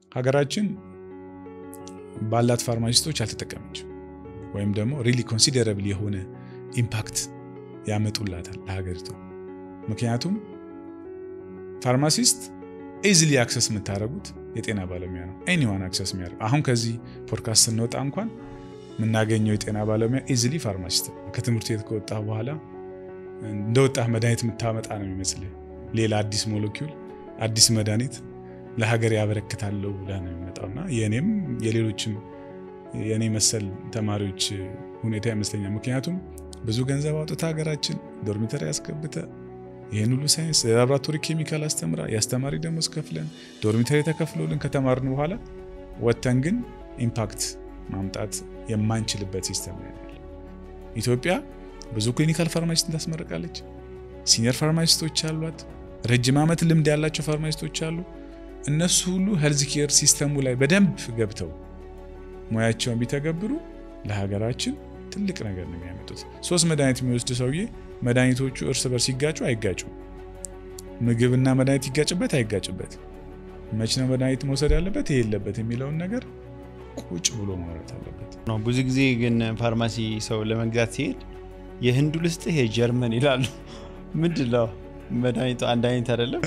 ሀገራችን ባላት ፋርማሲስቶች አልተጠቀመችም፣ ወይም ደግሞ ሪሊ ኮንሲደረብል የሆነ ኢምፓክት ያመጡላታል ለሀገሪቷ። ምክንያቱም ፋርማሲስት ኢዝሊ አክሰስ የምታደርጉት የጤና ባለሙያ ነው። ኤኒዋን አክሰስ የሚያደርግ አሁን ከዚህ ፖድካስት ስንወጣ እንኳን የምናገኘው የጤና ባለሙያ ኢዝሊ ፋርማሲስት ነው። ከትምህርት ቤት ከወጣ በኋላ እንደወጣህ መድኃኒት የምታመጣ ነው የሚመስል ሌላ አዲስ ሞለኪውል አዲስ መድኃኒት ለሀገር ያበረክታለሁ ብለህ ነው የሚመጣው እና የእኔም የሌሎችም የእኔ መሰል ተማሪዎች ሁኔታ ይመስለኛል። ምክንያቱም ብዙ ገንዘብ አውጥታ ሀገራችን ዶርሚተሪ ያስገብተ ይህን ሁሉ ሳይንስ ላቦራቶሪ ኬሚካል አስተምራ የአስተማሪ ደሞዝ ከፍለን ዶርሚተሪ ተከፍሎልን ከተማርን በኋላ ወጥተን ግን ኢምፓክት ማምጣት የማንችልበት ሲስተም ነው ያለ። ኢትዮጵያ ብዙ ክሊኒካል ፋርማሲስትን ታስመርቃለች። ሲኒየር ፋርማሲስቶች አሏት። ረጅም ዓመት ልምድ ያላቸው ፋርማሲስቶች አሉ። እነሱ ሁሉ ሄልዝ ኬር ሲስተሙ ላይ በደንብ ገብተው ሙያቸውን ቢተገብሩ ለሀገራችን ትልቅ ነገር ነው የሚያመጡት። ሶስት መድኃኒት የሚወስድ ሰውዬ መድኃኒቶቹ እርስ በርስ ሲጋጩ አይጋጩም። ምግብና መድኃኒት ይጋጭበት አይጋጭበት፣ መች ነው መድኃኒት መውሰድ ያለበት ይሄ የለበት የሚለውን ነገር ቁጭ ብሎ ማውራት አለበት። ብዙ ጊዜ ግን ፋርማሲ ሰው ለመግዛት ሲሄድ የህንዱ ልስጥህ የጀርመን ይላሉ። ምንድን ነው መድኃኒቱ አንድ አይነት አይደለም?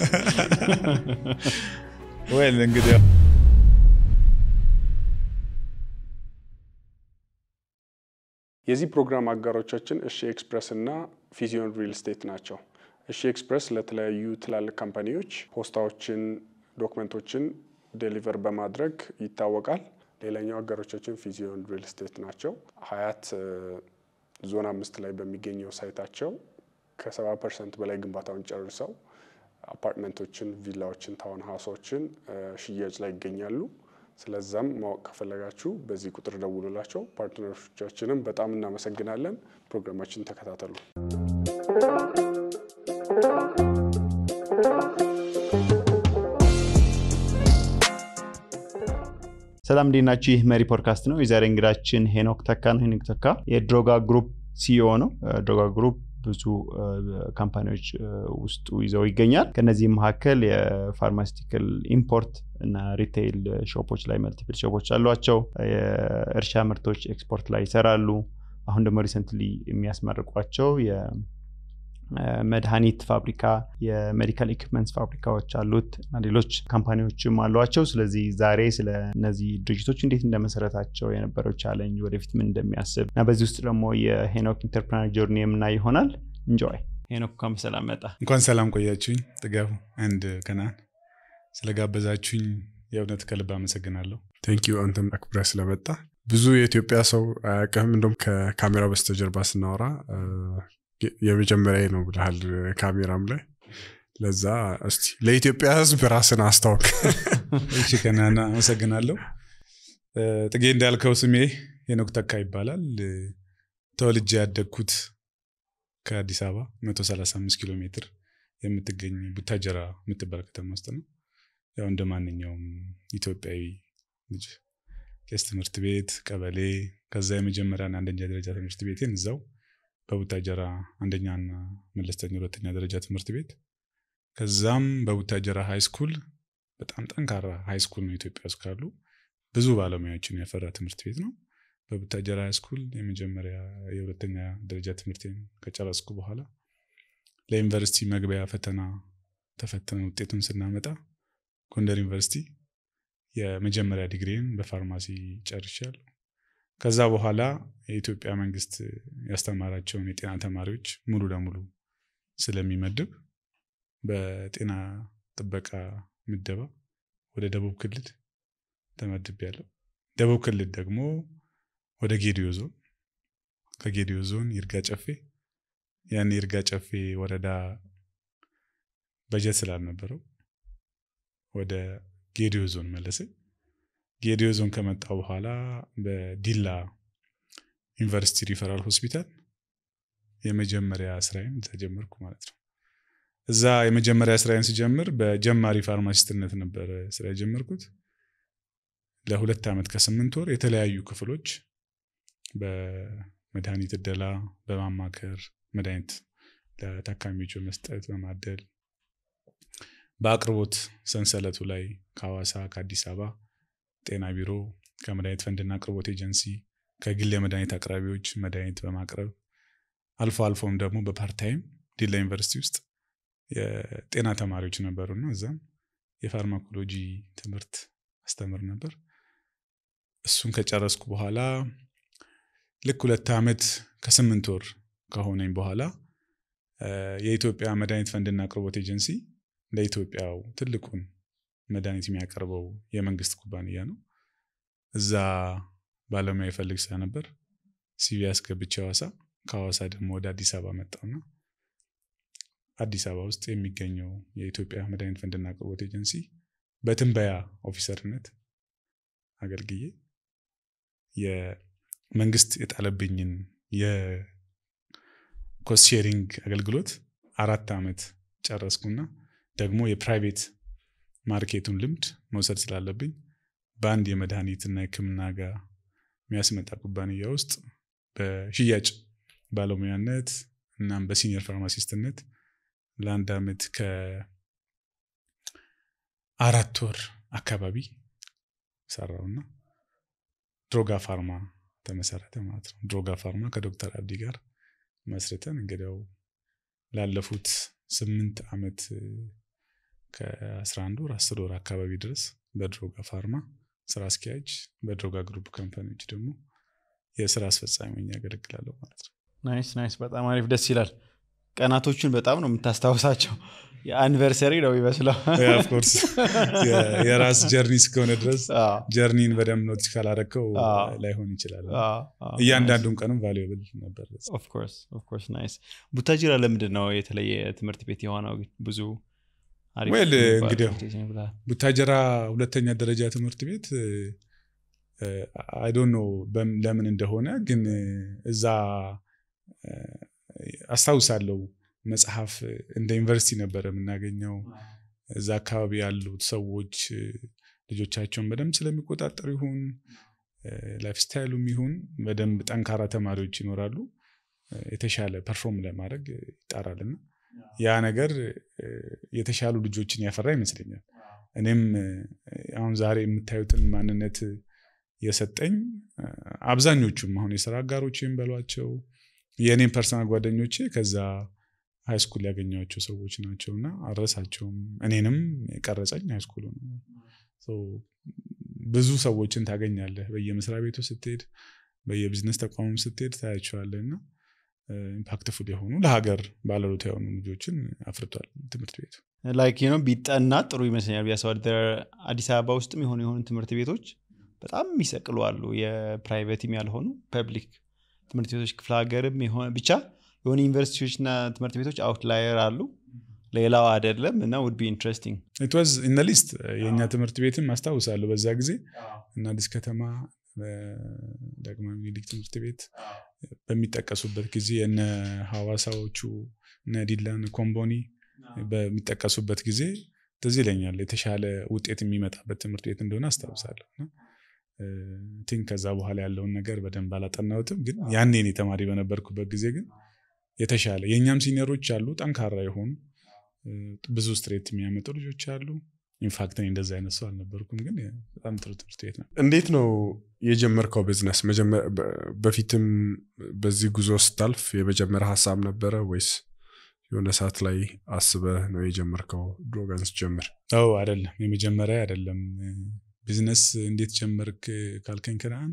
ወይል እንግዲህ የዚህ ፕሮግራም አጋሮቻችን እሺ ኤክስፕረስ እና ፊዚዮን ሪል ስቴት ናቸው። እሺ ኤክስፕረስ ለተለያዩ ትላልቅ ካምፓኒዎች ፖስታዎችን፣ ዶክመንቶችን ዴሊቨር በማድረግ ይታወቃል። ሌላኛው አጋሮቻችን ፊዚዮን ሪል ስቴት ናቸው። ሀያት ዞን አምስት ላይ በሚገኘው ሳይታቸው ከሰባ ፐርሰንት በላይ ግንባታውን ጨርሰው አፓርትመንቶችን፣ ቪላዎችን፣ ታውን ሀውሶችን ሽያጭ ላይ ይገኛሉ። ስለዛም ማወቅ ከፈለጋችሁ በዚህ ቁጥር ደውሉላቸው። ፓርትነሮቻችንም በጣም እናመሰግናለን። ፕሮግራማችን ተከታተሉ። ሰላም እንዴት ናችሁ? ይህ መሪ ፖድካስት ነው። የዛሬ እንግዳችን ሄኖክ ተካ ነው። ሄኖክ ተካ የድሮጋ ግሩፕ ሲኢኦ ነው። ድሮጋ ግሩፕ ብዙ ካምፓኒዎች ውስጡ ይዘው ይገኛል። ከነዚህም መካከል የፋርማሲቲካል ኢምፖርት እና ሪቴይል ሾፖች ላይ መልቲፕል ሾፖች አሏቸው። የእርሻ ምርቶች ኤክስፖርት ላይ ይሰራሉ። አሁን ደግሞ ሪሰንትሊ የሚያስመርቋቸው የመድኃኒት ፋብሪካ፣ የሜዲካል ኢኩፕመንትስ ፋብሪካዎች አሉት እና ሌሎች ካምፓኒዎችም አሏቸው። ስለዚህ ዛሬ ስለ እነዚህ ድርጅቶች እንዴት እንደመሰረታቸው የነበረው ቻለንጅ፣ ወደፊት ምን እንደሚያስብ እና በዚህ ውስጥ ደግሞ የሄኖክ ኢንተርፕረነር ጆርኒ የምናይ ይሆናል። እንጆይ ሄኖክ፣ እንኳን በሰላም መጣ። እንኳን ሰላም ቆያችሁኝ። ጥጋቡ አንድ ከናን ስለጋበዛችሁኝ የእውነት ከልብ አመሰግናለሁ። ቴንኪዩ አንተም አክብረህ ስለመጣ። ብዙ የኢትዮጵያ ሰው አያውቅህም። እንደውም ከካሜራ በስተጀርባ ስናወራ የመጀመሪያ ነው ብልሃል ካሜራም ላይ ለዛ እስቲ ለኢትዮጵያ ሕዝብ ራስን አስታውቅ። እሺ ከናና አመሰግናለሁ። ጥጌ እንዳልከው ስሜ ሄኖክ ተካ ይባላል። ተወልጄ ያደግኩት ከአዲስ አበባ 135 ኪሎ ሜትር የምትገኝ ቡታጀራ የምትባል ከተማ ውስጥ ነው። ያው እንደ ማንኛውም ኢትዮጵያዊ ልጅ ቄስ ትምህርት ቤት ቀበሌ፣ ከዛ የመጀመሪያና አንደኛ ደረጃ ትምህርት ቤቴን እዛው በቡታጀራ አንደኛና መለስተኛ ሁለተኛ ደረጃ ትምህርት ቤት ከዛም በቡታጀራ ሃይስኩል በጣም ጠንካራ ሃይስኩል ነው ኢትዮጵያ ውስጥ ካሉ ብዙ ባለሙያዎችን ያፈራ ትምህርት ቤት ነው። በቡታጀራ ሃይስኩል የመጀመሪያ የሁለተኛ ደረጃ ትምህርቴን ከጨረስኩ በኋላ ለዩኒቨርሲቲ መግቢያ ፈተና ተፈተነ ውጤቱን ስናመጣ ጎንደር ዩኒቨርሲቲ የመጀመሪያ ዲግሪን በፋርማሲ ጨርሻለሁ። ከዛ በኋላ የኢትዮጵያ መንግስት ያስተማራቸውን የጤና ተማሪዎች ሙሉ ለሙሉ ስለሚመድብ በጤና ጥበቃ ምደባ ወደ ደቡብ ክልል ተመድቤያለሁ። ደቡብ ክልል ደግሞ ወደ ጌዲዮ ዞን፣ ከጌዲዮ ዞን ይርጋ ጨፌ። ያን ይርጋ ጨፌ ወረዳ በጀት ስላልነበረው ወደ ጌዲዮ ዞን መለሰኝ። ጌዲዮ ዞን ከመጣ በኋላ በዲላ ዩኒቨርሲቲ ሪፈራል ሆስፒታል የመጀመሪያ ስራዬን እዛ ጀመርኩ ማለት ነው። እዛ የመጀመሪያ ስራዬን ስጀምር በጀማሪ ፋርማሲስትነት ነበረ ስራ የጀመርኩት። ለሁለት ዓመት ከስምንት ወር የተለያዩ ክፍሎች በመድኃኒት እደላ፣ በማማከር መድኃኒት ለታካሚዎች በመስጠት በማደል በአቅርቦት ሰንሰለቱ ላይ ከሐዋሳ ከአዲስ አበባ ጤና ቢሮ ከመድኃኒት ፈንድና አቅርቦት ኤጀንሲ ከግል የመድኃኒት አቅራቢዎች መድኃኒት በማቅረብ አልፎ አልፎም ደግሞ በፓርታይም ዲላ ዩኒቨርሲቲ ውስጥ የጤና ተማሪዎች ነበሩና እዛም የፋርማኮሎጂ ትምህርት አስተምር ነበር። እሱን ከጨረስኩ በኋላ ልክ ሁለት ዓመት ከስምንት ወር ከሆነኝ በኋላ የኢትዮጵያ መድኃኒት ፈንድና አቅርቦት ኤጀንሲ ለኢትዮጵያው ትልቁን መድኃኒት የሚያቀርበው የመንግስት ኩባንያ ነው። እዛ ባለሙያ ይፈልግ ስለነበር ሲቪ አስገብቼ ሐዋሳ ከሐዋሳ ደግሞ ወደ አዲስ አበባ መጣውና አዲስ አበባ ውስጥ የሚገኘው የኢትዮጵያ መድኃኒት ፈንድና አቅርቦት ኤጀንሲ በትንበያ ኦፊሰርነት አገልግዬ የመንግስት የጣለብኝን የኮስት ሼሪንግ አገልግሎት አራት ዓመት ጨረስኩና ደግሞ የፕራይቬት ማርኬቱን ልምድ መውሰድ ስላለብኝ በአንድ የመድኃኒትና የሕክምና ጋር የሚያስመጣ ኩባንያ ውስጥ በሽያጭ ባለሙያነት እናም በሲኒየር ፋርማሲስትነት ለአንድ ዓመት ከአራት ወር አካባቢ ሰራውና ድሮጋ ፋርማ ተመሰረተ ማለት ነው። ድሮጋ ፋርማ ከዶክተር አብዲ ጋር መስርተን እንግዲያው ላለፉት ስምንት ዓመት ከ11 ወር አስር ወር አካባቢ ድረስ በድሮጋ ፋርማ ስራ አስኪያጅ፣ በድሮጋ ግሩፕ ካምፓኒዎች ደግሞ የስራ አስፈጻሚ ሆኜ ያገለግላለሁ ማለት ነው። ናይስ ናይስ፣ በጣም አሪፍ ደስ ይላል። ቀናቶቹን በጣም ነው የምታስታውሳቸው። የአኒቨርሰሪ ነው ይመስለው። ኦፍኮርስ የራስ ጀርኒ እስከሆነ ድረስ ጀርኒን በደንብ ኖቲስ ካላረከው ላይሆን ይችላል። እያንዳንዱን ቀንም ቫሉብል ነበር። ኦፍኮርስ ናይስ። ቡታጅራ ለምንድን ነው የተለየ ትምህርት ቤት የሆነው? ብዙ ዌል እንግዲህ ቡታጀራ ሁለተኛ ደረጃ ትምህርት ቤት አይዶን ነው ለምን እንደሆነ ግን እዛ አስታውሳለሁ መጽሐፍ እንደ ዩኒቨርሲቲ ነበር የምናገኘው። እዛ አካባቢ ያሉት ሰዎች ልጆቻቸውን በደንብ ስለሚቆጣጠሩ ይሁን ላይፍ ስታይሉም ይሁን በደንብ ጠንካራ ተማሪዎች ይኖራሉ። የተሻለ ፐርፎርም ለማድረግ ይጣራልና ያ ነገር የተሻሉ ልጆችን ያፈራ ይመስለኛል። እኔም አሁን ዛሬ የምታዩትን ማንነት የሰጠኝ አብዛኞቹም አሁን የስራ አጋሮችም በሏቸው የእኔም ፐርሰናል ጓደኞቼ ከዛ ሃይስኩል ያገኘኋቸው ሰዎች ናቸው እና አልረሳቸውም። እኔንም የቀረጸኝ ሃይስኩሉ ነው። ብዙ ሰዎችን ታገኛለህ በየመስሪያ ቤቱ ስትሄድ፣ በየቢዝነስ ተቋሙም ስትሄድ ታያቸዋለህ እና ኢምፓክትፉል የሆኑ ለሀገር ባለሩት የሆኑ ልጆችን አፍርቷል ትምህርት ቤቱ። ላይክ ነው ቢጠና ጥሩ ይመስለኛል ቢያስባል አዲስ አበባ ውስጥም የሆኑ የሆኑ ትምህርት ቤቶች በጣም የሚሰቅሉ አሉ። የፕራይቬትም ያልሆኑ ፐብሊክ ትምህርት ቤቶች ክፍለ ሀገርም የሆነ ብቻ የሆኑ ዩኒቨርሲቲዎችና ትምህርት ቤቶች አውትላየር አሉ፣ ሌላው አይደለም እና ውድ ቢ ኢንትረስቲንግ ኢትዋዝ ኢን ሊስት የእኛ ትምህርት ቤትም አስታውሳለሁ በዛ ጊዜ እና አዲስ ከተማ ዳግማዊ ምኒልክ ትምህርት ቤት በሚጠቀሱበት ጊዜ የነ ሐዋሳዎቹ እነ ዲላን ኮምቦኒ በሚጠቀሱበት ጊዜ ትዝ ይለኛል የተሻለ ውጤት የሚመጣበት ትምህርት ቤት እንደሆነ አስታውሳለሁ። ቲንክ ከዛ በኋላ ያለውን ነገር በደንብ አላጠናሁትም፣ ግን ያኔ እኔ ተማሪ በነበርኩበት ጊዜ ግን የተሻለ የእኛም ሲኒየሮች አሉ፣ ጠንካራ የሆኑ ብዙ ስትሬት የሚያመጡ ልጆች አሉ። ኢንፋክት እኔ እንደዛ አይነት ሰው አልነበርኩም፣ ግን በጣም ጥሩ ትምህርት ቤት ነው። እንዴት ነው የጀመርከው ቢዝነስ? በፊትም በዚህ ጉዞ ስታልፍ የመጀመሪያ ሀሳብ ነበረ ወይስ የሆነ ሰዓት ላይ አስበህ ነው የጀመርከው? ድሮጋን ስትጀምር? አዎ አይደለም፣ የመጀመሪያ አይደለም። ቢዝነስ እንዴት ጀመርክ ካልከኝ ከነአን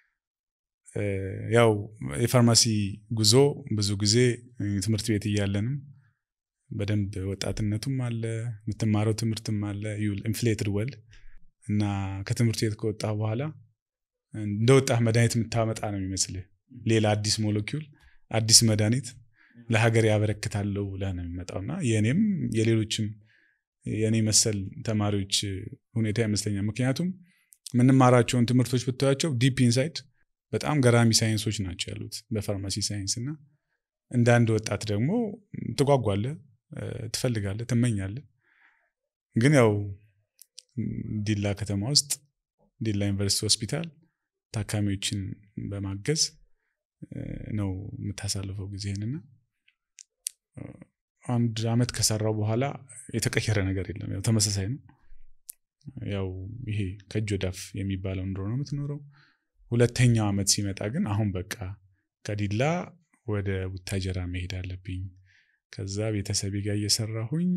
ያው የፋርማሲ ጉዞ ብዙ ጊዜ ትምህርት ቤት እያለንም በደንብ ወጣትነቱም አለ የምትማረው ትምህርትም አለ ኢንፍሌትድ ወል እና ከትምህርት ቤት ከወጣህ በኋላ እንደ ወጣህ መድኃኒት የምታመጣ ነው የሚመስልህ ሌላ አዲስ ሞለኪውል አዲስ መድኃኒት ለሀገር ያበረክታለሁ ብለህ ነው የሚመጣው እና የእኔም የሌሎችም የእኔ መሰል ተማሪዎች ሁኔታ ይመስለኛል ምክንያቱም የምንማራቸውን ትምህርቶች ብታያቸው ዲፕ ኢንሳይድ በጣም ገራሚ ሳይንሶች ናቸው ያሉት በፋርማሲ ሳይንስ እና እንደ አንድ ወጣት ደግሞ ትጓጓለህ ትፈልጋለህ ትመኛለህ ግን ያው ዲላ ከተማ ውስጥ ዲላ ዩኒቨርሲቲ ሆስፒታል ታካሚዎችን በማገዝ ነው የምታሳልፈው ጊዜህንና አንድ አመት ከሰራው በኋላ የተቀየረ ነገር የለም ያው ተመሳሳይ ነው ያው ይሄ ከእጅ ወዳፍ የሚባለው ኑሮ ነው የምትኖረው። ሁለተኛው ዓመት ሲመጣ ግን አሁን በቃ ከዲላ ወደ ቡታጀራ መሄድ አለብኝ። ከዛ ቤተሰቤ ጋር እየሰራሁኝ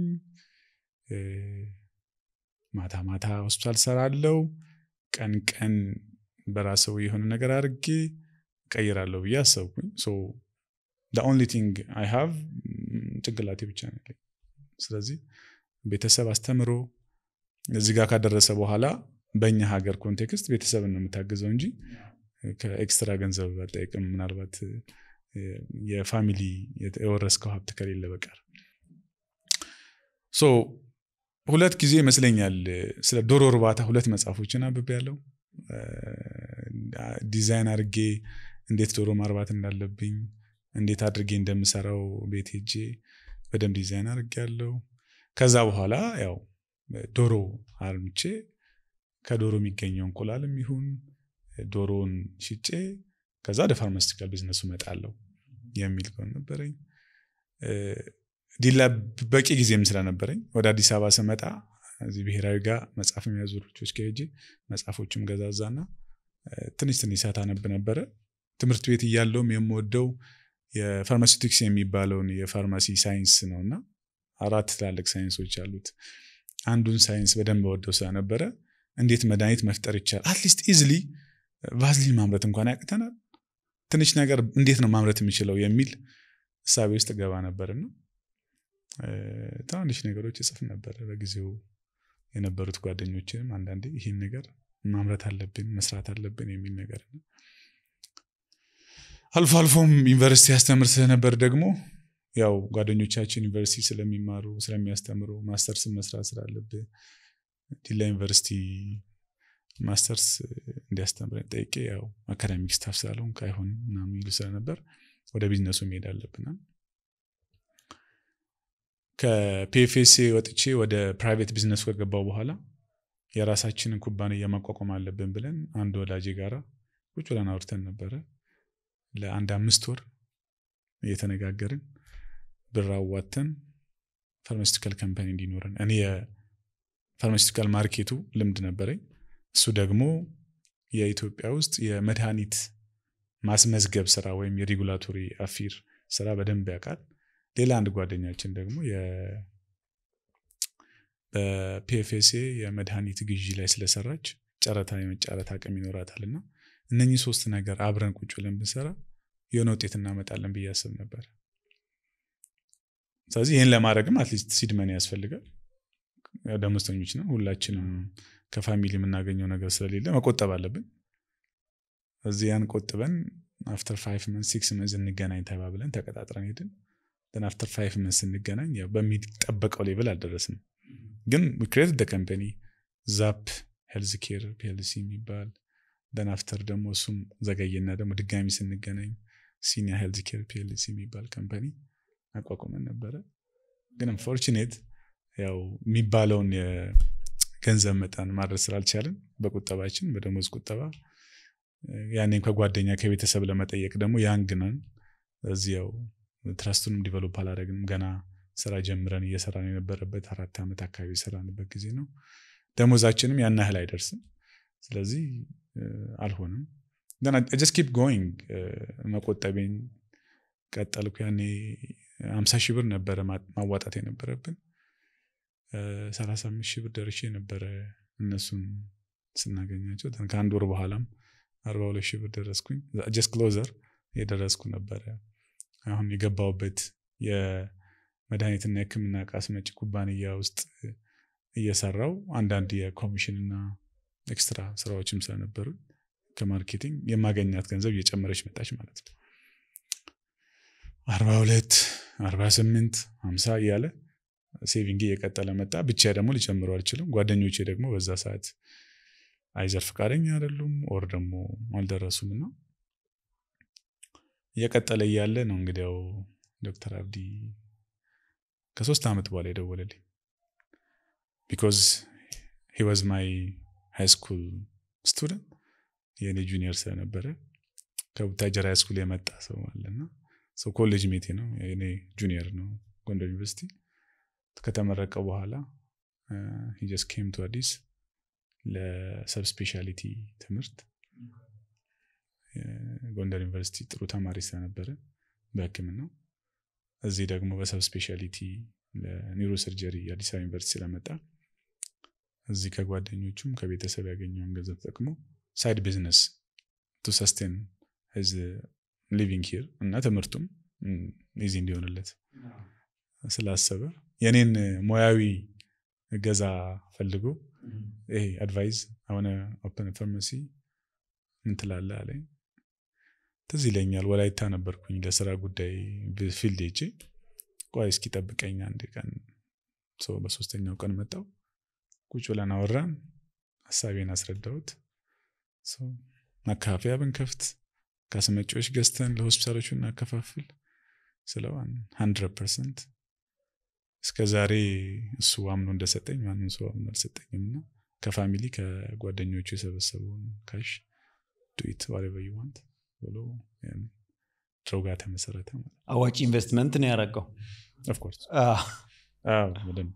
ማታ ማታ ሆስፒታል ሰራለው፣ ቀን ቀን በራሰው የሆነ ነገር አድርጌ ቀይራለሁ ብዬ አሰብኩኝ። ኦንሊ ቲንግ አይ ሃቭ ጭንቅላቴ ብቻ ነው ያለኝ። ስለዚህ ቤተሰብ አስተምሮ እዚህ ጋር ካደረሰ በኋላ በእኛ ሀገር ኮንቴክስት ቤተሰብን ነው የምታግዘው እንጂ ከኤክስትራ ገንዘብ አጠይቅም። ምናልባት የፋሚሊ የወረስከው ሀብት ከሌለ በቀር ሶ ሁለት ጊዜ ይመስለኛል ስለ ዶሮ እርባታ ሁለት መጽሐፎችን አንብቤ ያለው ዲዛይን አድርጌ እንዴት ዶሮ ማርባት እንዳለብኝ እንዴት አድርጌ እንደምሰራው ቤት ሄጄ በደንብ ዲዛይን አድርጌ ያለው ከዛ በኋላ ያው ዶሮ አርምቼ ከዶሮ የሚገኘው እንቁላልም ይሁን ዶሮውን ሽጬ ከዛ ወደ ፋርማስቲካል ቢዝነሱ እመጣለሁ የሚል ጎን ነበረኝ። ዲላ በቂ ጊዜም ስለነበረኝ ወደ አዲስ አበባ ስመጣ እዚህ ብሔራዊ ጋር መጽሐፍ የሚያዙ ልጆች ጋር ሄጄ መጽሐፎችም ገዛዛና ትንሽ ትንሽ ሰዓት አነብ ነበረ። ትምህርት ቤት እያለውም የምወደው የፋርማሲውቲክስ የሚባለውን የፋርማሲ ሳይንስ ነው እና አራት ትላልቅ ሳይንሶች አሉት። አንዱን ሳይንስ በደንብ ወደው ስለነበረ እንዴት መድኃኒት መፍጠር ይቻላል፣ አትሊስት ኢዝሊ ቫዝሊን ማምረት እንኳን ያቅተናል፣ ትንሽ ነገር እንዴት ነው ማምረት የሚችለው የሚል እሳቤ ውስጥ ገባ ነበርና ትናንሽ ነገሮች እጽፍ ነበር። በጊዜው የነበሩት ጓደኞችንም አንዳንዴ ይህን ነገር ማምረት አለብን መስራት አለብን የሚል ነገር አልፎ አልፎም ዩኒቨርሲቲ ያስተምር ስለነበር ደግሞ ያው ጓደኞቻችን ዩኒቨርሲቲ ስለሚማሩ ስለሚያስተምሩ ማስተርስ መስራት ስላለብህ ዲላ ዩኒቨርሲቲ ማስተርስ እንዲያስተምረን ጠይቄ ያው አካዳሚክ ስታፍ ስላለውን አይሆንም ምናምን የሚሉ ስለነበር ወደ ቢዝነሱ መሄድ አለብናል። ከፒኤፍኤስኤ ወጥቼ ወደ ፕራይቬት ቢዝነስ ከገባው በኋላ የራሳችንን ኩባንያ ማቋቋም አለብን ብለን አንድ ወዳጄ ጋራ ቁጭ ብለን አውርተን ነበረ። ለአንድ አምስት ወር እየተነጋገርን ብር አዋተን ፋርማሲቲካል ካምፓኒ እንዲኖረን እኔ የፋርማሲቲካል ማርኬቱ ልምድ ነበረኝ። እሱ ደግሞ የኢትዮጵያ ውስጥ የመድኃኒት ማስመዝገብ ስራ ወይም የሬጉላቶሪ አፊር ስራ በደንብ ያውቃል። ሌላ አንድ ጓደኛችን ደግሞ በፒኤፍኤስኤ የመድኃኒት ግዢ ላይ ስለሰራች ጨረታ የመጫረት አቅም ይኖራታል እና እነኚህ ሶስት ነገር አብረን ቁጭ ብለን ብንሰራ የሆነ ውጤት እናመጣለን ብዬ አስብ ነበር። ስለዚህ ይህን ለማድረግም አትሊስት ሲድመን ያስፈልጋል። ደሞዝተኞች ነው ሁላችንም ከፋሚሊ የምናገኘው ነገር ስለሌለ መቆጠብ አለብን። እዚህ ያን ቆጥበን አፍተር ፋይቭ መንስ ሲክስ መንስ እንገናኝ ተባብለን ተቀጣጥረን ሄድን። ን አፍተር ፋይቭ መንስ ስንገናኝ ያው በሚጠበቀው ሌቭል አልደረስንም፣ ግን ክሬት ደ ከምፐኒ ዛፕ ሄልዝ ኬር ፒኤልሲ የሚባል ደን አፍተር ደግሞ እሱም ዘገየና ደግሞ ድጋሚ ስንገናኝ ሲኒያ ሄልዝ ኬር ፒኤልሲ የሚባል ከምፐኒ አቋቁመን ነበረ። ግን አንፎርቹኔት ያው የሚባለውን የገንዘብ መጠን ማድረስ ስላልቻልን በቁጠባችን በደሞዝ ቁጠባ ያኔም ከጓደኛ ከቤተሰብ ለመጠየቅ ደግሞ ያንግ ነን። እዚህ ያው ትረስቱንም ዲቨሎፕ አላደረግንም። ገና ስራ ጀምረን እየሰራን የነበረበት አራት ዓመት አካባቢ የሰራንበት ጊዜ ነው። ደሞዛችንም ያን ያህል አይደርስም። ስለዚህ አልሆንም። ጀስት ኪፕ ጎይንግ መቆጠቤን ቀጠልኩ። ያኔ አምሳ ሺህ ብር ነበረ ማዋጣት የነበረብን ሰላሳ አምስት ሺህ ብር ደርሼ ነበረ እነሱን ስናገኛቸው ከአንድ ወር በኋላም አርባ ሁለት ሺህ ብር ደረስኩኝ። ጀስት ክሎዘር የደረስኩ ነበረ። አሁን የገባውበት የመድኃኒትና የሕክምና ዕቃ አስመጪ ኩባንያ ውስጥ እየሰራው አንዳንድ የኮሚሽንና ኤክስትራ ስራዎችም ስለነበሩ ከማርኬቲንግ የማገኛት ገንዘብ እየጨመረች መጣች ማለት ነው። አርባ ሁለት አርባ ስምንት ሀምሳ እያለ ሴቪንግ እየቀጠለ መጣ። ብቻ ደግሞ ሊጨምረው አልችልም። ጓደኞቼ ደግሞ በዛ ሰዓት አይዘር ፈቃደኛ አይደሉም ኦር ደግሞ አልደረሱም እና እየቀጠለ እያለ ነው እንግዲያው ዶክተር አብዲ ከሶስት ዓመት በኋላ የደወለልኝ ቢኮዝ ሂ ዋዝ ማይ ሃይ ስኩል ስቱደንት የእኔ ጁኒየር ስለነበረ ከቡታጀራ ሃይ ስኩል የመጣ ሰው አለና ሰው ኮሌጅ ሜቴ ነው የኔ ጁኒየር ነው ጎንደር ዩኒቨርሲቲ ከተመረቀ በኋላ ጀስ ኬም ቱ አዲስ ለሰብስፔሻሊቲ ትምህርት ጎንደር ዩኒቨርሲቲ ጥሩ ተማሪ ስለነበረ በህክምናው እዚህ ደግሞ በሰብስፔሻሊቲ ለኒውሮ ሰርጀሪ አዲስ አበባ ዩኒቨርሲቲ ስለመጣ እዚህ ከጓደኞቹም ከቤተሰብ ያገኘውን ገንዘብ ተጠቅሞ ሳይድ ቢዝነስ ቱ ሰስቴን ሂዝ ሊቪንግ ሂር እና ትምህርቱም ኢዚ እንዲሆንለት ስላሰበ የኔን ሙያዊ እገዛ ፈልጎ ይሄ አድቫይዝ አሁን ኦፕን ፋርማሲ ምን ትላለህ አለኝ። ትዝ ይለኛል ወላይታ ነበርኩኝ ለስራ ጉዳይ ፊልድ ሄጄ ቆይ እስኪ ጠብቀኝ አንድ ቀን ሰው በሶስተኛው ቀን መጣው ቁጭ ብለን አወራን ሀሳቤን አስረዳሁት ማካፈያ ብንከፍት ከአስመጪዎች ገዝተን ለሆስፒታሎቹ እናከፋፍል ስለው ሀንድረድ ፐርሰንት እስከ ዛሬ እሱ አምኖ እንደሰጠኝ ማንም ሰው አምኖ አልሰጠኝም እና ከፋሚሊ ከጓደኞቹ የሰበሰበውን ካሽ ዱኢት ዋሬቨር ዩ ዋንት ብሎ ድሮ ጋር ተመሰረተ ማለት አዋጭ ኢንቨስትመንት ነው ያደረገው ኦፍኮርስ በደንብ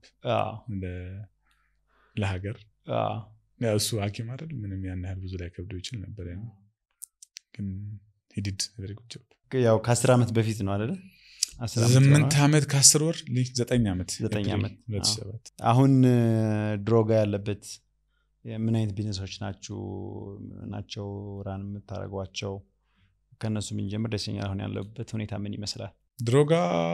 ለሀገር እሱ ሀኪም አይደል ምንም ያን ያህል ብዙ ላይ ከብዶ ይችል ነበር ያ ግን ሂዲድ ቨሪ ጉድ ጆብ ያው ከአስር ዓመት በፊት ነው አደለ ስምንት ዓመት ከአስር ወር ዘጠኝ ዓመት ዘጠኝ ዓመት ሁለት ሺህ ሰባት አሁን ድሮጋ ያለበት ምን አይነት ቢዝነሶች ናችሁ ናቸው ራን የምታደርጓቸው ከእነሱ ብንጀምር ደስ ይለኛል አሁን ያለበት ሁኔታ ምን ይመስላል ድሮጋ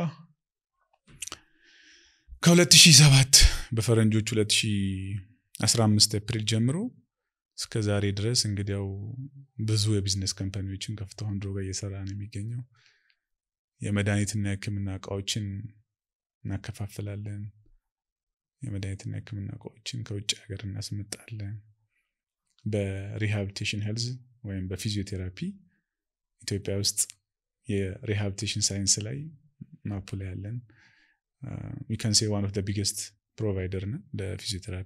ከ2007 በፈረንጆች 2015 ኤፕሪል ጀምሮ እስከ ዛሬ ድረስ እንግዲያው ብዙ የቢዝነስ ካምፓኒዎችን ከፍተው አሁን ድሮጋ እየሰራ ነው የሚገኘው የመድኃኒትና የህክምና እቃዎችን እናከፋፍላለን የመድኃኒትና የህክምና እቃዎችን ከውጭ ሀገር እናስመጣለን በሪሃብሊቴሽን ሄልዝ ወይም በፊዚዮቴራፒ ኢትዮጵያ ውስጥ የሪሃብሊቴሽን ሳይንስ ላይ ማፑ ላይ ያለን ዊከንሴ ዋን ኦፍ ቢገስት ፕሮቫይደር ነን ለፊዚዮቴራፒ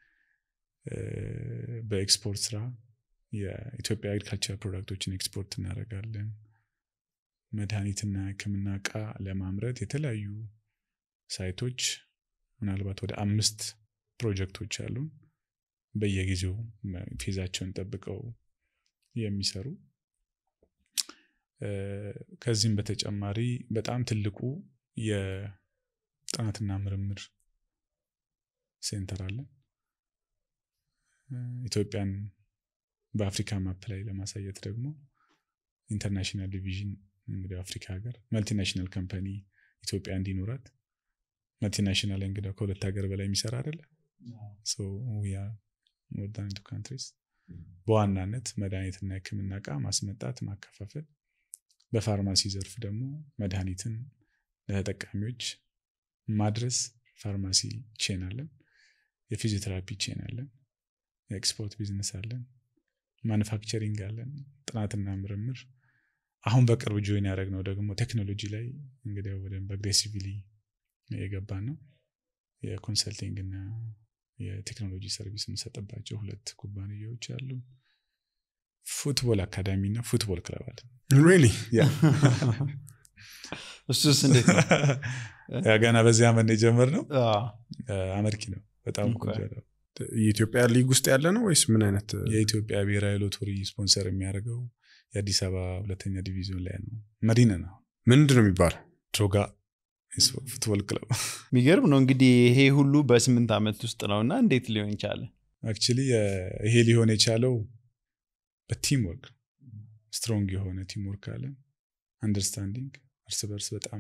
በኤክስፖርት ስራ የኢትዮጵያ አግሪካልቸር ፕሮዳክቶችን ኤክስፖርት እናደርጋለን መድኃኒትና ህክምና እቃ ለማምረት የተለያዩ ሳይቶች ምናልባት ወደ አምስት ፕሮጀክቶች አሉን በየጊዜው ፌዛቸውን ጠብቀው የሚሰሩ ከዚህም በተጨማሪ በጣም ትልቁ የጥናትና ምርምር ሴንተር አለን ኢትዮጵያን በአፍሪካ ማፕ ላይ ለማሳየት ደግሞ ኢንተርናሽናል ዲቪዥን እንግዲህ አፍሪካ ሀገር መልቲናሽናል ካምፓኒ ኢትዮጵያ እንዲኖራት መልቲናሽናል እንግዲህ ከሁለት ሀገር በላይ የሚሰራ አይደለ ሞርዳን ካንትሪስ በዋናነት መድኃኒትና የህክምና እቃ ማስመጣት ማከፋፈል በፋርማሲ ዘርፍ ደግሞ መድኃኒትን ለተጠቃሚዎች ማድረስ ፋርማሲ ቼን አለን የፊዚዮቴራፒ ቼን አለን የኤክስፖርት ቢዝነስ አለን ማኑፋክቸሪንግ አለን ጥናትና ምርምር አሁን በቅርብ ጆይን ያደረግነው ደግሞ ቴክኖሎጂ ላይ እንግዲህ በደንብ አግሬሲቭሊ የገባን ነው የኮንሰልቲንግ እና የቴክኖሎጂ ሰርቪስ የምንሰጥባቸው ሁለት ኩባንያዎች አሉ ፉትቦል አካዳሚ እና ፉትቦል ክለብ አለ ሪሊ እሱስ እንዴት ነው ገና በዚህ አመት የጀመር ነው አመርኪ ነው በጣም ቆንጆ ነው የኢትዮጵያ ሊግ ውስጥ ያለ ነው ወይስ ምን አይነት የኢትዮጵያ ብሔራዊ ሎቶሪ ስፖንሰር የሚያደርገው የአዲስ አበባ ሁለተኛ ዲቪዚዮን ላይ ነው መዲነ ነው ምንድን ነው የሚባለው ድሮጋ ፉትቦል ክለብ የሚገርም ነው እንግዲህ ይሄ ሁሉ በስምንት ዓመት ውስጥ ነው እና እንዴት ሊሆን ይቻለ አክቹሊ ይሄ ሊሆን የቻለው በቲም ወርክ ስትሮንግ የሆነ ቲም ወርክ አለን አንደርስታንዲንግ እርስ በርስ በጣም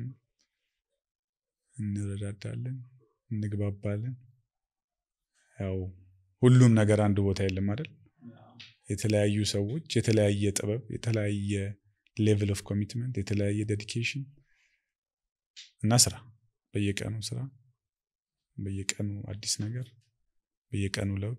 እንረዳዳለን እንግባባለን ያው ሁሉም ነገር አንድ ቦታ የለም አይደል የተለያዩ ሰዎች የተለያየ ጥበብ የተለያየ ሌቭል ኦፍ ኮሚትመንት የተለያየ ዴዲኬሽን እና ስራ በየቀኑ ስራ በየቀኑ አዲስ ነገር በየቀኑ ለውጥ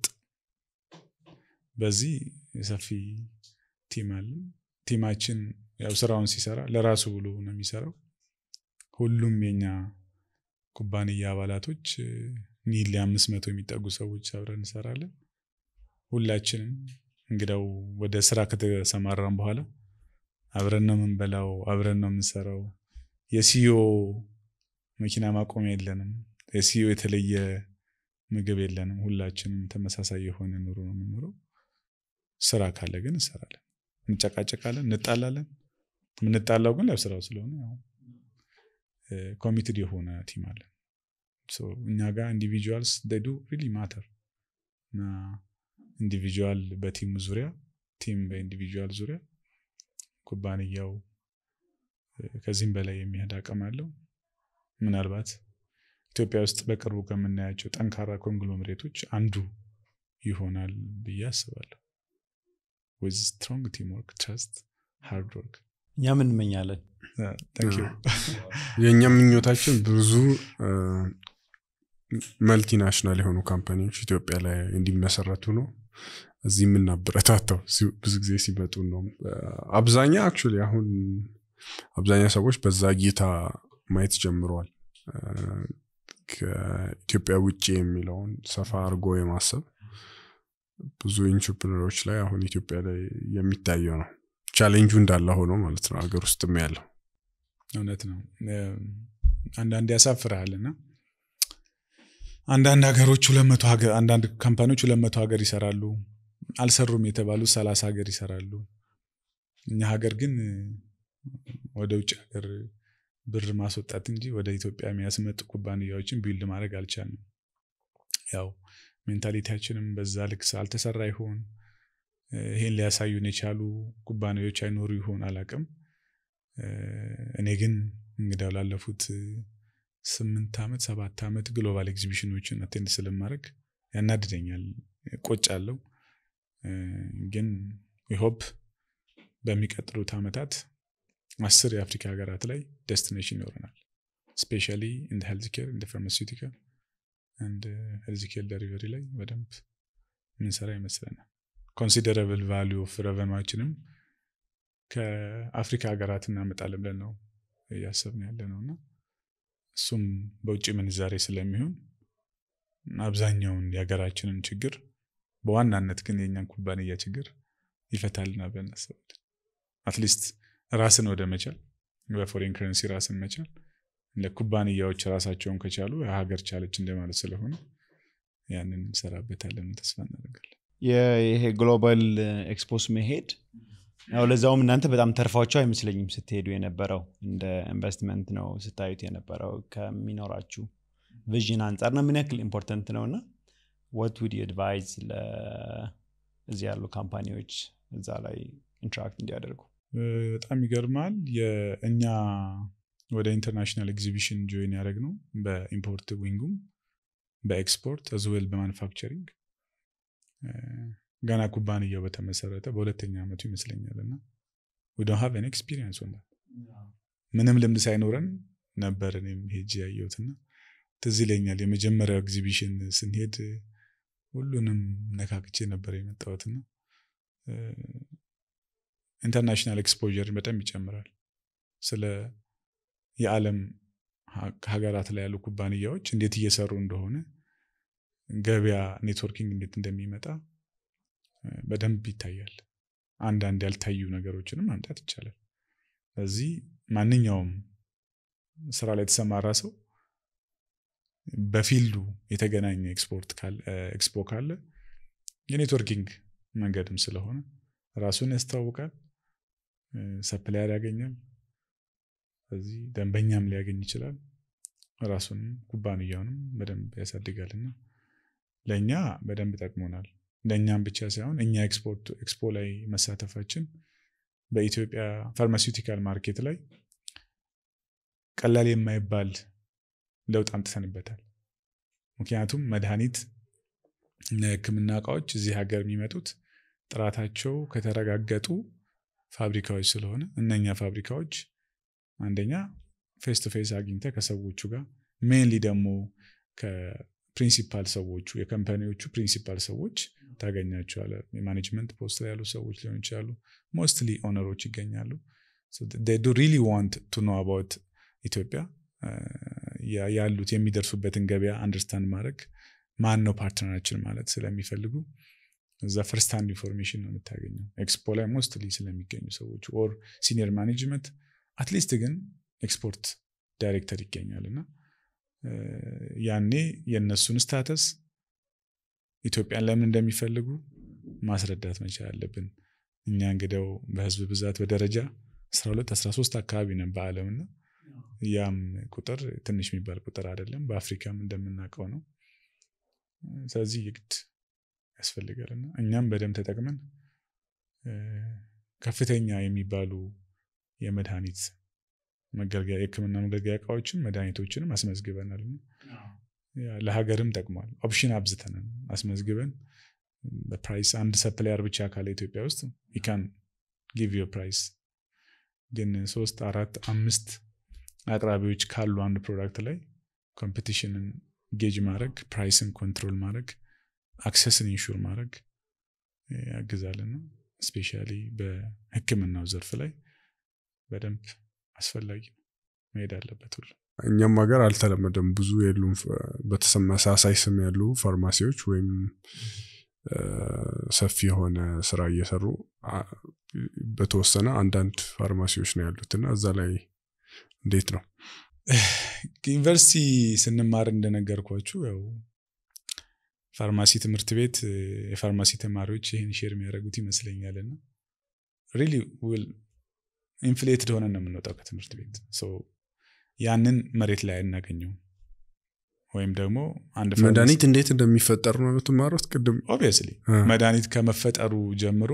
በዚህ ሰፊ ቲም አለን ቲማችን ያው ስራውን ሲሰራ ለራሱ ብሎ ነው የሚሰራው ሁሉም የኛ ኩባንያ አባላቶች ኒል አምስት መቶ የሚጠጉ ሰዎች አብረን እንሰራለን ሁላችንም እንግዳው ወደ ስራ ከተሰማራን በኋላ አብረን ነው የምንበላው አብረን ነው የምንሰራው የሲዮ መኪና ማቆሚያ የለንም የሲዮ የተለየ ምግብ የለንም። ሁላችንም ተመሳሳይ የሆነ ኑሮ ነው የምንኖረው። ስራ ካለ ግን እንሰራለን፣ እንጨቃጨቃለን፣ እንጣላለን። የምንጣላው ግን ለስራው ስለሆነ ኮሚትድ የሆነ ቲም አለን። እኛ ጋር ኢንዲቪጁዋልስ ዱ ሪሊ ማተር እና ኢንዲቪጁዋል በቲም ዙሪያ ቲም በኢንዲቪጁዋል ዙሪያ ኩባንያው ከዚህም በላይ የሚሄድ አቅም አለው። ምናልባት ኢትዮጵያ ውስጥ በቅርቡ ከምናያቸው ጠንካራ ኮንግሎሜሬቶች አንዱ ይሆናል ብዬ አስባለሁ። ዊዝ ስትሮንግ ቲም ወርክ፣ ትረስት፣ ሃርድ ወርክ። እኛም እንመኛለን። የእኛ ምኞታችን ብዙ መልቲናሽናል የሆኑ ካምፓኒዎች ኢትዮጵያ ላይ እንዲመሰረቱ ነው። እዚህ የምናበረታታው ብዙ ጊዜ ሲመጡ ነው። አብዛኛ አክቹዋሊ አሁን አብዛኛ ሰዎች በዛ ጌታ ማየት ጀምረዋል። ከኢትዮጵያ ውጭ የሚለውን ሰፋ አድርጎ የማሰብ ብዙ ኢንትርፕረነሮች ላይ አሁን ኢትዮጵያ ላይ የሚታየው ነው። ቻሌንጁ እንዳለ ሆኖ ማለት ነው ሀገር ውስጥም ያለው እውነት ነው። አንዳንድ ያሳፍርሃል እና አንዳንድ ሀገሮች ሁለት መቶ ሀገር አንዳንድ ካምፓኒዎች ሁለት መቶ ሀገር ይሰራሉ። አልሰሩም የተባሉ ሰላሳ ሀገር ይሰራሉ። እኛ ሀገር ግን ወደ ውጭ ሀገር ብር ማስወጣት እንጂ ወደ ኢትዮጵያ የሚያስመጡ ኩባንያዎችን ቢልድ ማድረግ አልቻልንም። ያው ሜንታሊቲያችንም በዛ ልክ አልተሰራ ይሆን ይሄን ሊያሳዩን የቻሉ ኩባንያዎች አይኖሩ ይሆን አላቅም። እኔ ግን እንግዲያው ላለፉት ስምንት ዓመት ሰባት ዓመት ግሎባል ኤግዚቢሽኖችን አቴንድ ስለማድረግ ያናድደኛል፣ ቆጫለሁ። ግን ሆፕ በሚቀጥሉት ዓመታት አስር የአፍሪካ ሀገራት ላይ ዴስቲኔሽን ይኖረናል። ስፔሻሊ እንደ ሄልዝ ኬር እንደ ፋርማሲውቲካል እንደ ሄልዝ ኬር ደሪቨሪ ላይ በደንብ ምንሰራ ይመስለናል። ኮንሲደረብል ቫሊዩ ኦፍ ረቨኗችንም ከአፍሪካ ሀገራት እናመጣለን ብለን ነው እያሰብን ያለ ነው እና እሱም በውጭ ምንዛሬ ስለሚሆን አብዛኛውን የሀገራችንን ችግር በዋናነት ግን የእኛን ኩባንያ ችግር ይፈታልና ብለን እናስባለን። አትሊስት ራስን ወደ መቻል በፎሬን ከረንሲ ራስን መቻል ለኩባንያዎች ራሳቸውን ከቻሉ የሀገር ቻለች እንደማለት ስለሆነ ያንን እንሰራበታለን ተስፋ እናደርጋለን። ይሄ ግሎባል ኤክስፖስ መሄድ ያው ለዛውም እናንተ በጣም ተርፋቸው አይመስለኝም ስትሄዱ የነበረው እንደ ኢንቨስትመንት ነው ስታዩት የነበረው ከሚኖራችሁ ቪዥን አንጻር ነው ምን ያክል ኢምፖርተንት ነው እና ወት ውድ አድቫይዝ እዚህ ያሉ ካምፓኒዎች እዛ ላይ ኢንትራክት እንዲያደርጉ በጣም ይገርማል የእኛ ወደ ኢንተርናሽናል ኤግዚቢሽን ጆይን ያደረግ ነው በኢምፖርት ዊንጉም በኤክስፖርት አዝዌል በማኑፋክቸሪንግ ገና ኩባንያው በተመሰረተ በሁለተኛ ዓመቱ ይመስለኛል እና ወደ ሀቭን ኤክስፒሪየንስ ሆና ምንም ልምድ ሳይኖረን ነበር እኔም ሄጅ ያየሁትና ትዝ ይለኛል የመጀመሪያው ኤግዚቢሽን ስንሄድ ሁሉንም ነካክቼ ነበር የመጣሁትና ኢንተርናሽናል ኤክስፖዠር በጣም ይጨምራል ስለ የዓለም ሀገራት ላይ ያሉ ኩባንያዎች እንዴት እየሰሩ እንደሆነ ገበያ ኔትወርኪንግ እንዴት እንደሚመጣ በደንብ ይታያል። አንዳንድ ያልታዩ ነገሮችንም ማምጣት ይቻላል። ስለዚህ ማንኛውም ስራ ላይ የተሰማራ ሰው በፊልዱ የተገናኘ ኤክስፖርት ኤክስፖ ካለ የኔትወርኪንግ መንገድም ስለሆነ ራሱን ያስተዋውቃል፣ ሰፕላየር ያገኛል። ስለዚህ ደንበኛም ሊያገኝ ይችላል። ራሱንም ኩባንያውንም በደንብ ያሳድጋልና ለእኛ በደንብ ጠቅሞናል። ለእኛም ብቻ ሳይሆን እኛ ኤክስፖ ላይ መሳተፋችን በኢትዮጵያ ፋርማሲውቲካል ማርኬት ላይ ቀላል የማይባል ለውጥ አምጥተንበታል። ምክንያቱም መድኃኒት እና የሕክምና እቃዎች እዚህ ሀገር የሚመጡት ጥራታቸው ከተረጋገጡ ፋብሪካዎች ስለሆነ እነኛ ፋብሪካዎች አንደኛ ፌስ ቱ ፌስ አግኝተ ከሰዎቹ ጋር ሜንሊ ደግሞ ከፕሪንሲፓል ሰዎቹ የካምፓኒዎቹ ፕሪንሲፓል ሰዎች ታገኛቸዋለ። የማኔጅመንት ፖስት ላይ ያሉ ሰዎች ሊሆኑ ይችላሉ። ሞስትሊ ኦነሮች ይገኛሉ። ዱ ሪሊ ዋንት ቱ ኖ አባውት ኢትዮጵያ ያሉት የሚደርሱበትን ገበያ አንደርስታንድ ማድረግ ማን ነው ፓርትነራችን ማለት ስለሚፈልጉ እዛ ፈርስት ሃንድ ኢንፎርሜሽን ነው የምታገኘው። ኤክስፖ ላይ ሞስትሊ ስለሚገኙ ሰዎች ኦር ሲኒየር ማኔጅመንት አትሊስት ግን ኤክስፖርት ዳይሬክተር ይገኛል እና ያኔ የእነሱን ስታተስ ኢትዮጵያን ለምን እንደሚፈልጉ ማስረዳት መቻል አለብን። እኛ እንግዲያው በህዝብ ብዛት በደረጃ 12 13 አካባቢ ነን በዓለም እና ያም ቁጥር ትንሽ የሚባል ቁጥር አይደለም። በአፍሪካም እንደምናውቀው ነው። ስለዚህ የግድ ያስፈልጋል እና እኛም በደንብ ተጠቅመን ከፍተኛ የሚባሉ የመድኃኒት መገልገያ የህክምና መገልገያ እቃዎችን መድኃኒቶችንም አስመዝግበናል። ለሀገርም ጠቅሟል። ኦፕሽን አብዝተናል አስመዝግበን በፕራይስ አንድ ሰፕላየር ብቻ ካለ ኢትዮጵያ ውስጥ ይካን ጊቭ ዩ ፕራይስ ግን ሶስት አራት አምስት አቅራቢዎች ካሉ አንድ ፕሮዳክት ላይ ኮምፒቲሽንን ጌጅ ማድረግ ፕራይስን ኮንትሮል ማድረግ አክሰስን ኢንሹር ማድረግ ያግዛልና ስፔሻሊ በህክምናው ዘርፍ ላይ በደንብ አስፈላጊ ነው መሄድ አለበት ሁሉ እኛም ሀገር አልተለመደም ብዙ የሉም በተመሳሳይ ስም ያሉ ፋርማሲዎች ወይም ሰፊ የሆነ ስራ እየሰሩ በተወሰነ አንዳንድ ፋርማሲዎች ነው ያሉት እና እዛ ላይ እንዴት ነው ዩኒቨርሲቲ ስንማር እንደነገርኳችሁ ያው ፋርማሲ ትምህርት ቤት የፋርማሲ ተማሪዎች ይህን ሼር የሚያደርጉት ይመስለኛል እና ሪሊ ውል ኢንፍሌትድ ሆነን ነው የምንወጣው ከትምህርት ቤት ያንን መሬት ላይ አናገኘው ወይም ደግሞ አንድ መድኃኒት እንዴት እንደሚፈጠር ነው የምትማሩት ቅድም ኦብቪየስሊ መድኃኒት ከመፈጠሩ ጀምሮ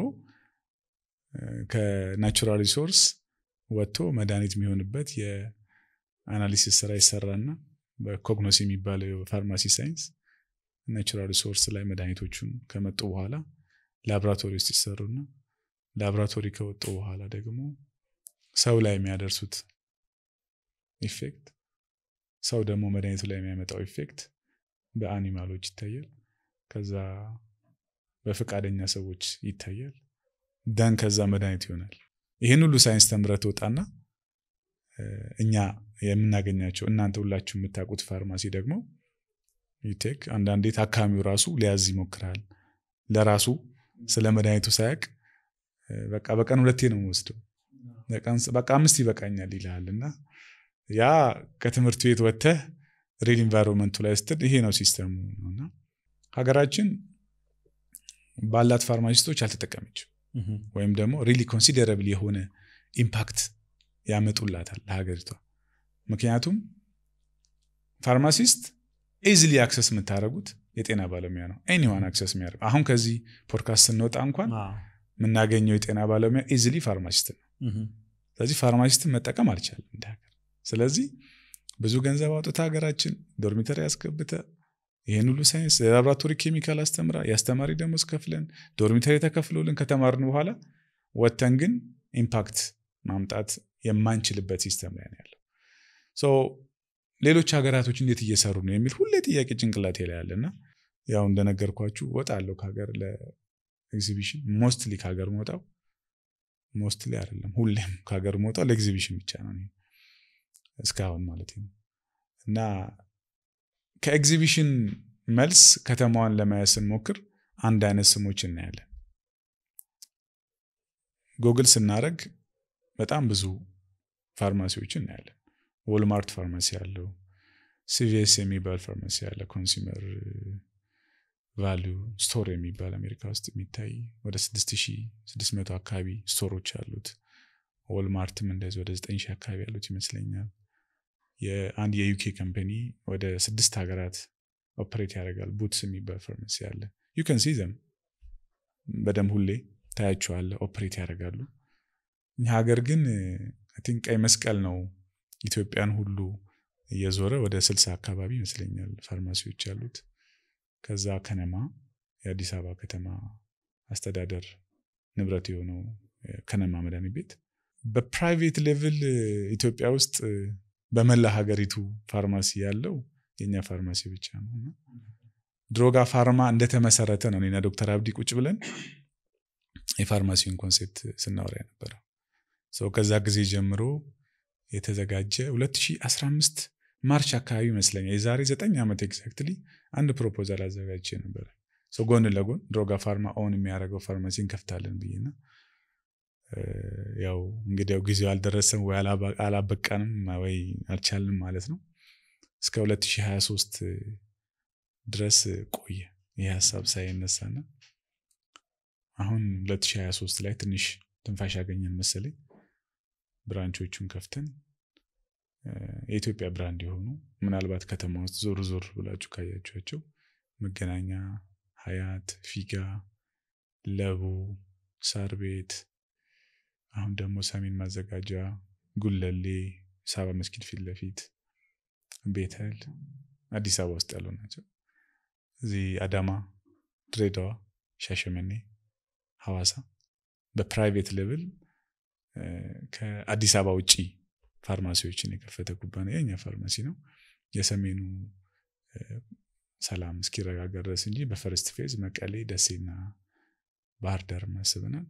ከናቹራል ሪሶርስ ወጥቶ መድኃኒት የሚሆንበት የአናሊሲስ ስራ ይሰራና በኮግኖስ የሚባለው የፋርማሲ ሳይንስ ናቹራል ሪሶርስ ላይ መድኃኒቶቹን ከመጡ በኋላ ላቦራቶሪ ውስጥ ይሰሩና ላቦራቶሪ ከወጡ በኋላ ደግሞ ሰው ላይ የሚያደርሱት ኢፌክት ሰው ደግሞ መድኃኒቱ ላይ የሚያመጣው ኢፌክት በአኒማሎች ይታያል። ከዛ በፈቃደኛ ሰዎች ይታያል። ደን ከዛ መድኃኒት ይሆናል። ይህን ሁሉ ሳይንስ ተምረህ ትወጣና እኛ የምናገኛቸው እናንተ ሁላችሁ የምታውቁት ፋርማሲ ደግሞ ዩቴክ አንዳንዴ ታካሚው ራሱ ሊያዝ ይሞክራል። ለራሱ ስለ መድኃኒቱ ሳያቅ በቃ በቀን ሁለቴ ነው የምወስደው በቃ አምስት ይበቃኛል ይልሃል እና ያ ከትምህርት ቤት ወጥተህ ሪል ኢንቫይሮንመንቱ ላይ ስትል ይሄ ነው ሲስተሙ ነውና ሀገራችን ባላት ፋርማሲስቶች አልተጠቀመችም ወይም ደግሞ ሪሊ ኮንሲደረብል የሆነ ኢምፓክት ያመጡላታል ለሀገሪቷ ምክንያቱም ፋርማሲስት ኢዝሊ አክሰስ የምታደረጉት የጤና ባለሙያ ነው ኤኒዋን አክሰስ የሚያደርግ አሁን ከዚህ ፖድካስት ስንወጣ እንኳን የምናገኘው የጤና ባለሙያ ኢዝሊ ፋርማሲስት ነው ስለዚህ ፋርማሲስትን መጠቀም አልቻለም እንደ ሀገር ስለዚህ ብዙ ገንዘብ አውጥታ ሀገራችን ዶርሚተሪ ያስገብተ ይህን ሁሉ ሳይንስ የላቦራቶሪ ኬሚካል አስተምራ የአስተማሪ ደሞዝ ከፍለን ዶርሚተሪ ተከፍሎልን ከተማርን በኋላ ወተን ግን ኢምፓክት ማምጣት የማንችልበት ሲስተም ላይ ነው ያለው ሌሎች ሀገራቶች እንዴት እየሰሩ ነው የሚል ሁሌ ጥያቄ ጭንቅላቴ ላይ ያለና ያው እንደነገርኳችሁ ወጣ አለው ከሀገር ለኤግዚቢሽን ሞስትሊ ከሀገር መውጣው ሞስትሊ አይደለም ሁሌም ከሀገር መውጣው ለኤግዚቢሽን ብቻ ነው እስካሁን ማለት ነው እና ከኤግዚቢሽን መልስ ከተማዋን ለማየት ስንሞክር አንድ አይነት ስሞች እናያለን ጎግል ስናደረግ በጣም ብዙ ፋርማሲዎች እናያለን ወልማርት ፋርማሲ አለው ሲቪኤስ የሚባል ፋርማሲ አለ ኮንሱመር ቫሊዩ ስቶር የሚባል አሜሪካ ውስጥ የሚታይ ወደ 6600 አካባቢ ስቶሮች አሉት ወልማርትም እንደዚህ ወደ 9000 አካባቢ ያሉት ይመስለኛል የአንድ የዩኬ ካምፓኒ ወደ ስድስት ሀገራት ኦፕሬት ያደርጋል ቡትስ የሚባል ፋርማሲ አለ ዩከን ሲዘም በደንብ ሁሌ ታያቸዋለ ኦፕሬት ያደርጋሉ እኛ ሀገር ግን ቲንክ ቀይ መስቀል ነው ኢትዮጵያን ሁሉ እየዞረ ወደ ስልሳ አካባቢ ይመስለኛል ፋርማሲዎች ያሉት ከዛ ከነማ የአዲስ አበባ ከተማ አስተዳደር ንብረት የሆነው ከነማ መድኃኒት ቤት በፕራይቬት ሌቭል ኢትዮጵያ ውስጥ በመላ ሀገሪቱ ፋርማሲ ያለው የኛ ፋርማሲ ብቻ ነው እና ድሮጋ ፋርማ እንደተመሰረተ ነው እኔና ዶክተር አብዲ ቁጭ ብለን የፋርማሲውን ኮንሴፕት ስናወራ የነበረው ሰው ከዛ ጊዜ ጀምሮ የተዘጋጀ 2015 ማርች አካባቢ ይመስለኛል የዛሬ ዘጠኝ ዓመት ኤግዛክትሊ አንድ ፕሮፖዛል አዘጋጅቼ ነበረ ጎን ለጎን ድሮጋ ፋርማ ኦን የሚያደርገው ፋርማሲ እንከፍታለን ብዬና ያው እንግዲያው ጊዜው አልደረሰም ወይ አላበቃንም ወይ አልቻልንም ማለት ነው እስከ 2023 ድረስ ቆየ ይህ ሀሳብ ሳይነሳና አሁን 2023 ላይ ትንሽ ትንፋሽ ያገኘን መሰለኝ ብራንቾቹን ከፍተን የኢትዮጵያ ብራንድ የሆኑ ምናልባት ከተማ ውስጥ ዞር ዞር ብላችሁ ካያችኋቸው መገናኛ፣ ሀያት፣ ፊጋ፣ ለቡ፣ ሳር ቤት አሁን ደግሞ ሰሜን ማዘጋጃ፣ ጉለሌ፣ ሳባ መስጊድ ፊት ለፊት ቤተል አዲስ አበባ ውስጥ ያሉ ናቸው። እዚህ አዳማ፣ ድሬዳዋ፣ ሻሸመኔ፣ ሐዋሳ በፕራይቬት ሌቭል ከአዲስ አበባ ውጭ ፋርማሲዎችን የከፈተ ኩባንያ የኛ ፋርማሲ ነው። የሰሜኑ ሰላም እስኪረጋጋ ድረስ እንጂ በፈርስት ፌዝ መቀሌ፣ ደሴና ባህር ዳር ማስበናል።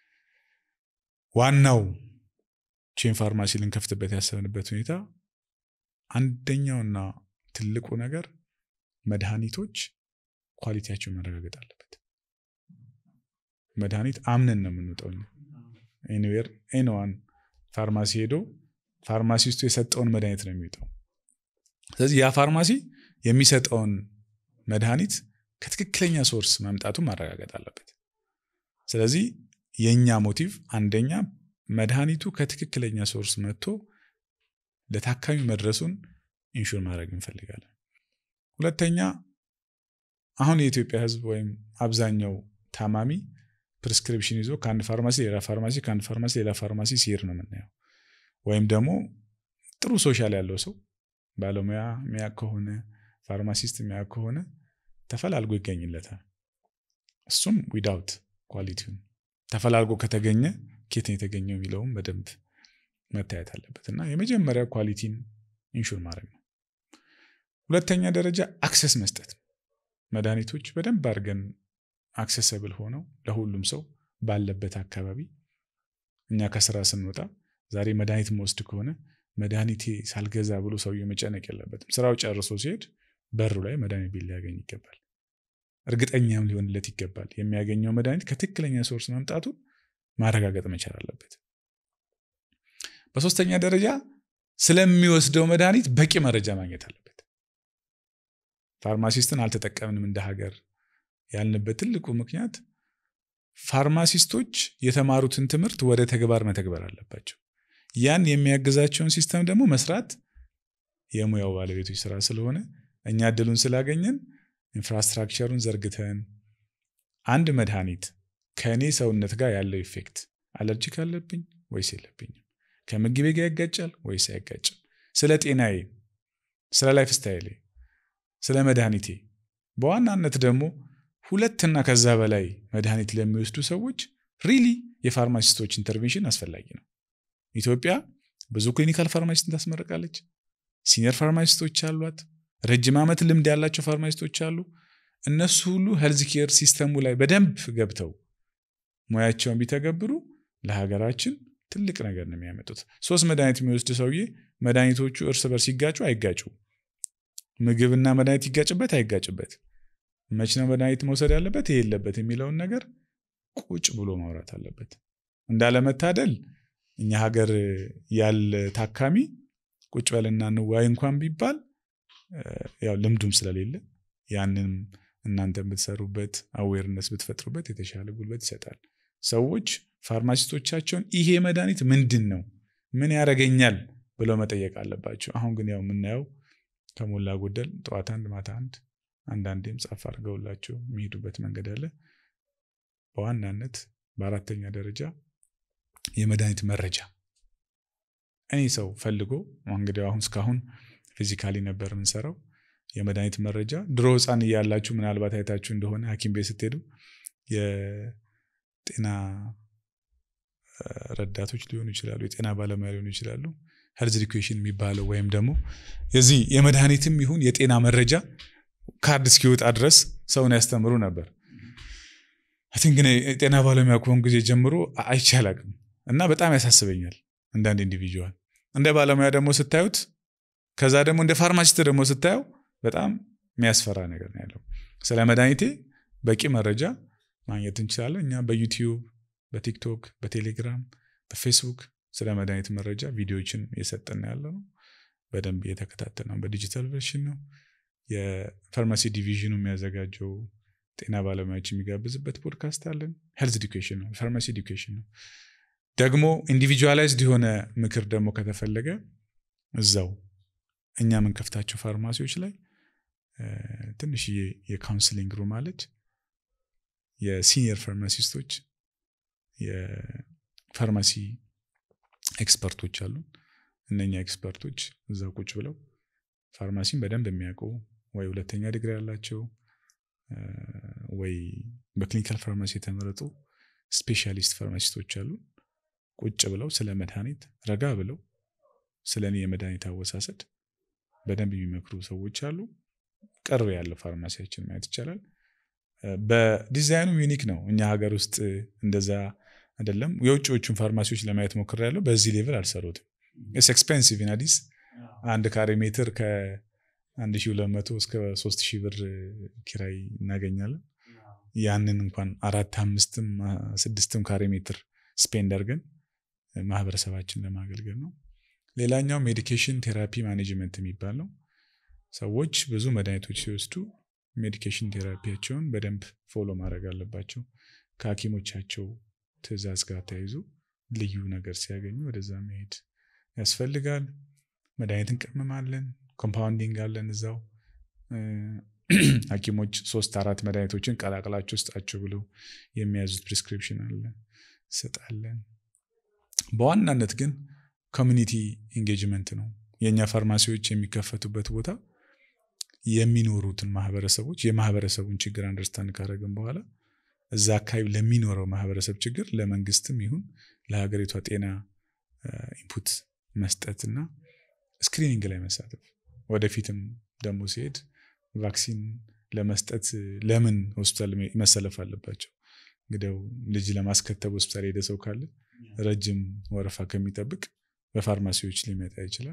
ዋናው ቼን ፋርማሲ ልንከፍትበት ያሰብንበት ሁኔታ አንደኛውና ትልቁ ነገር መድኃኒቶች ኳሊቲያቸው መረጋገጥ አለበት። መድኃኒት አምነን ነው የምንወጣው። ኤኒዌር ኤንዋን ፋርማሲ ሄዶ ፋርማሲስቱ የሰጠውን መድኃኒት ነው የሚወጣው። ስለዚህ ያ ፋርማሲ የሚሰጠውን መድኃኒት ከትክክለኛ ሶርስ መምጣቱን ማረጋገጥ አለበት። ስለዚህ የእኛ ሞቲቭ አንደኛ መድኃኒቱ ከትክክለኛ ሶርስ መጥቶ ለታካሚ መድረሱን ኢንሹር ማድረግ እንፈልጋለን። ሁለተኛ አሁን የኢትዮጵያ ሕዝብ ወይም አብዛኛው ታማሚ ፕሪስክሪፕሽን ይዞ ከአንድ ፋርማሲ ሌላ ፋርማሲ ከአንድ ፋርማሲ ሌላ ፋርማሲ ሲሄድ ነው የምናየው። ወይም ደግሞ ጥሩ ሶሻል ያለው ሰው ባለሙያ ሚያ ከሆነ ፋርማሲስት ሚያ ከሆነ ተፈላልጎ ይገኝለታል። እሱም ዊዳውት ኳሊቲውን ተፈላልጎ ከተገኘ ኬት ነው የተገኘው የሚለውም በደንብ መታየት አለበት እና የመጀመሪያ ኳሊቲን ኢንሹር ማድረግ ነው። ሁለተኛ ደረጃ አክሰስ መስጠት ነው። መድኃኒቶች በደንብ አድርገን አክሰሰብል ሆነው ለሁሉም ሰው ባለበት አካባቢ እኛ ከስራ ስንወጣ ዛሬ መድኃኒት መወስድ ከሆነ መድኃኒቴ ሳልገዛ ብሎ ሰውዬው መጨነቅ የለበትም። ስራው ጨርሶ ሲሄድ በሩ ላይ መድኃኒት ቤት ሊያገኝ ይገባል። እርግጠኛም ሊሆንለት ይገባል። የሚያገኘው መድኃኒት ከትክክለኛ ሶርስ መምጣቱን ማረጋገጥ መቻል አለበት። በሶስተኛ ደረጃ ስለሚወስደው መድኃኒት በቂ መረጃ ማግኘት አለበት። ፋርማሲስትን አልተጠቀምንም እንደ ሀገር ያልንበት ትልቁ ምክንያት ፋርማሲስቶች የተማሩትን ትምህርት ወደ ተግባር መተግበር አለባቸው። ያን የሚያግዛቸውን ሲስተም ደግሞ መስራት የሙያው ባለቤቶች ስራ ስለሆነ እኛ እድሉን ስላገኘን ኢንፍራስትራክቸሩን ዘርግተን አንድ መድኃኒት ከእኔ ሰውነት ጋር ያለው ኢፌክት አለርጂክ አለብኝ ወይስ የለብኝም፣ ከምግቤ ጋር ያጋጫል ወይስ አይጋጭም፣ ስለ ጤናዬ፣ ስለ ላይፍ ስታይሌ፣ ስለ መድኃኒቴ በዋናነት ደግሞ ሁለትና ከዛ በላይ መድኃኒት ለሚወስዱ ሰዎች ሪሊ የፋርማሲስቶች ኢንተርቬንሽን አስፈላጊ ነው። ኢትዮጵያ ብዙ ክሊኒካል ፋርማሲስትን ታስመርቃለች። ሲኒየር ፋርማሲስቶች አሏት። ረጅም ዓመት ልምድ ያላቸው ፋርማሲስቶች አሉ። እነሱ ሁሉ ሄልዝ ኬር ሲስተሙ ላይ በደንብ ገብተው ሙያቸውን ቢተገብሩ ለሀገራችን ትልቅ ነገር ነው የሚያመጡት። ሶስት መድኃኒት የሚወስድ ሰውዬ መድኃኒቶቹ እርስ በርስ ሲጋጩ አይጋጩ፣ ምግብና መድኃኒት ይጋጭበት አይጋጭበት፣ መች ነው መድኃኒት መውሰድ ያለበት ይሄ የለበት የሚለውን ነገር ቁጭ ብሎ ማውራት አለበት። እንዳለመታደል እኛ ሀገር ያለ ታካሚ ቁጭ በልና እንዋይ እንኳን ቢባል ያው ልምዱም ስለሌለ ያንን እናንተ ብትሰሩበት አዌርነስ ብትፈጥሩበት የተሻለ ጉልበት ይሰጣል። ሰዎች ፋርማሲስቶቻቸውን ይሄ መድኃኒት ምንድን ነው ምን ያደርገኛል ብለው መጠየቅ አለባቸው። አሁን ግን ያው የምናየው ከሞላ ጎደል ጠዋት አንድ ማታ አንድ አንዳንዴም ጻፍ አድርገውላቸው የሚሄዱበት መንገድ አለ። በዋናነት በአራተኛ ደረጃ የመድኃኒት መረጃ እኔ ሰው ፈልጎ እንግዲህ አሁን እስካሁን ፊዚካሊ ነበር የምንሰራው። የመድኃኒት መረጃ ድሮ ሕፃን እያላችሁ ምናልባት አይታችሁ እንደሆነ ሐኪም ቤት ስትሄዱ የጤና ረዳቶች ሊሆኑ ይችላሉ፣ የጤና ባለሙያ ሊሆኑ ይችላሉ። ሄልዝ ኢዱኬሽን የሚባለው ወይም ደግሞ የዚህ የመድኃኒትም ይሁን የጤና መረጃ ካርድ እስኪወጣ ድረስ ሰውን ያስተምሩ ነበር። አን ግን የጤና ባለሙያ ከሆን ጊዜ ጀምሮ አይቻላቅም እና በጣም ያሳስበኛል። እንዳንድ ኢንዲቪጁዋል እንደ ባለሙያ ደግሞ ስታዩት ከዛ ደግሞ እንደ ፋርማሲስት ደግሞ ስታየው በጣም የሚያስፈራ ነገር ነው ያለው። ስለ መድኃኒቴ በቂ መረጃ ማግኘት እንችላለን። እኛ በዩቲዩብ፣ በቲክቶክ፣ በቴሌግራም፣ በፌስቡክ ስለ መድኃኒት መረጃ ቪዲዮዎችን እየሰጠን ያለ ነው። በደንብ እየተከታተል ነው። በዲጂታል ቨርሽን ነው። የፋርማሲ ዲቪዥኑ የሚያዘጋጀው ጤና ባለሙያዎች የሚጋብዝበት ፖድካስት አለን። ሄልዝ ኤዱኬሽን ነው፣ ፋርማሲ ኤዱኬሽን ነው። ደግሞ ኢንዲቪጁዋላይዝድ የሆነ ምክር ደግሞ ከተፈለገ እዛው እኛ የምንከፍታቸው ፋርማሲዎች ላይ ትንሽዬ የካውንስሊንግ ሩም አለች። የሲኒየር ፋርማሲስቶች የፋርማሲ ኤክስፐርቶች አሉ። እነኛ ኤክስፐርቶች እዛ ቁጭ ብለው ፋርማሲን በደንብ የሚያውቁ ወይ ሁለተኛ ዲግሪ ያላቸው ወይ በክሊኒካል ፋርማሲ የተመረጡ ስፔሻሊስት ፋርማሲስቶች አሉ። ቁጭ ብለው ስለ መድኃኒት ረጋ ብለው ስለ እኔ የመድኃኒት አወሳሰድ በደንብ የሚመክሩ ሰዎች አሉ። ቅርብ ያለው ፋርማሲያችን ማየት ይቻላል። በዲዛይኑ ዩኒክ ነው። እኛ ሀገር ውስጥ እንደዛ አይደለም። የውጭዎቹን ፋርማሲዎች ለማየት ሞክሬያለሁ። በዚህ ሌቭል አልሰሩትም። ስ ኤክስፔንሲቭ ኢን አዲስ አንድ ካሬ ሜትር ከ1200 እስከ 3000 ብር ኪራይ እናገኛለን። ያንን እንኳን አራት አምስትም ስድስትም ካሬ ሜትር ስፔንድ አድርገን ማህበረሰባችን ለማገልገል ነው። ሌላኛው ሜዲኬሽን ቴራፒ ማኔጅመንት የሚባል ነው። ሰዎች ብዙ መድኃኒቶች ሲወስዱ ሜዲኬሽን ቴራፒያቸውን በደንብ ፎሎ ማድረግ አለባቸው። ከሐኪሞቻቸው ትዕዛዝ ጋር ተያይዞ ልዩ ነገር ሲያገኙ ወደዛ መሄድ ያስፈልጋል። መድኃኒት እንቀምማለን፣ ኮምፓውንዲንግ አለን እዛው ሐኪሞች ሶስት አራት መድኃኒቶችን ቀላቅላቸው ውስጣቸው ብለው የሚያዙት ፕሪስክሪፕሽን አለ እንሰጣለን። በዋናነት ግን ኮሚኒቲ ኢንጌጅመንት ነው። የእኛ ፋርማሲዎች የሚከፈቱበት ቦታ የሚኖሩትን ማህበረሰቦች የማህበረሰቡን ችግር አንደርስታንድ ካደረግን በኋላ እዛ አካባቢ ለሚኖረው ማህበረሰብ ችግር ለመንግስትም ይሁን ለሀገሪቷ ጤና ኢንፑት መስጠትና ስክሪኒንግ ላይ መሳተፍ ወደፊትም ደግሞ ሲሄድ ቫክሲን ለመስጠት ለምን ሆስፒታል መሰለፍ አለባቸው? እንግዲያው ልጅ ለማስከተብ ሆስፒታል ሄደ ሰው ካለ ረጅም ወረፋ ከሚጠብቅ በፋርማሲዎች ሊመጣ ይችላል።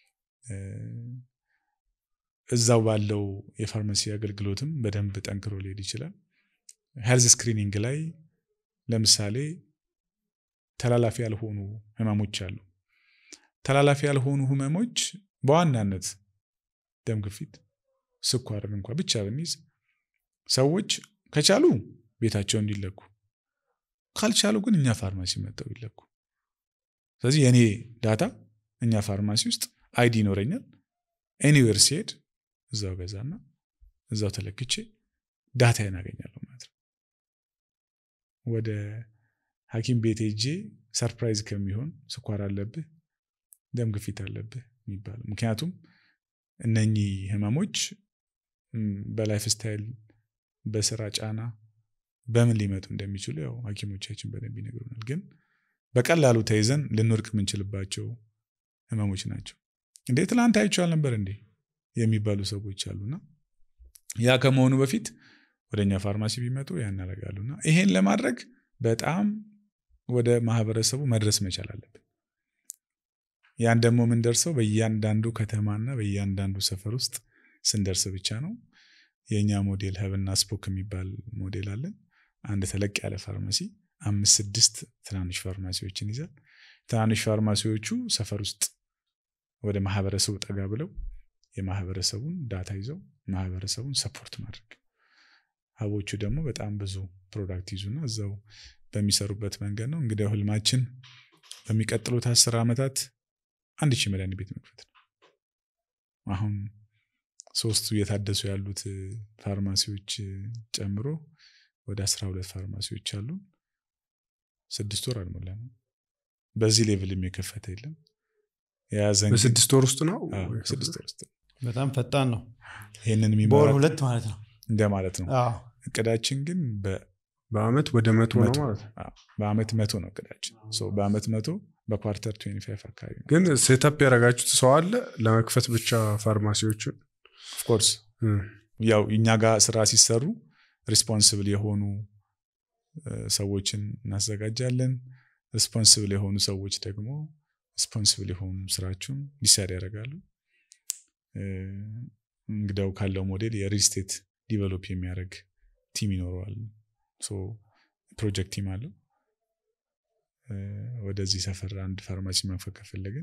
እዛው ባለው የፋርማሲ አገልግሎትም በደንብ ጠንክሮ ሊሄድ ይችላል። ሄልዝ ስክሪኒንግ ላይ ለምሳሌ ተላላፊ ያልሆኑ ህመሞች አሉ። ተላላፊ ያልሆኑ ህመሞች በዋናነት ደም ግፊት፣ ስኳርን እንኳ ብቻ ብንይዝ ሰዎች ከቻሉ ቤታቸው እንዲለኩ ካልቻሉ ግን እኛ ፋርማሲ መጠው ይለኩ። ስለዚህ የእኔ ዳታ እኛ ፋርማሲ ውስጥ አይዲ ይኖረኛል። ኤኒዌር ሲሄድ እዛው ገዛና እዛው ተለክቼ ዳታ ያናገኛለሁ ማለት ነው። ወደ ሐኪም ቤት ሄጄ ሰርፕራይዝ ከሚሆን ስኳር አለብህ፣ ደም ግፊት አለብህ የሚባለው ምክንያቱም እነኚህ ህመሞች በላይፍ ስታይል በስራ ጫና በምን ሊመጡ እንደሚችሉ ያው ሐኪሞቻችን በደንብ ይነግሩናል። ግን በቀላሉ ተይዘን ልንወድቅ የምንችልባቸው ህመሞች ናቸው። እንዴ ትላንት አይቼው አልነበር እንዴ የሚባሉ ሰዎች አሉና ያ ከመሆኑ በፊት ወደ እኛ ፋርማሲ ቢመጡ ያን ያደርጋሉና ይሄን ለማድረግ በጣም ወደ ማህበረሰቡ መድረስ መቻል አለብን። ያን ደግሞ የምንደርሰው በእያንዳንዱ ከተማና በእያንዳንዱ ሰፈር ውስጥ ስንደርስ ብቻ ነው። የእኛ ሞዴል ሀብና ስፖክ የሚባል ሞዴል አለን። አንድ ተለቅ ያለ ፋርማሲ አምስት ስድስት ትናንሽ ፋርማሲዎችን ይዛል። ትናንሽ ፋርማሲዎቹ ሰፈር ውስጥ ወደ ማህበረሰቡ ጠጋ ብለው የማህበረሰቡን ዳታ ይዘው ማህበረሰቡን ሰፖርት ማድረግ፣ ሀቦቹ ደግሞ በጣም ብዙ ፕሮዳክት ይዙና እዛው በሚሰሩበት መንገድ ነው። እንግዲህ ህልማችን በሚቀጥሉት አስር ዓመታት አንድ ሺህ መድኃኒት ቤት መክፈት ነው። አሁን ሶስቱ እየታደሱ ያሉት ፋርማሲዎች ጨምሮ ወደ አስራ ሁለት ፋርማሲዎች አሉ። ስድስት ወር አልሞላም። በዚህ ሌቭል የሚከፈተ የለም። የያዘን በስድስት ወር ውስጥ ነው። ስድስት ወር ውስጥ በጣም ፈጣን ነው። ይህንን በወር የሚመራ ሁለት ማለት ነው። እንደማለት ነው። አዎ። እቅዳችን ግን በ- በአመት ወደ መቶ ነው መቶ ማለት ነው። አዎ፣ በአመት መቶ ነው እቅዳችን። ሶ በአመት መቶ በኳርተር 25 አካባቢ ነው። ግን ሴታፕ ያደረጋችሁት ሰው አለ ለመክፈት ብቻ ፋርማሲዎቹን ኦፍኮርስ ያው እኛ ጋር ስራ ሲሰሩ ሪስፖንስብል የሆኑ እ፣ ሰዎችን እናዘጋጃለን። ሪስፖንስብል የሆኑ ሰዎች ደግሞ ሪስፖንስብል የሆኑ ስራቸውን ዲሳይድ ያደርጋሉ። እ፣ እንግዳው ካለው ሞዴል የሪል ስቴት ዲቨሎፕ የሚያደርግ ቲም ይኖረዋል። ሶ ፕሮጀክት ቲም አለው። እ፣ ወደዚህ ሰፈር አንድ ፋርማሲ መክፈት ከፈለግን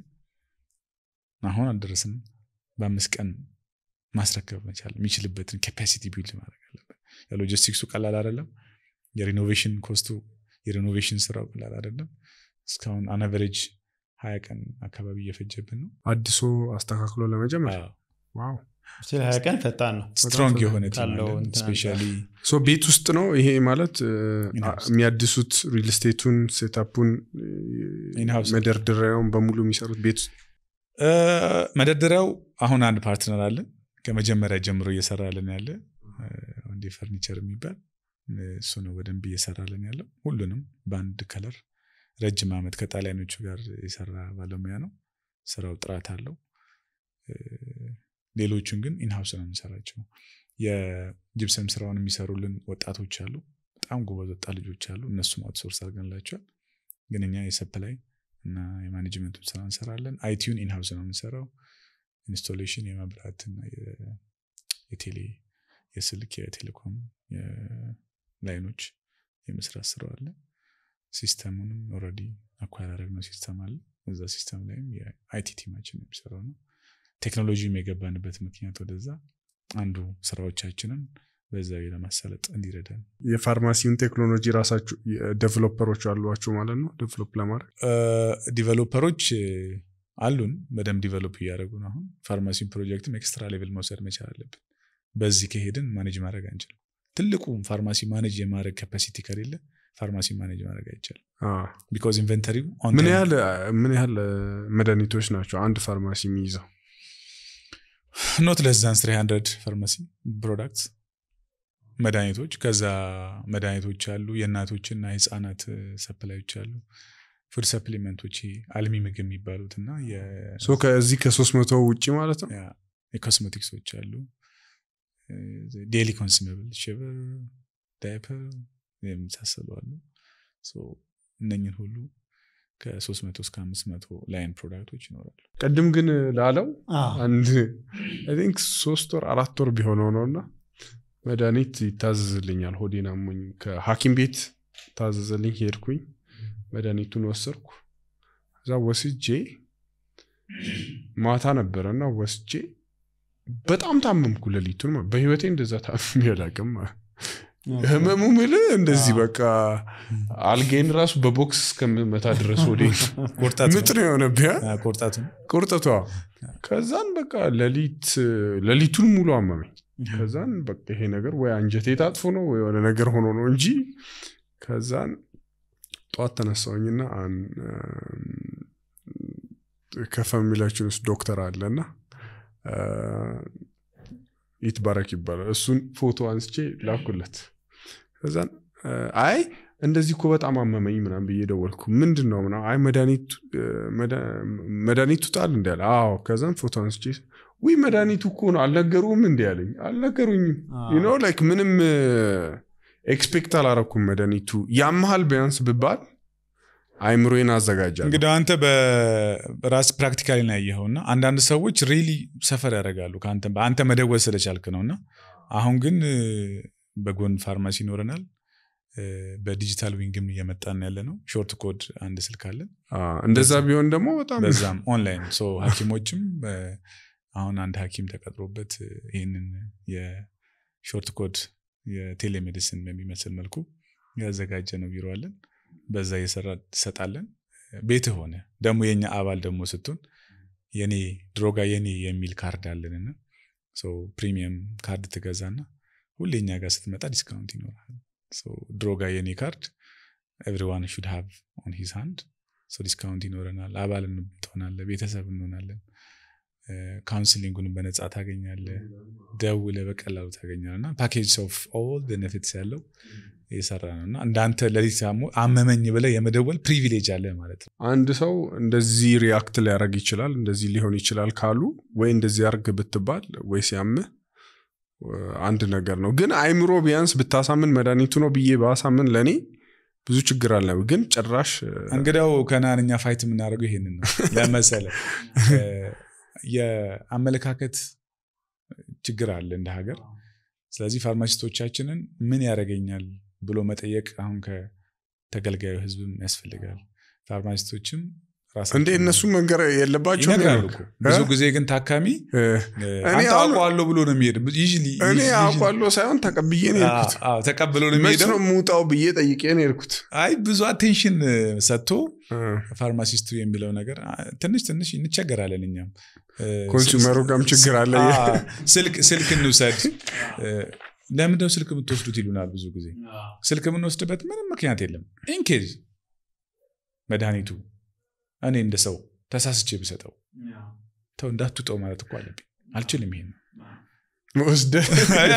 አሁን አልደረስንም። በአምስት ቀን ማስረከብ መቻል የሚችልበትን ካፓሲቲ ቢልድ ማድረግ አለብን። ሎጂስቲክሱ ቀላል አይደለም። የሪኖቬሽን ኮስቱ የሪኖቬሽን ስራው ቀላል አይደለም። እስካሁን አናቨሬጅ ሀያ ቀን አካባቢ እየፈጀብን ነው። አዲሶ አስተካክሎ ለመጀመር አዎ። ዋው ስለ ሀያ ቀን ፈጣን ነው ስትሮንግ የሆነ ቲም ካለው አለን። እንትን ስፔሻሊ ሶ ቤት ውስጥ ነው ይሄ ማለት እ፣ In-house. የሚያድሱት ሪል ስቴቱን ሴታፑን In-house. መደርደሪያውን በሙሉ የሚሰሩት ቤት ውስጥ እ፣ መደርደሪያው አሁን አንድ ፓርትነር አለን ከመጀመሪያ ጀምሮ እየሰራልን ያለ እ፣ አንዴ ፈርኒቸር የሚባል እ፣ እሱ ነው በደንብ እየሰራልን ያለው ሁሉንም በአንድ ከለር ረጅም ዓመት ከጣሊያኖቹ ጋር የሰራ ባለሙያ ነው። ስራው ጥራት አለው። እ፣ ሌሎቹን ግን ኢንሃውስ ነው የምንሰራቸው። የጅብሰም ስራውን የሚሰሩልን ወጣቶች አሉ። በጣም ጎበዝ ወጣት ልጆች አሉ። እነሱም አውትሶርስ አድርገንላቸዋል። ግን እኛ የሰፕላይ እና የማኔጅመንቱን ስራ እንሰራለን። አይቲዩን ኢንሃውስ ነው የምንሰራው። ኢንስቶሌሽን የመብራት እና የ- የቴሌ የስልክ የቴሌኮም ላይኖች የመስራት ስራው አለ። ሲስተሙንም ኦልሬዲ አኳር ያደረግነው ሲስተም አለ። እዛ ሲስተም ላይም የአይቲ ቲማችን የሚሰራው ነው። ቴክኖሎጂም የገባንበት ምክንያት ወደዛ አንዱ ስራዎቻችንን በዛ ለማሳለጥ እንዲረዳን የፋርማሲውን ቴክኖሎጂ ራሳችሁ ዴቨሎፐሮች አሏችሁ ማለት ነው ዴቨሎፕ ለማድረግ ዲቨሎፐሮች አሉን በደንብ ዲቨሎፕ እያደረጉ ነው። አሁን ፋርማሲን ፕሮጀክትም ኤክስትራ ሌቭል መውሰድ መቻል አለብን። በዚህ ከሄድን ማኔጅ ማድረግ አንችልም። ትልቁ ፋርማሲ ማኔጅ የማድረግ ካፓሲቲ ከሌለ ፋርማሲ ማኔጅ ማድረግ አይቻልም። አ፣ ቢኮዝ ኢንቨንተሪው ምን ያህል ምን ያህል መድኃኒቶች ናቸው አንድ ፋርማሲ የሚይዘው ኖት ለስ ዛን 300 ፋርማሲ ፕሮዳክትስ መድኃኒቶች ከዛ መድኃኒቶች አሉ የእናቶችና የህፃናት ሰፕላዮች አሉ ፉድ ሰፕሊመንቶች አልሚ ምግብ የሚባሉት እና የ- ሶ ከዚህ ከሶስት መቶ ውጭ ማለት ነው ያ፣ የኮስሜቲክሶች አሉ ዴሊ ኮንሱመብል ሽብር ዳይፐር የመሳሰሉ አሉ ሶ እነኝን ሁሉ ከ300 እስከ 500 ላይን ፕሮዳክቶች ይኖራሉ ቅድም ግን ላለው አዎ። አንድ አይ ቲንክ ሶስት ወር አራት ወር ቢሆነው ነው እና መድኃኒት ይታዘዝልኛል ሆዴን አሞኝ ከሐኪም ቤት ታዘዘልኝ ሄድኩኝ መድኃኒቱን ወሰድኩ እዛ ወስጄ ማታ ነበረና ወስጄ በጣም ታመምኩ ሌሊቱን ማለት በህይወቴ እንደዛ ታምሜ አላውቅም ህመሙ ምልህ እንደዚህ አዎ። በቃ አልጋዬን ራሱ በቦክስ እስከምመታ ድረስ ወዴ ቆርጣት ምጥ ነው የሆነብህ አ? ቆርጣቱ ቁርጥቷ ከዛን በቃ ሌሊት ሌሊቱን ሙሉ አመመኝ ከዛን በቃ ይሄ ነገር ወይ አንጀቴ ታጥፎ ነው ወይ የሆነ ነገር ሆኖ ነው እንጂ ከዛን ጠዋት ተነሳውኝና ከፋሚሊያችን ውስጥ ዶክተር አለና ይትባረክ ይባላል እሱን ፎቶ አንስቼ ላኩለት ከዛን አይ እንደዚህ እኮ በጣም አመመኝ ምናም ብዬ ደወልኩ ምንድን ነው ምናምን አይ መድኃኒቱ መድኃኒቱ ጣል እንዲ ያለ አዎ ከዛን ፎቶ አንስቼ ውይ መድኃኒቱ እኮ ነው አልነገሩም እንዲ ያለኝ አልነገሩኝም ዩኖ ላይክ ምንም ኤክስፔክት አላረኩም መድኃኒቱ ያመሃል ቢያንስ ብባል አይምሮዬን አዘጋጃለሁ እንግዲህ አንተ በራስ ፕራክቲካሊ ነው ያየኸው እና አንዳንድ ሰዎች ሪሊ ሰፈር ያደርጋሉ ከአንተ አንተ መደወል ስለቻልክ ነው እና አሁን ግን በጎን ፋርማሲ ይኖረናል በዲጂታል ዊንግም እየመጣን ያለ ነው ሾርት ኮድ አንድ ስልክ አለን እንደዛ ቢሆን ደግሞ በጣም በዛም ኦንላይን ሶ ሀኪሞችም አሁን አንድ ሀኪም ተቀጥሮበት ይህንን የሾርት ኮድ የቴሌሜዲሲን በሚመስል መልኩ ያዘጋጀ ነው ቢሮ አለን በዛ እየሰራ ትሰጣለን ቤት ሆነ ደግሞ የኛ አባል ደግሞ ስትሆን የኔ ድሮጋ የኔ የሚል ካርድ አለንና ፕሪሚየም ካርድ ትገዛና ሁሌ እኛ ጋር ስትመጣ ዲስካውንት ይኖራል ድሮጋ የኔ ካርድ ኤቭሪዋን ሹድ ሃቭ ኦን ሂዝ ሃንድ ዲስካውንት ይኖረናል አባል ትሆናለ ቤተሰብ እንሆናለን ካውንስሊንጉን በነፃ ታገኛለ ደውለ በቀላሉ ታገኛል እና ፓኬጅ ኦፍ ኦል ቤኔፊትስ ያለው የሰራ ነው እና እንዳንተ ለሊት አመመኝ ብለ የመደወል ፕሪቪሌጅ አለ ማለት ነው አንድ ሰው እንደዚህ ሪያክት ሊያደርግ ይችላል እንደዚህ ሊሆን ይችላል ካሉ ወይ እንደዚህ ያርግ ብትባል ወይ ሲያምህ አንድ ነገር ነው ግን አይምሮ ቢያንስ ብታሳምን መድኃኒቱ ነው ብዬ ባሳምን ለእኔ ብዙ ችግር አለ ግን ጭራሽ እንግዲያው ከናንኛ ፋይት የምናደርገው ይሄንን ነው ለመሰለ የአመለካከት ችግር አለ እንደ ሀገር ስለዚህ ፋርማሲስቶቻችንን ምን ያደረገኛል ብሎ መጠየቅ አሁን ከተገልጋዩ ህዝብም ያስፈልጋል ፋርማሲስቶችም ራሳቸው እንዴ እነሱ መንገር የለባቸው ይነግራሉ እኮ። ብዙ ጊዜ ግን ታካሚ እ፣ አንተ አሁን- አውቀዋለሁ ብሎ ነው የሚሄድ Usually- እኔ usually- አውቋለሁ ሳይሆን ተቀብዬ ነው የሄድኩት አዎ፣ አዎ፣ ተቀብሎ ነው መች የሚሄደው ነው የምውጣው ብዬ ጠይቄ ነው የሄድኩት አይ ብዙ አቴንሽን ሰጥቶ እ፣ ፋርማሲስቱ የሚለው ነገር አ፣ ትንሽ ትንሽ እንቸገራለን እኛም እ፣ ኮንሱመሩ ጋርም ችግር አለ አ፣ ስልክ ስልክ እንውሰድ እ፣ ለምንድነው ስልክ የምትወስዱት ይሉናል ብዙ ጊዜ ስልክ የምንወስድበት ምንም ምክንያት የለም ኢንኬዝ መድኃኒቱ እኔ እንደ ሰው ተሳስቼ ብሰጠው ተው እንዳትውጠው ማለት እኮ አለብኝ አልችልም ይሄን ወስደህ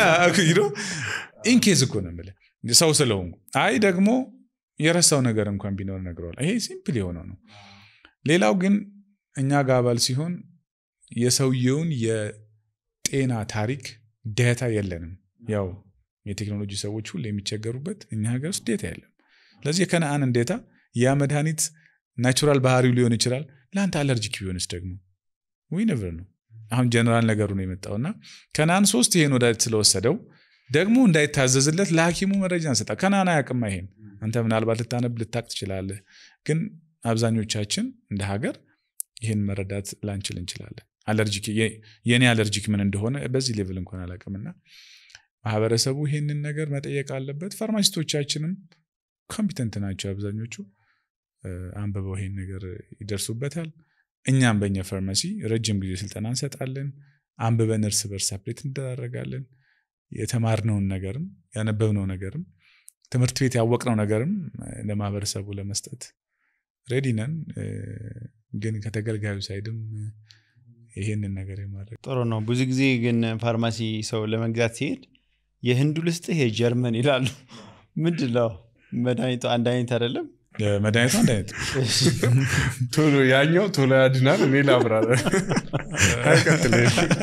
ኢንኬዝ እኮ ነው የምልህ ሰው ስለሆንኩ አይ ደግሞ የረሳው ነገር እንኳን ቢኖር ነግረዋል ይሄ ሲምፕል የሆነው ነው ሌላው ግን እኛ ጋር አባል ሲሆን የሰውየውን የጤና ታሪክ ዴታ የለንም ያው የቴክኖሎጂ ሰዎች ሁሉ የሚቸገሩበት እኛ ሀገር ውስጥ ዴታ የለም ስለዚህ የከነአንን ዴታ ያ መድኃኒት ናቹራል ባህሪው ሊሆን ይችላል ለአንተ አለርጂክ ቢሆንስ ደግሞ ዊ ነቨር ነው አሁን ጀነራል ነገሩ ነው የመጣው እና ከነአን ሶስት ይሄን ወዳጅ ስለወሰደው ደግሞ እንዳይታዘዝለት ለሐኪሙ መረጃ እንሰጣ ከነአን አያውቅም ይሄን አንተ ምናልባት ልታነብ ልታቅ ትችላለህ ግን አብዛኞቻችን እንደ ሀገር ይህን መረዳት ላንችል እንችላለን አለርጂክ የ- የእኔ አለርጂክ ምን እንደሆነ በዚህ ሌቭል እንኳን አላውቅምና ማህበረሰቡ ይህንን ነገር መጠየቅ አለበት ፋርማሲስቶቻችንም ኮምፒተንት ናቸው አብዛኞቹ እ፣ አንብበው ይሄን ነገር ይደርሱበታል እኛም በእኛ ፋርማሲ ረጅም ጊዜ ስልጠና እንሰጣለን አንብበን እርስ በርስ አፕዴት እንደራረጋለን የተማርነውን ነገርም ያነበብነው ነገርም ትምህርት ቤት ያወቅነው ነገርም እ፣ ለማህበረሰቡ ለመስጠት ሬዲ ነን እ፣ ግን ከተገልጋዩ ሳይድም እ፣ ይሄንን ነገር የማድረግ ጥሩ ነው ብዙ ጊዜ ግን ፋርማሲ ሰው ለመግዛት ሲሄድ የህንዱ ልስጥህ የጀርመን ይላሉ ምንድን ነው መድኃኒቱ አንድ አይነት አይደለም እ፣ መድኃኒቱ አንድ አይነት ነው። ቶሎ ያኛው ቶሎ ያድናል እኔ ላብራራ አይቀጥል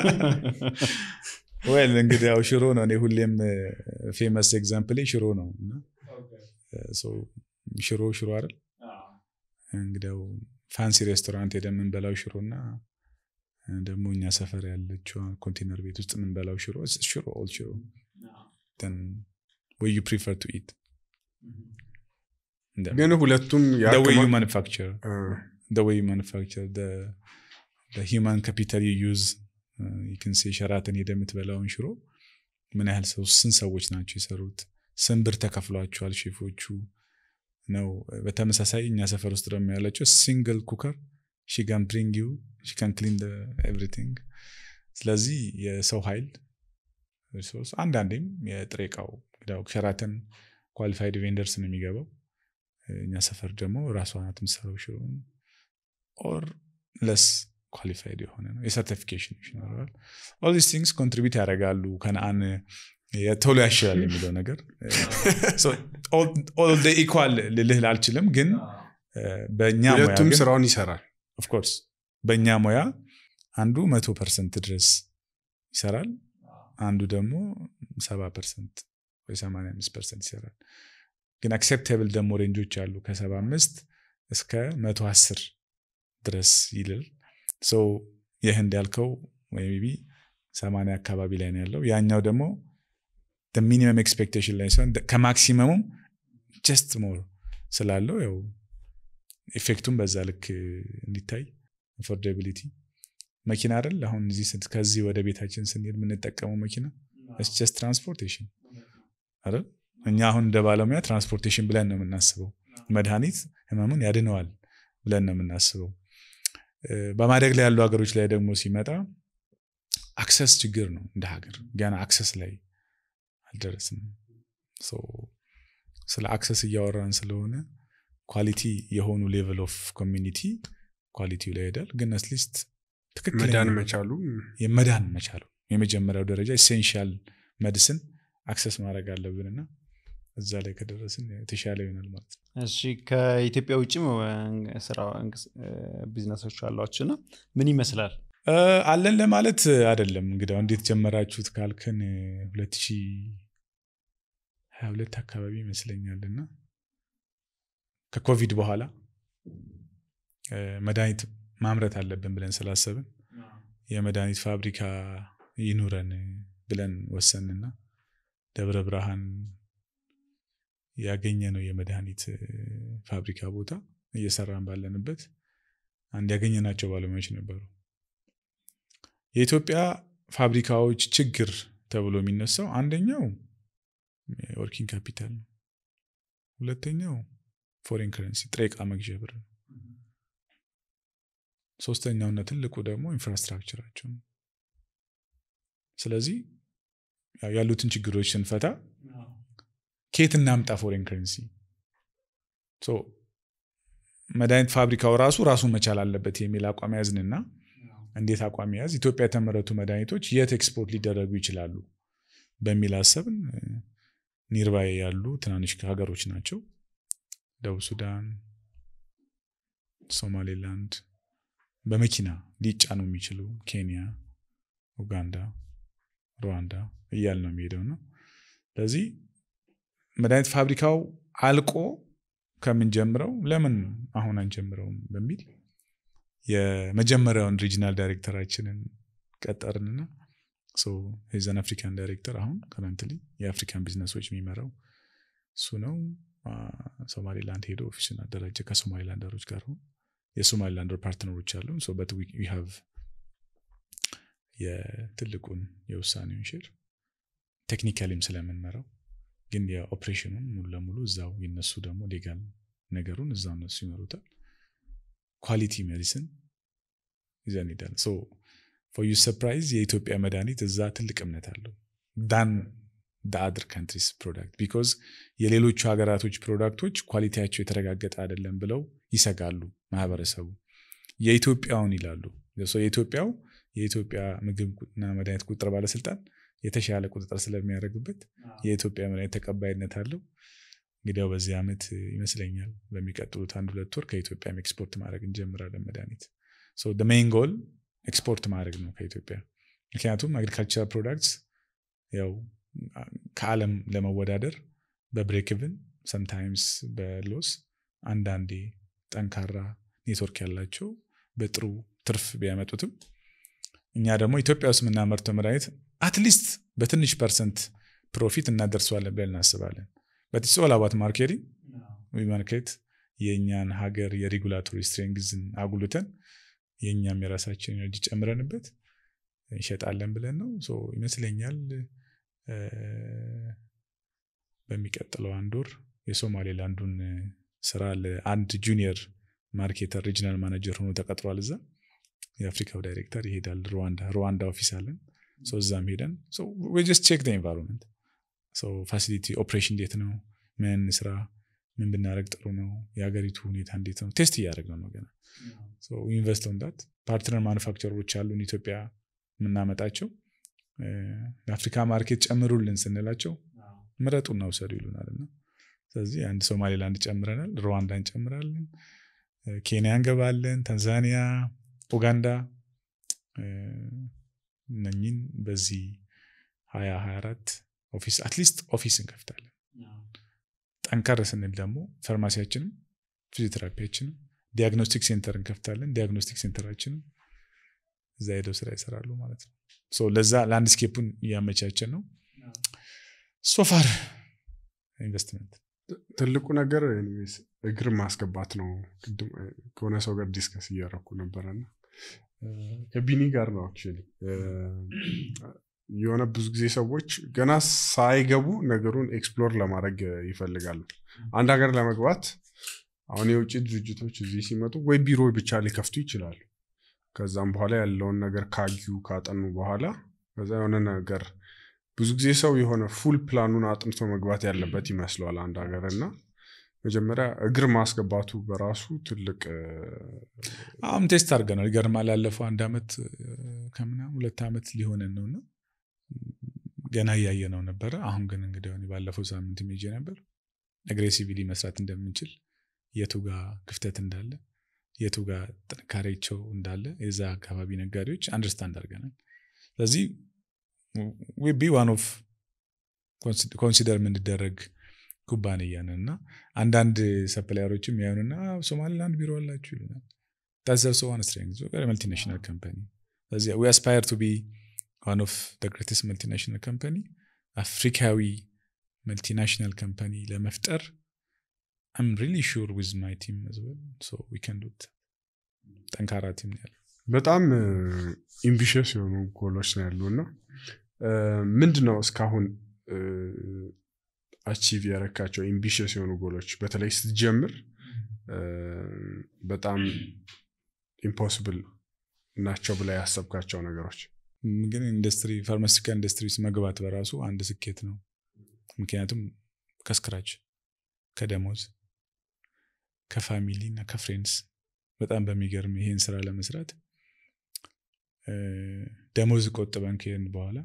ወል እንግዲህ ያው ሽሮ ነው እኔ ሁሌም ፌመስ ኤግዛምፕል ሽሮ ነው እና እ፣ ሰው ሽሮ ሽሮ አይደል እንግዲያው ፋንሲ ሬስቶራንት ሄደን የምንበላው ሽሮ እና እ፣ ደግሞ እኛ ሰፈር ያለችው ኮንቴነር ቤት ውስጥ የምንበላው ሽሮ it's ሽሮ ኦል ሽሮ then ወይ you prefer to eat the, ግን ሁለቱም the way you ያክማ- manufacture እ፣ the way you manufacture the the human capital you use uh, you can say ሸራተን ሄደ የምትበላውን ሽሮ ምን ያህል ሰው ስንት ሰዎች ናቸው የሰሩት ስንት ብር ተከፍሏቸዋል ሼፎቹ ነው በተመሳሳይ እኛ ሰፈር ውስጥ ደግሞ ያለችው ሲንግል ኩከር ሺጋን ብሪንግ ዩ ሺጋን ክሊን ኤቭሪቲንግ ስለዚህ የሰው ኃይል ሪሶርስ አንዳንዴም የጥሬ እቃው እንግዲያው ሸራተን ኳሊፋይድ ቬንደርስ ነው የሚገባው እኛ ሰፈር ደግሞ ራሷ ናት የምትሰራው ሽሮን ኦር ለስ ኳሊፋይድ የሆነ ነው የሰርቲፊኬሽን ይኖረዋል ኦል ዲስ ቲንግስ ኮንትሪቢዩት ያደርጋሉ ከነአን ቶሎ ያሽላል የሚለው ነገር ኦል ኢኳል ልልህ አልችልም ግን እ፣ በእኛ ሙያ ሁለቱም ግን ስራውን ይሰራል ኦፍኮርስ በእኛ ሙያ አንዱ መቶ ፐርሰንት ድረስ ይሰራል አንዱ ደግሞ ሰባ ፐርሰንት ወይ ሰማንያ አምስት ፐርሰንት ይሰራል ግን አክሴፕቴብል ደግሞ ሬንጆች አሉ ከሰባ አምስት እስከ መቶ አስር ድረስ ይልል ሰው የህንድ ያልከው ወይ ቢ ሰማንያ አካባቢ ላይ ነው ያለው ያኛው ደግሞ ሚኒመም ኤክስፔክቴሽን ላይ ሲሆን ከማክሲመሙም ጀስት ሞር ስላለው ያው ኢፌክቱም በዛ ልክ እንዲታይ አፎርዳቢሊቲ መኪና አይደል አሁን እዚህ ስን- ከዚህ ወደ ቤታችን ስንሄድ የምንጠቀመው መኪና ጀስት ትራንስፖርቴሽን አይደል እኛ አሁን እንደ ባለሙያ ትራንስፖርቴሽን ብለን ነው የምናስበው መድኃኒት ህመሙን ያድነዋል ብለን ነው የምናስበው እ፣ በማደግ ላይ ያሉ ሀገሮች ላይ ደግሞ ሲመጣ አክሰስ ችግር ነው እንደ ሀገር ገና አክሰስ ላይ አልደረስንም ሶ ስለ አክሰስ እያወራን ስለሆነ ኳሊቲ የሆኑ ሌቨል ኦፍ ኮሚኒቲ ኳሊቲው ላይ ይሄዳል ግን አትሊስት ትክክለኛ መዳን መቻሉ የመዳን መቻሉ የመጀመሪያው ደረጃ ኢሴንሻል መድስን አክሰስ ማድረግ አለብንና እዛ ላይ ከደረስን የተሻለ ይሆናል ማለት ነው እሺ ከኢትዮጵያ ውጭም እ፣ ስራ እንቅስ- እ፣ ቢዝነሶች አሏችሁ እና ምን ይመስላል እ፣ አለን ለማለት አይደለም እንግዲያው እንዴት ጀመራችሁት ካልክን ሁለት ሺህ ሀያ ሁለት አካባቢ ይመስለኛል እና ከኮቪድ በኋላ እ፣ መድኃኒት ማምረት አለብን ብለን ስላሰብን የመድኃኒት ፋብሪካ ይኑረን ብለን ወሰንና ደብረ ብርሃን ያገኘ ነው የመድኃኒት እ፣ ፋብሪካ ቦታ እየሰራን ባለንበት አንድ ያገኘናቸው ባለሙያዎች ነበሩ። የኢትዮጵያ ፋብሪካዎች ችግር ተብሎ የሚነሳው አንደኛው ወርኪንግ ካፒታል ነው። ሁለተኛው ፎሬን ከረንሲ ጥሬ ዕቃ መግዣ ብር ነው። ሶስተኛውና ትልቁ ደግሞ ኢንፍራስትራክቸራቸው ነው። ስለዚህ ያሉትን ችግሮች ስንፈታ ከየት እናምጣ ፎሬን ከረንሲ? መድኃኒት ፋብሪካው ራሱ ራሱን መቻል አለበት የሚል አቋም ያዝንና እንዴት አቋም ያዝ ኢትዮጵያ የተመረቱ መድኃኒቶች የት ኤክስፖርት ሊደረጉ ይችላሉ በሚል አሰብን። ኒርባይ ያሉ ትናንሽ ሀገሮች ናቸው። ደቡብ ሱዳን፣ ሶማሌላንድ በመኪና ሊጫኑ የሚችሉ ኬንያ፣ ኡጋንዳ፣ ሩዋንዳ እያል ነው የሚሄደው ነው። ስለዚህ መድኃኒት ፋብሪካው አልቆ ከምንጀምረው ለምን አሁን አንጀምረውም በሚል የመጀመሪያውን ሪጂናል ዳይሬክተራችንን ቀጠርንና የዘን አፍሪካን ዳይሬክተር አሁን ከረንትሊ የአፍሪካን ቢዝነሶች የሚመራው እሱ ነው። ሶማሌላንድ ሄዶ ኦፊሱን አደራጀ ከሶማሌላንደሮች ጋር ሆን የሶማሌላንደር ፓርትነሮች አሉ በት ሃቭ የትልቁን የውሳኔውን ሼር ቴክኒካሊም ስለምንመራው ግን የኦፕሬሽኑን ሙሉ ለሙሉ እዛው የነሱ ደግሞ ሌጋል ነገሩን እዛው እነሱ ይመሩታል። ኳሊቲ ሜዲሲን ይዘን ሄዳለን። ፎር ዩ ሰርፕራይዝ የኢትዮጵያ መድኃኒት እዛ ትልቅ እምነት አለው ዳን አድር ካንትሪስ ፕሮዳክት ቢኮዝ የሌሎቹ ሀገራቶች ፕሮዳክቶች ኳሊቲያቸው የተረጋገጠ አይደለም ብለው ይሰጋሉ ማህበረሰቡ። የኢትዮጵያውን ይላሉ። የኢትዮጵያው የኢትዮጵያ ምግብና መድኃኒት ቁጥጥር ባለስልጣን የተሻለ ቁጥጥር ስለሚያደርግበት የኢትዮጵያ መድኃኒት ተቀባይነት አለው። እንግዲያው በዚህ ዓመት ይመስለኛል በሚቀጥሉት አንድ ሁለት ወር ከኢትዮጵያም ኤክስፖርት ማድረግ እንጀምራለን መድኃኒት። ሜይን ጎል ኤክስፖርት ማድረግ ነው ከኢትዮጵያ። ምክንያቱም አግሪካልቸራል ፕሮዳክትስ ያው ከዓለም ለመወዳደር በብሬክቭን ሰምታይምስ በሎስ አንዳንዴ ጠንካራ ኔትወርክ ያላቸው በጥሩ ትርፍ ቢያመጡትም እኛ ደግሞ ኢትዮጵያ ውስጥ የምናመርተው መድኃኒት አትሊስት በትንሽ ፐርሰንት ፕሮፊት እናደርሰዋለን ብለን እናስባለን። በቲስ ኦል አባት ማርኬቲንግ ማርኬት የእኛን ሀገር የሬጉላቶሪ ስትሬንግዝን አጉልተን የእኛም የራሳችን ኤነርጂ ጨምረንበት እንሸጣለን ብለን ነው ይመስለኛል። በሚቀጥለው አንድ ወር የሶማሌላንዱን ስራ ለአንድ ጁኒየር ማርኬተር ሪጂናል ማናጀር ሆኖ ተቀጥሯል። እዛ የአፍሪካው ዳይሬክተር ይሄዳል። ሩዋንዳ ሩዋንዳ ኦፊስ አለን። እዛም ሄደን ጀስት ቼክ ኤንቫይሮንመንት ፋሲሊቲ ኦፕሬሽን እንዴት ነው፣ ምን ስራ ምን ብናደረግ ጥሩ ነው፣ የሀገሪቱ ሁኔታ እንዴት ነው፣ ቴስት እያደረግ ነው ገና ኢንቨስት ዳት ፓርትነር ማኑፋክቸሮች አሉን ኢትዮጵያ የምናመጣቸው ለአፍሪካ ማርኬት ጨምሩልን ስንላቸው ምረጡና ውሰዱ ይሉናል። እና ስለዚህ አንድ ሶማሌላንድ ጨምረናል፣ ሩዋንዳ እንጨምራለን፣ ኬንያ እንገባለን፣ ታንዛኒያ፣ ኡጋንዳ እነኝን በዚህ ሀያ ሀያ አራት ኦፊስ አትሊስት ኦፊስ እንከፍታለን። ጠንከር ስንል ደግሞ ፋርማሲያችንም ፊዚዮቴራፒያችንም ዲያግኖስቲክ ሴንተር እንከፍታለን። ዲያግኖስቲክ ሴንተራችንም እዛ ሄደው ስራ ይሰራሉ ማለት ነው። ለዛ ላንድስኬፑን እያመቻቸን ነው። ሶፋር ኢንቨስትመንት ትልቁ ነገር ኤኒዌይስ እግር ማስገባት ነው። ቅድም ከሆነ ሰው ጋር ዲስከስ እያደረኩ ነበረና ከቢኒ ጋር ነው አክቹዋሊ የሆነ ብዙ ጊዜ ሰዎች ገና ሳይገቡ ነገሩን ኤክስፕሎር ለማድረግ ይፈልጋሉ። አንድ ሀገር ለመግባት አሁን የውጭ ድርጅቶች እዚህ ሲመጡ ወይ ቢሮ ብቻ ሊከፍቱ ይችላሉ። ከዛም በኋላ ያለውን ነገር ካዩ ካጠኑ በኋላ ከዛ የሆነ ነገር ብዙ ጊዜ ሰው የሆነ ፉል ፕላኑን አጥንቶ መግባት ያለበት ይመስለዋል አንድ ሀገር እና መጀመሪያ እግር ማስገባቱ በራሱ ትልቅ አሁን ቴስት አድርገናል። ይገርማል። ያለፈው አንድ ዓመት ከምናምን ሁለት ዓመት ሊሆነን ነው እና ገና እያየ ነው ነበረ። አሁን ግን እንግዲህ ባለፈው ሳምንት ሜጄ ነበር አግሬሲቭሊ መስራት እንደምንችል የቱ ጋር ክፍተት እንዳለ የቱ ጋር ጥንካሬቸው እንዳለ የዛ አካባቢ ነጋዴዎች አንደርስታንድ አድርገናል። ስለዚህ ቢ ዋን ኦፍ ኮንሲደር የምንደረግ ኩባንያ ነን እና አንዳንድ ሰፕላየሮችም ያዩንና ሶማሌላንድ ቢሮ አላችሁ ይሉናል። ታዘርሶ ዋን ስትሬንግዝ መልቲናሽናል ካምፓኒ ስለዚህ ዊ አስፓየር ቱ ቢ ዋን ኦፍ ደ ግሬትስት መልቲናሽናል ካምፓኒ አፍሪካዊ መልቲናሽናል ካምፓኒ ለመፍጠር አም ሪሊ ሹር ዊዝ ማይ ቲም አዝ ዌል ሶ ዊ ካን ዱ ጠንካራ ቲም ነው ያለው በጣም ኢምቢሽስ የሆኑ ጎሎች ነው ያሉ እና ምንድን ነው እስካሁን አቺቭ ያረካቸው ኢምቢሽስ የሆኑ ጎሎች በተለይ ስትጀምር በጣም ኢምፖስብል ናቸው ብላ ያሰብካቸው ነገሮች ግን ኢንዱስትሪ ፋርማሲካ ኢንዱስትሪ ውስጥ መግባት በራሱ አንድ ስኬት ነው ምክንያቱም ከስክራች ከደሞዝ ከፋሚሊ እና ከፍሬንድስ በጣም በሚገርም ይሄን ስራ ለመስራት ደሞዝ ቆጥበን ከሄድን በኋላ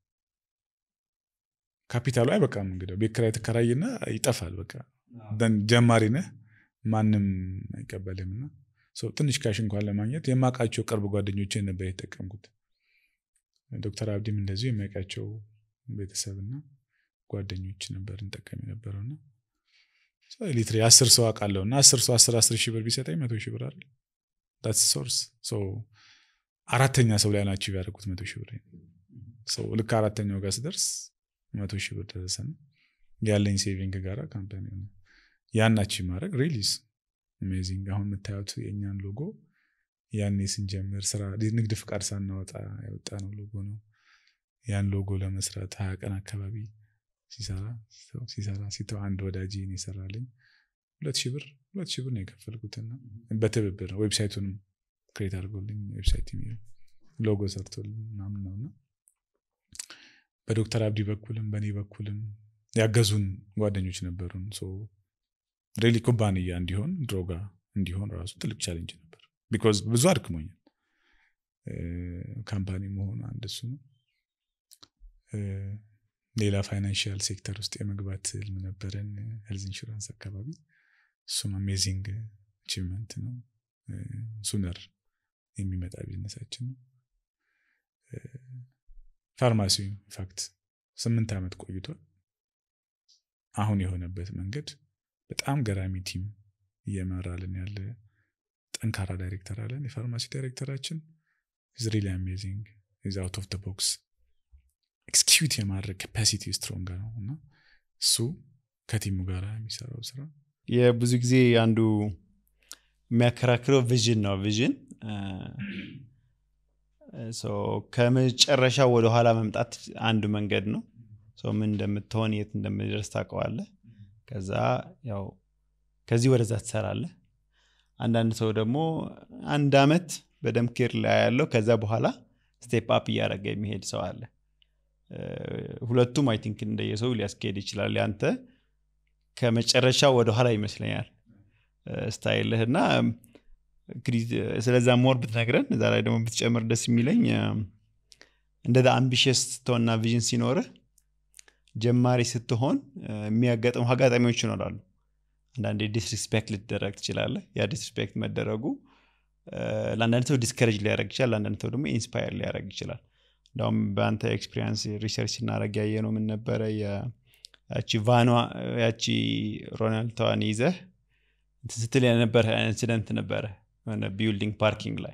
ካፒታሉ አይበቃም እንግዲህ ቤት ኪራይ ትከራይና ይጠፋል በቃ ጀማሪ ነህ ማንም አይቀበልም እና ትንሽ ካሽ እንኳን ለማግኘት የማውቃቸው ቅርብ ጓደኞችን ነበር የተጠቀምኩት ዶክተር አብዲም እንደዚሁ የሚያውቃቸው ቤተሰብና ጓደኞች ነበር እንጠቀም የነበረውና ሊትሪ አስር ሰው አውቃለሁ እና አስር ሰው አስር አስር ሺህ ብር ቢሰጠኝ መቶ ሺህ ብር አይደል ዳትስ ሶርስ አራተኛ ሰው ላይ ናቸው ያደረጉት መቶ ሺህ ብር ልክ አራተኛው ጋር ስደርስ መቶ ሺህ ብር ደረሰና ያለኝ ሴቪንግ ጋራ ካምፓኒ ሆነ ያናች ማድረግ ሪሊዝ አሜዚንግ አሁን የምታዩት የእኛን ሎጎ ያኔ ስንጀምር ስራ ንግድ ፍቃድ ሳናወጣ ያወጣ ነው ሎጎ ነው ያን ሎጎ ለመስራት ሀያ ቀን አካባቢ ሲሰራ ሲሰራ ሲተው አንድ ወዳጅ ነው የሰራልኝ ሁለት ሺህ ብር ሁለት ሺህ ብር ነው የከፈልኩትና በትብብር ነው ዌብሳይቱንም ክሬት አድርጎልኝ ዌብሳይት የሚለው ሎጎ ሰርቶልኝ ምናምን ነውና በዶክተር አብዲ በኩልም በእኔ በኩልም ያገዙን ጓደኞች ነበሩን ሬሊ ኩባንያ እንዲሆን ድሮጋ እንዲሆን ራሱ ትልቅ ቻሌንጅ ነበር ቢኮዝ ብዙ አድክሞኛል ካምፓኒ መሆኑ አንድ እሱ ነው ሌላ ፋይናንሽል ሴክተር ውስጥ የመግባት ህልም ነበረን ሄልዝ ኢንሹራንስ አካባቢ እሱም አሜዚንግ አቺቭመንት ነው ሱነር የሚመጣ ቢዝነሳችን ነው ፋርማሲ ኢንፋክት ስምንት ዓመት ቆይቷል አሁን የሆነበት መንገድ በጣም ገራሚ ቲም እየመራልን ያለ ጠንካራ ዳይሬክተር አለን የፋርማሲ ዳይሬክተራችን ኢዝ ሪሊ አሜዚንግ ኢዝ አውት ኦፍ ቦክስ ኤክስኪዩት የማድረግ ካፓሲቲ ስትሮንግ ነው እና እሱ ከቲሙ ጋር የሚሰራው ስራ የብዙ ጊዜ አንዱ የሚያከራክረው ቪዥን ነው ቪዥን ከመጨረሻ ወደኋላ መምጣት አንዱ መንገድ ነው ምን እንደምትሆን የት እንደምደርስ ታውቀዋለህ ከዛ ያው ከዚህ ወደዛ ትሰራለህ አንዳንድ ሰው ደግሞ አንድ አመት በደንብ ኬር ላይ ያለው ከዛ በኋላ ስቴፕ አፕ እያደረገ የሚሄድ ሰው አለ ሁለቱም አይ ቲንክ እንደየሰው ሊያስኬድ ይችላል ያንተ ከመጨረሻ ወደኋላ ይመስለኛል ስታይልህ እና እንግዲህ ስለዛ ሞር ብትነግረን እዛ ላይ ደግሞ ብትጨምር ደስ የሚለኝ እንደዛ አምቢሽስ ስትሆንና ቪዥን ሲኖርህ ጀማሪ ስትሆን የሚያጋጥሙ አጋጣሚዎች ይኖራሉ አንዳንዴ ዲስሪስፔክት ልትደረግ ትችላለህ ያ ዲስሪስፔክት መደረጉ ለአንዳንድ ሰው ዲስከሬጅ ሊያደረግ ይችላል ለአንዳንድ ሰው ደግሞ ኢንስፓየር ሊያደረግ ይችላል እንዳውም በአንተ ኤክስፒሪንስ ሪሰርች ስናደረግ ያየ ነው ምን ነበረ ያቺ ቫኗ ያቺ ሮናልዶዋን ይዘህ ስትል የነበረ ኢንሲደንት ነበረ ቢልዲንግ ፓርኪንግ ላይ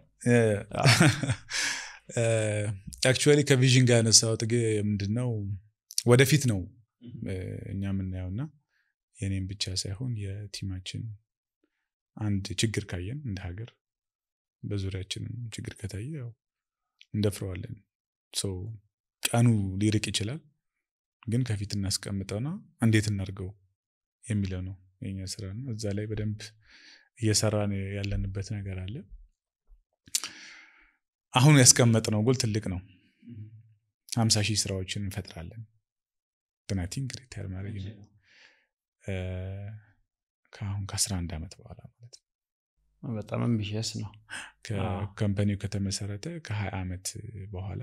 አክቹዋሊ ከቪዥን ጋር ያነሳው ጥጌ ምንድን ነው ወደፊት ነው እኛ የምናየው እና የኔም ብቻ ሳይሆን የቲማችን አንድ ችግር ካየን እንደ ሀገር በዙሪያችንም ችግር ከታየ ያው እንደፍረዋለን ቀኑ ሊርቅ ይችላል ግን ከፊት እናስቀምጠውና እንዴት እናርገው የሚለው ነው የኛ ስራ ነው እዛ ላይ በደንብ እየሰራን ያለንበት ነገር አለ አሁን ያስቀመጥነው ጎል ትልቅ ነው ሀምሳ ሺህ ስራዎችን እንፈጥራለን ብናቲንግ ሪታየር ማድረግ ነው ከአሁን ከአስራ አንድ ዓመት በኋላ ማለት ነው በጣም አምቢሽስ ነው ካምፓኒው ከተመሰረተ ከሀያ ዓመት በኋላ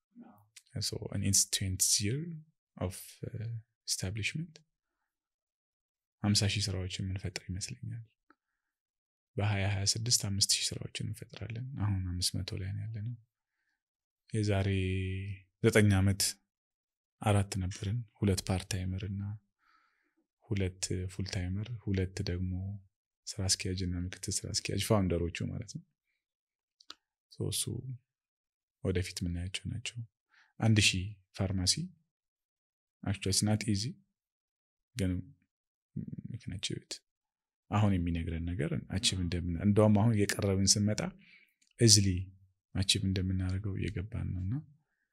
ኢንስቲንት ይር ኦፍ ስታብሊሽመንት ሀምሳ ሺህ ስራዎችን የምንፈጥር ይመስለኛል በሀያ ሀያ ስድስት አምስት ሺህ ስራዎችን እንፈጥራለን አሁን አምስት መቶ ላይ ነው ያለ ነው የዛሬ ዘጠኝ ዓመት አራት ነበርን ሁለት ፓርታይመር እና ሁለት ፉል ታይመር ሁለት ደግሞ ስራ አስኪያጅ እና ምክትል ስራ አስኪያጅ ፋውንደሮቹ ማለት ነው እሱ ወደፊት የምናያቸው ናቸው አንድ ሺህ ፋርማሲ አክቹዋሊ ስናት ኢዚ ግን ምክንያቸው ቤት አሁን የሚነግረን ነገር አቺቭ እንደምን እንደውም አሁን እየቀረብን ስንመጣ እዝሊ አቺቭ እንደምናደርገው እየገባን ነው እና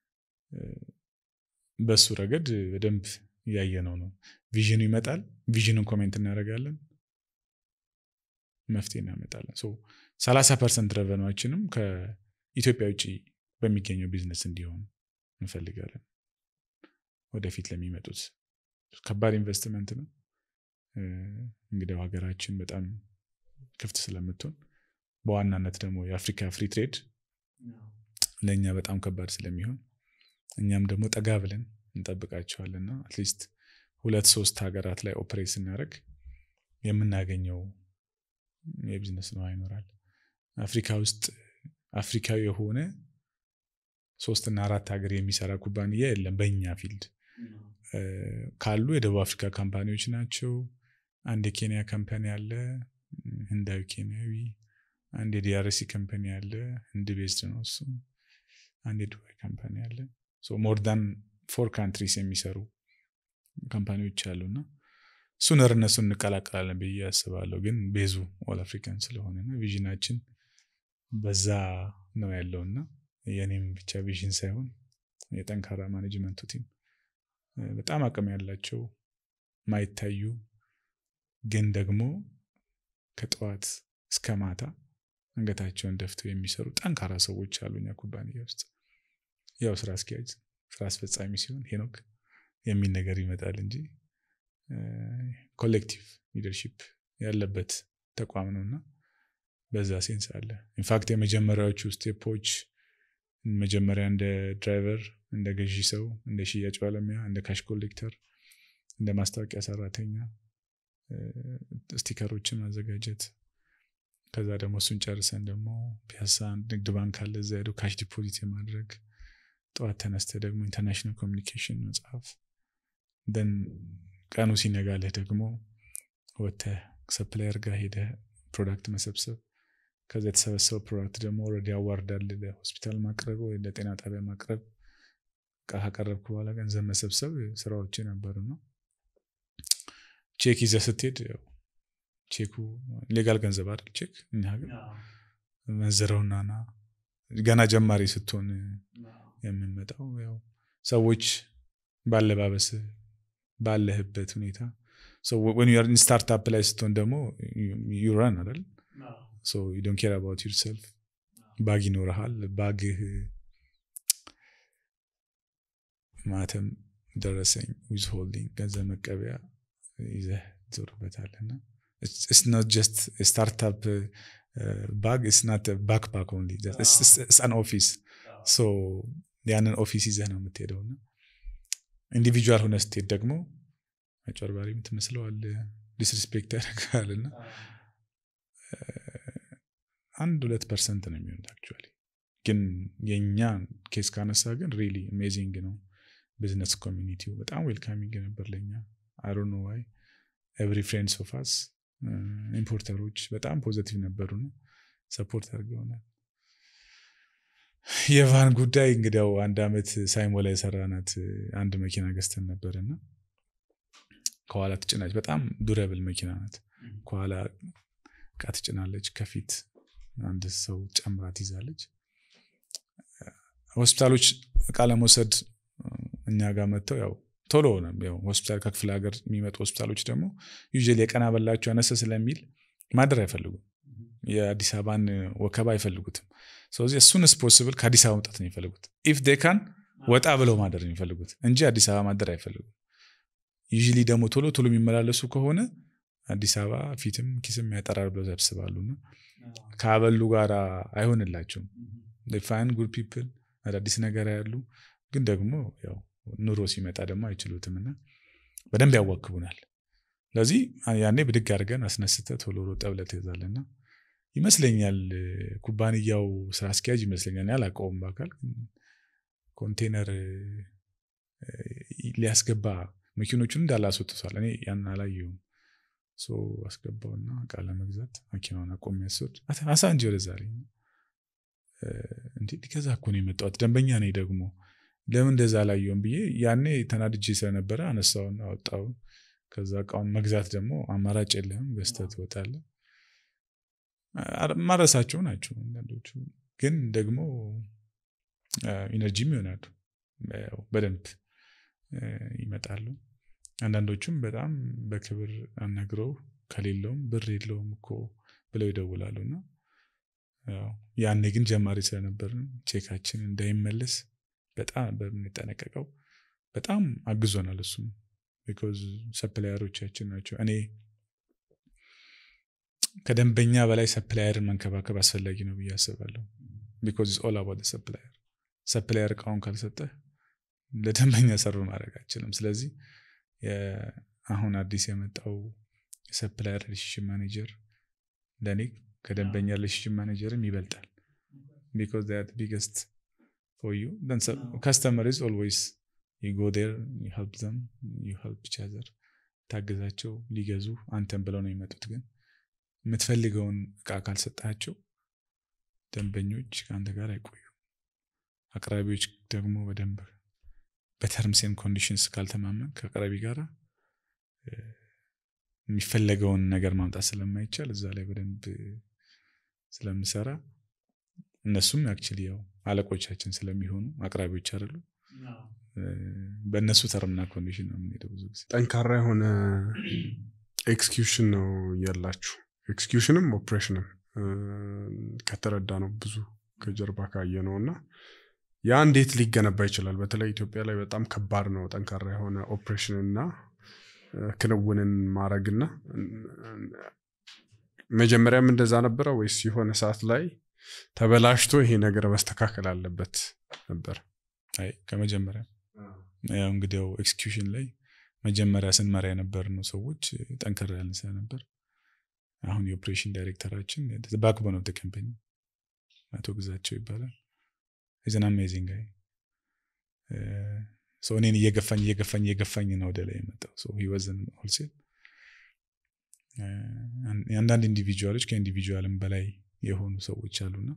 በሱ ረገድ በደንብ እያየነው ነው። ቪዥኑ ይመጣል። ቪዥኑን ኮሜንት እናደርጋለን፣ መፍትሄ እናመጣለን። ሰላሳ ፐርሰንት ረቨኗችንም ከኢትዮጵያ ውጭ በሚገኘው ቢዝነስ እንዲሆን እንፈልጋለን። ወደፊት ለሚመጡት ከባድ ኢንቨስትመንት ነው። እንግዲያው ሀገራችን በጣም ክፍት ስለምትሆን በዋናነት ደግሞ የአፍሪካ ፍሪ ትሬድ ለእኛ በጣም ከባድ ስለሚሆን እኛም ደግሞ ጠጋ ብለን እንጠብቃቸዋልና አትሊስት ሁለት ሶስት ሀገራት ላይ ኦፕሬት ስናደርግ የምናገኘው የቢዝነስ ነው ይኖራል። አፍሪካ ውስጥ አፍሪካዊ የሆነ ሶስትና አራት ሀገር የሚሰራ ኩባንያ የለም በእኛ ፊልድ ካሉ የደቡብ አፍሪካ ካምፓኒዎች ናቸው። አንድ የኬንያ ካምፓኒ አለ፣ ህንዳዊ ኬንያዊ። አንድ የዲአርሲ ካምፓኒ አለ፣ ህንድ ቤዝድ ነው እሱ። አንድ የዱባይ ካምፓኒ አለ። ሞር ዳን ፎር ካንትሪስ የሚሰሩ ካምፓኒዎች አሉና እሱን እነሱን እንቀላቀላለን ብዬ አስባለሁ። ግን ቤዙ ኦል አፍሪካን ስለሆነና ቪዥናችን በዛ ነው ያለውና የኔም ብቻ ቪዥን ሳይሆን የጠንካራ ማኔጅመንቱ ቲም በጣም አቅም ያላቸው ማይታዩ ግን ደግሞ ከጠዋት እስከ ማታ አንገታቸውን ደፍተው የሚሰሩ ጠንካራ ሰዎች አሉ እኛ ኩባንያ ውስጥ። ያው ስራ አስኪያጅ ስራ አስፈጻሚ ሲሆን ሄኖክ የሚል ነገር ይመጣል እንጂ ኮሌክቲቭ ሊደርሺፕ ያለበት ተቋም ነው እና በዛ ሴንስ አለ። ኢንፋክት የመጀመሪያዎቹ ስቴፖች መጀመሪያ እንደ ድራይቨር፣ እንደ ገዢ ሰው፣ እንደ ሽያጭ ባለሙያ፣ እንደ ካሽ ኮሌክተር፣ እንደ ማስታወቂያ ሰራተኛ ስቲከሮችን ማዘጋጀት ከዛ ደግሞ እሱን ጨርሰን ደግሞ ፒያሳ ንግድ ባንክ አለ እዛ ሄዶ ካሽ ዲፖዚት የማድረግ ጠዋት ተነስተ ደግሞ ኢንተርናሽናል ኮሚኒኬሽን መጽሐፍ ደን ቀኑ ሲነጋልህ ደግሞ ወጥተህ ሰፕላየር ጋር ሄደህ ፕሮዳክት መሰብሰብ ከዛ የተሰበሰበው ፕሮዳክት ደግሞ ኦልሬዲ አዋርዳል ለሆስፒታል ማቅረብ ወይ ለጤና ጣቢያ ማቅረብ ካቀረብክ በኋላ ገንዘብ መሰብሰብ ስራዎች ነበሩ ነው። ቼክ ይዘህ ስትሄድ ቼኩ ሌጋል ገንዘብ አይደል ቼክ እኛ ሀገር መንዝረውና ና ገና ጀማሪ ስትሆን የምንመጣው ያው ሰዎች ባለባበስ ባለህበት ሁኔታ ስታርታፕ ላይ ስትሆን ደግሞ ዩራን አይደል ዶን ኬር አባውት ዩርሰልፍ ባግ ይኖረሃል ባግህ ማተም ደረሰኝ ዊዝ ሆልዲንግ ገንዘብ መቀበያ ይዘህ ትዞርበታለና it's not just a startup uh, bag it's not a backpack only it's, it's, it's an office so ያንን ኦፊስ ይዘህ ነው የምትሄደው እና ኢንዲቪጁዋል ሆነ ስትሄድ ደግሞ አጭበርባሪ የምትመስለዋል ዲስሪስፔክት ያደርጋል እና አንድ ሁለት ፐርሰንት ነው የሚሆኑት አክቹዋሊ ግን የእኛ ኬስ ካነሳ ግን ሪሊ አሜዚንግ ነው ቢዝነስ ኮሚኒቲው በጣም ዌልካሚንግ ነበር ለኛ አሮ ነው ዋይ ኤቭሪ ፍሬንድስ ኦፍ አስ ኢምፖርተሮች በጣም ፖዘቲቭ ነበሩ ነው ሰፖርት አድርገውናል የቫን ጉዳይ እንግዲያው አንድ አመት ሳይሞላ የሰራናት አንድ መኪና ገዝተን ነበርና ከኋላ ትጭናለች በጣም ዱረብል መኪና ናት ከኋላ እቃ ትጭናለች ከፊት አንድ ሰው ጨምራ ትይዛለች ሆስፒታሎች እቃ ለመውሰድ እኛ ጋር መጥተው ያው ቶሎ ሆነ ሆስፒታል ከክፍለ ሀገር የሚመጡ ሆስፒታሎች ደግሞ ዩዥዋሊ የቀና በላቸው አነሰ ስለሚል ማደር አይፈልጉም የአዲስ አበባን ወከባ አይፈልጉትም ስለዚህ እሱንስ ፖስብል ከአዲስ አበባ መውጣት ነው የሚፈልጉት ኢፍ ዴካን ወጣ ብለው ማደር ነው የሚፈልጉት እንጂ አዲስ አበባ ማደር አይፈልጉም ዩዥሊ ደግሞ ቶሎ ቶሎ የሚመላለሱ ከሆነ አዲስ አበባ ፊትም ኪስም ያጠራል ብለው ያስባሉና ከአበሉ ጋር አይሆንላቸውም ፋይን ጉድ ፒፕል አዳዲስ ነገር ያሉ ግን ደግሞ ያው ኑሮ ሲመጣ ደግሞ አይችሉትም እና በደንብ ያዋክቡናል ስለዚህ ያኔ ብድግ አድርገን አስነስተ ቶሎ ሮጠ ብለህ ትይዛለና ይመስለኛል ኩባንያው ስራ አስኪያጅ ይመስለኛል ያላቀውም በአካል ኮንቴነር ሊያስገባ መኪኖቹን እንዳላስወጥቷል እኔ ያን አላየውም አስገባውና እቃ ለመግዛት መኪናውን አቆም ያስወድ አሳ እንጂ ወደዛ ላይ እንዴ ሊገዛ እኮ ነው የመጣሁት ደንበኛ ነኝ ደግሞ ለምን እንደዛ አላየውም ብዬ ያኔ ተናድጄ ስለነበረ አነሳውን አወጣው ከዛ እቃውን መግዛት ደግሞ አማራጭ የለህም ገዝተህ ትወጣለህ ማረሳቸው ናቸው አንዳንዶቹ ግን ደግሞ ኢነርጂም ይሆናሉ በደንብ ይመጣሉ አንዳንዶቹም በጣም በክብር አናግረው ከሌለውም ብር የለውም እኮ ብለው ይደውላሉ እና ያኔ ግን ጀማሪ ስለነበርን ቼካችን እንዳይመለስ በጣም በምንጠነቀቀው በጣም አግዞናል እሱም ቢኮዝ ሰፕላየሮቻችን ናቸው እኔ ከደንበኛ በላይ ሰፕላየርን መንከባከብ አስፈላጊ ነው ብዬ አስባለሁ ቢኮዝ ኦል አባውት ሰፕላየር ሰፕላየር እቃውን ካልሰጠህ ለደንበኛ ሰሩ ማድረግ አይችልም ስለዚህ አሁን አዲስ የመጣው የሰፕላየር ሪሌሽንሽፕ ማኔጀር ለእኔ ከደንበኛ ሪሌሽንሽፕ ማኔጀርም ይበልጣል ቢኮዝ ት ቢገስት ፎር ዩ ከስተመር ኢዝ ኦልዌይስ ዩ ጎ ዴር ዩ ሄልፕ ዘም ዩ ሄልፕ ኢች አዘር ታገዛቸው ሊገዙ አንተን ብለው ነው የሚመጡት ግን የምትፈልገውን እቃ ካልሰጣቸው ደንበኞች ከአንተ ጋር አይቆዩ አቅራቢዎች ደግሞ በደንብ በተርምስን ኮንዲሽንስ ካልተማመን ከአቅራቢ ጋር የሚፈለገውን ነገር ማምጣት ስለማይቻል እዛ ላይ በደንብ ስለምሰራ እነሱም አክቹሊ ያው አለቆቻችን ስለሚሆኑ አቅራቢዎች አይደሉ በእነሱ ተርምና ኮንዲሽን ነው የምንሄደው ብዙ ጊዜ ጠንካራ የሆነ ኤክስኪዩሽን ነው ያላችሁ ኤክስኪዩሽንም ኦፕሬሽንም ከተረዳ ነው ብዙ ከጀርባ ካየ ነው እና ያ እንዴት ሊገነባ ይችላል በተለይ ኢትዮጵያ ላይ በጣም ከባድ ነው ጠንካራ የሆነ ኦፕሬሽን እና ክንውንን ማድረግና መጀመሪያም እንደዛ ነበረ ወይስ የሆነ ሰዓት ላይ ተበላሽቶ ይሄ ነገር መስተካከል አለበት ነበር አይ ከመጀመሪያ ያው እንግዲህ ኤክስኪዩሽን ላይ መጀመሪያ ስንመራ የነበር ነው ሰዎች ጠንከር ያልን ስለነበር አሁን የኦፕሬሽን ዳይሬክተራችን ባክቦን ኦፍ ካምፓኒ አቶ ግዛቸው ይባላል ኢዘን አሜዚንግ ጋይ እኔን እየገፋኝ እየገፋኝ እየገፋኝ ነው ወደ ላይ የመጣው ወዘን ሆልሴል የአንዳንድ ኢንዲቪጁዋሎች ከኢንዲቪጁዋልም በላይ የሆኑ ሰዎች አሉና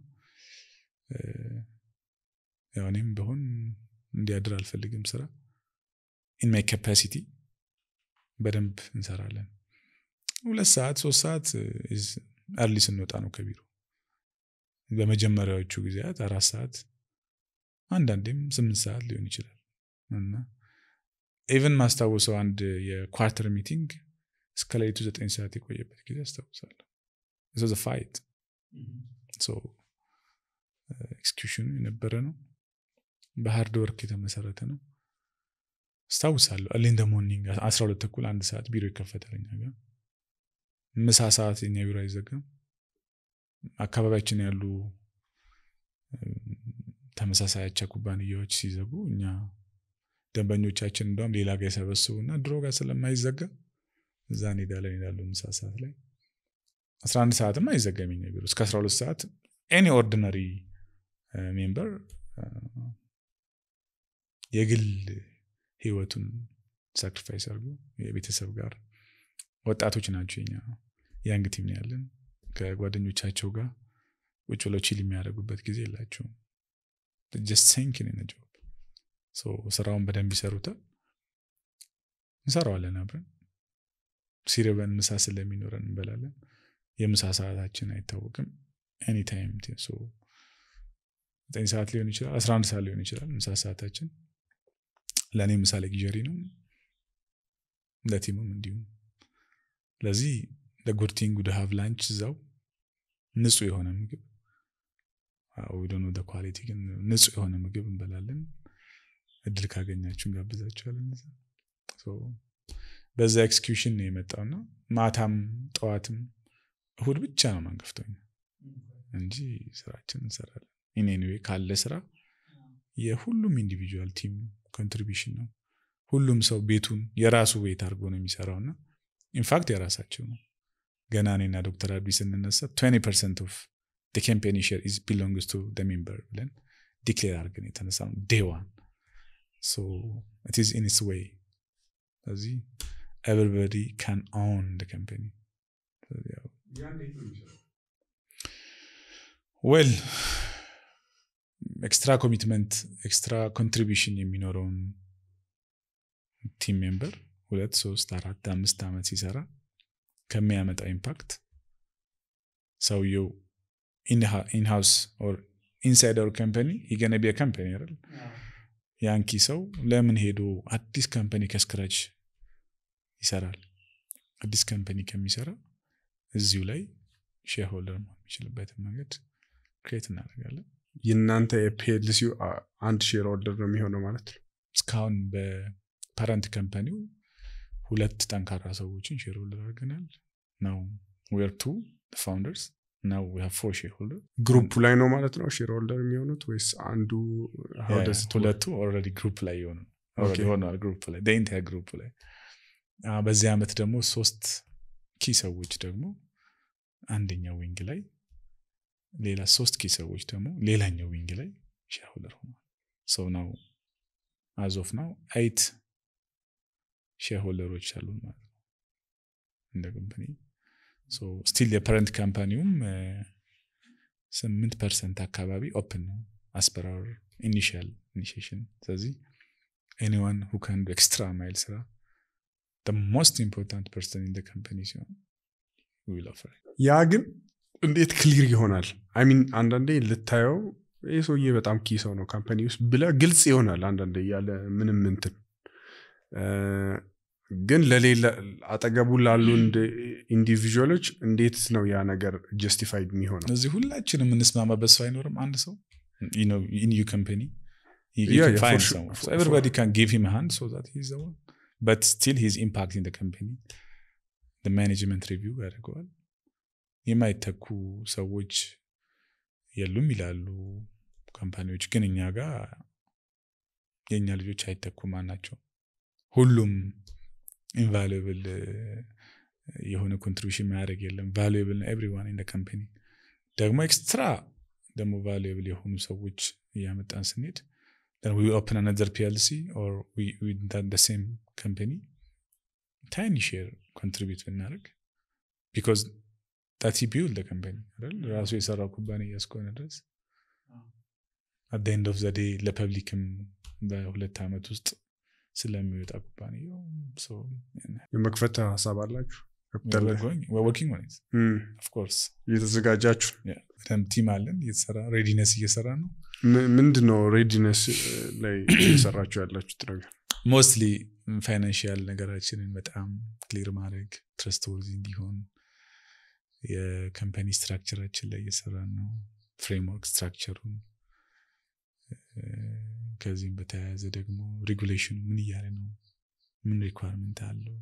ያው እኔም በሆን እንዲያድር አልፈልግም ስራ ኢን ማይ ካፓሲቲ በደንብ እንሰራለን ሁለት ሰዓት ሶስት ሰዓት አርሊ ስንወጣ ነው ከቢሮ በመጀመሪያዎቹ ጊዜያት አራት ሰዓት አንዳንዴም ስምንት ሰዓት ሊሆን ይችላል እና ኢቨን ማስታውሰው አንድ የኳርተር ሚቲንግ እስከ ሌሊቱ ዘጠኝ ሰዓት የቆየበት ጊዜ አስታውሳለሁ ዘ ፋይት ኤክስኪዩሽኑ የነበረ ነው በሃርድ ወርክ የተመሰረተ ነው አስታውሳለሁ አሌን ደ ሞርኒንግ አስራ ሁለት ተኩል አንድ ሰዓት ቢሮ ይከፈታል እኛ ጋር ምሳ ሰዓት የኛ ቢሮ አይዘጋም አካባቢያችን ያሉ ተመሳሳይ አቻ ኩባንያዎች ሲዘጉ እኛ ደንበኞቻችን እንደውም ሌላ ጋር የሰበስቡና ድሮ ጋር ስለማይዘጋ እዛ እንሄዳለን ይላሉ ምሳ ሰዓት ላይ አስራ አንድ ሰዓትም አይዘጋም የኛ ቢሮ እስከ አስራ ሁለት ሰዓት ኤኒ ኦርዲነሪ ሜምበር የግል ህይወቱን ሳክሪፋይስ አድርጎ የቤተሰብ ጋር ወጣቶች ናቸው የኛ ያንግ ቲም ነው ያለን ከጓደኞቻቸው ጋር ቁጭ ብለው ቺል የሚያደርጉበት ጊዜ የላቸውም ጀስት ሲንኪን ኢን ጆብ ስራውን በደንብ ይሰሩታል እንሰራዋለን አብረን ሲርበን ምሳ ስለሚኖረን እንበላለን የምሳ ሰዓታችን አይታወቅም ኤኒታይም ዘጠኝ ሰዓት ሊሆን ይችላል አስራ አንድ ሰዓት ሊሆን ይችላል ምሳ ሰዓታችን ለእኔ ምሳ ለጊጀሪ ነው ለቲሙም እንዲሁም ስለዚህ ለጉርቲንግ ወደ ሀቭ ላንች እዛው ንጹህ የሆነ ምግብ ወደኖ ኳሊቲ ግን ንጹህ የሆነ ምግብ እንበላለን እድል ካገኛችሁ እንጋብዛችኋለን በዛ ኤክስኪዩሽን ነው የመጣውና ማታም ጠዋትም እሁድ ብቻ ነው ማንገፍተኛ እንጂ ስራችን እንሰራለን ኢኔኒዌ ካለ ስራ የሁሉም ኢንዲቪጁዋል ቲም ኮንትሪቢሽን ነው ሁሉም ሰው ቤቱን የራሱ ቤት አድርጎ ነው የሚሰራው እና ኢንፋክት የራሳቸው ነው ገና እኔና ዶክተር አብዲ ስንነሳ 20 ፐርሰንት ኦፍ ካምፓኒ ሼር ኢዝ ቢሎንግስ ቱ ሜምበር ብለን ዲክሌር አድርገን የተነሳ ነው ዴይ ዋን ሶ ኢት ኢዝ ኢን ኢትስ ዌይ ስለዚህ ኤቨሪበዲ ካን ኦን ካምፓኒ ዌል ኤክስትራ ኮሚትመንት ኤክስትራ ኮንትሪቢሽን የሚኖረውን ቲም ሜምበር ሁለት ሶስት አራት አምስት ዓመት ሲሰራ ከሚያመጣው ኢምፓክት ሰውየው ኢንሃውስ ኢንሳይድ አወር ካምፓኒ ይገነቢያ ካምፓኒ አይደል ያንኪ ሰው ለምን ሄዶ አዲስ ካምፓኒ ከስክራች ይሰራል አዲስ ካምፓኒ ከሚሰራ እዚሁ ላይ ሼርሆልደር መሆን የሚችልበትን መንገድ ክሬት እናደርጋለን የእናንተ የፒኤልሲ አንድ ሼር ሆልደር ነው የሚሆነው ማለት ነው እስካሁን በፓረንት ካምፓኒው ሁለት ጠንካራ ሰዎችን ሼር ሆልደር አድርገናል ነው ዌር ቱ ፋውንደርስ ናው ፎር ሼር ሆልደር ግሩፕ ላይ ነው ማለት ነው ሼር ሆልደር የሚሆኑት ወይስ አንዱ how does it work? ሁለቱ ኦልሬዲ ግሩፕ ላይ የሆኑ Okay. ሆነዋል ግሩፕ ላይ ኢንታየር ግሩፕ ላይ አ፣ በዚህ ዓመት ደግሞ ሶስት ኪ ሰዎች ደግሞ አንደኛው ዊንግ ላይ ሌላ ሶስት ኪ ሰዎች ደግሞ ሌላኛው ዊንግ ላይ ሼርሆልደር ሆኗል ሰው ናው አዞፍ ናው አይት ሼርሆልደሮች አሉ ማለት ነው እንደ ኮምፓኒ ስቲል የፓረንት ካምፓኒውም ስምንት ፐርሰንት አካባቢ ኦፕን ነው አስፐራር ኢኒሽል ኢኒሽሽን ስለዚህ ኤኒዋን ሁ ካን ኤክስትራ ማይል ስራ ሞስት ኢምፖርታንት ፐርሰን ኢን ካምፓኒ ሲሆን ዊል ኦፈር ያ ግን እንዴት ክሊር ይሆናል አይሚን አንዳንዴ ልታየው ይህ ሰውዬ በጣም ኪ ሰው ነው ካምፓኒ ውስጥ ብለ ግልጽ ይሆናል አንዳንዴ ያለ ምንም እንትን እ፣ ግን ለሌላ አጠገቡ ላሉ ኢንዲቪዥዋሎች እንዴት ነው ያ ነገር ጀስቲፋይድ የሚሆነው እዚህ ሁላችንም የምንስማማበት ሰው አይኖርም አንድ ሰው ኢን ዩ ካምፓኒ Yeah, yeah, for sure, for- for- ኤቨሪባዲ ካን ጊቭ ሂም ሃንድ ሶ ዛት ሂዝ ዘ በት ስቲል ሂዝ ኢምፓክት ኢን ካምፓኒ ማኔጅመንት ሪቪው ያደርገዋል የማይተኩ ሰዎች የሉም ይላሉ ካምፓኒዎች ግን እኛ ጋር የእኛ ልጆች አይተኩም ናቸው ሁሉም ኢንቫሉብል የሆነ ኮንትሪቢሽን ማያደርግ የለም ቫሉብል ኤቭሪዋን ኢን ካምፓኒ ደግሞ ኤክስትራ ደግሞ ቫሉብል የሆኑ ሰዎች እያመጣን ስንሄድ then we open another PLC or we we done the same company tiny share contribute ብናደርግ because that he build the company አይደል ራሱ የሰራው ኩባንያ እስከሆነ ድረስ at the end of the day ለፐብሊክም በሁለት ዓመት ውስጥ ስለሚወጣ ኩባንያው so የመክፈት ሀሳብ አላችሁ ካፒታል we're ላይ? going we're working on it እም፣ of course እየተዘጋጃችሁ በደንብ ቲም አለን እየተሰራ ሬዲነስ እየሰራ ነው ም- ምንድን ነው ሬዲነስ ላይ እየሰራችሁ ያላችሁት ነገር ሞስትሊ ፋይናንሽያል ነገራችንን በጣም ክሊር ማድረግ ትረስት ወርዚ እንዲሆን የካምፓኒ ስትራክቸራችን ላይ እየሰራን ነው ፍሬምወርክ ስትራክቸሩን እ፣ ከዚህም በተያያዘ ደግሞ ሬጉሌሽኑ ምን እያለ ነው ምን ሪኳርመንት አለው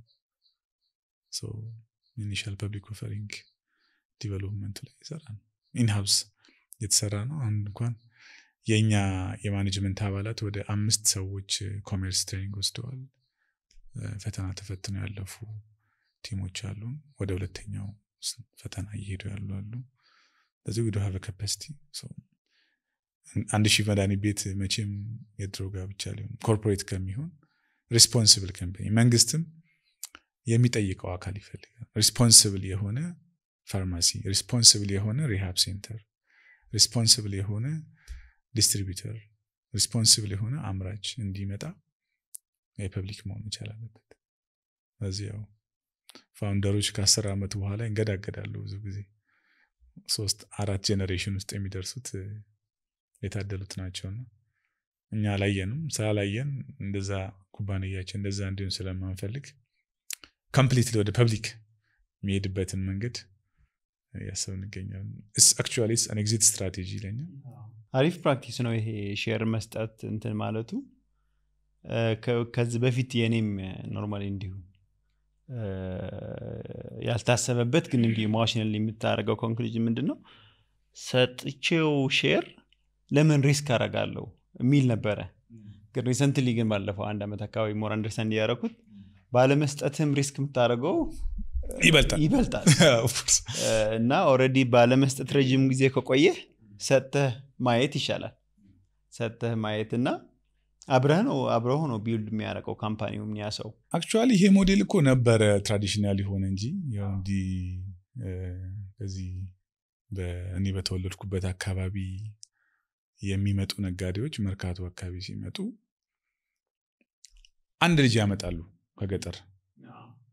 ኢኒሻል ፐብሊክ ኦፈሪንግ ዲቨሎፕመንቱ ላይ ይሰራ ነው ኢንሃውስ የተሰራ ነው አሁን እንኳን የእኛ የማኔጅመንት አባላት ወደ አምስት ሰዎች ኮሜርስ ትሬኒንግ ወስደዋል እ፣ ፈተና ተፈትነው ያለፉ ቲሞች አሉ ወደ ሁለተኛው ስ- ፈተና እየሄዱ ያሉ አሉ ለዚህ ወደ ሀበ ካፓሲቲ አንድ ሺህ መድኃኒት ቤት መቼም የድሮ ጋር ብቻ ሊሆን ኮርፖሬት ከሚሆን ሪስፖንስብል ካምፓኒ መንግስትም የሚጠይቀው አካል ይፈልጋል ሪስፖንስብል የሆነ ፋርማሲ ሪስፖንስብል የሆነ ሪሃብ ሴንተር ሪስፖንስብል የሆነ ዲስትሪቢዩተር ሪስፖንስብል የሆነ አምራች እንዲመጣ የፐብሊክ መሆን መቻል አለበት ስለዚህ ያው ፋውንደሮች ከአስር ዓመት በኋላ ይንገዳገዳሉ ብዙ ጊዜ ሶስት አራት ጄኔሬሽን ውስጥ የሚደርሱት እ፣ የታደሉት ናቸውና እኛ አላየንም ስላላየን እንደዛ ኩባንያችን እንደዛ እንዲሆን ስለማንፈልግ ኮምፕሊትሊ ወደ ፐብሊክ የሚሄድበትን መንገድ እያሰብ እንገኛለን አክቹዋሊ አን ኤግዚት ስትራቴጂ ለኛ አሪፍ ፕራክቲስ ነው ይሄ ሼር መስጠት እንትን ማለቱ እ፣ ከ- ከዚህ በፊት የኔም ኖርማሊ እንዲሁ እ፣ ያልታሰበበት ግን እንዲሁ ኢሞሽናል የምታደርገው ኮንክሉዥን ምንድን ነው ሰጥቼው ሼር ለምን ሪስክ አረጋለሁ የሚል ነበረ ግን ሪሰንትሊ ግን ባለፈው አንድ ዓመት አካባቢ ሞር አንደርስታንድ ያደረኩት ባለመስጠትም ሪስክ የምታደርገው ይበልጣል ይበልጣል Of course. እ፣ እና ኦልሬዲ ባለመስጠት ረዥም ጊዜ ከቆየህ ሰጥተህ ማየት ይሻላል ሰጥተህ ማየት እና አብረህ ነው አብረው ነው ቢልድ የሚያደርገው ካምፓኒውም ያ ሰው አክቹዋሊ ይሄ ሞዴል እኮ ነበረ ትራዲሽናል የሆነ እንጂ ያው እንዲህ እ፣ በዚህ እኔ በተወለድኩበት አካባቢ የሚመጡ ነጋዴዎች መርካቶ አካባቢ ሲመጡ አንድ ልጅ ያመጣሉ ከገጠር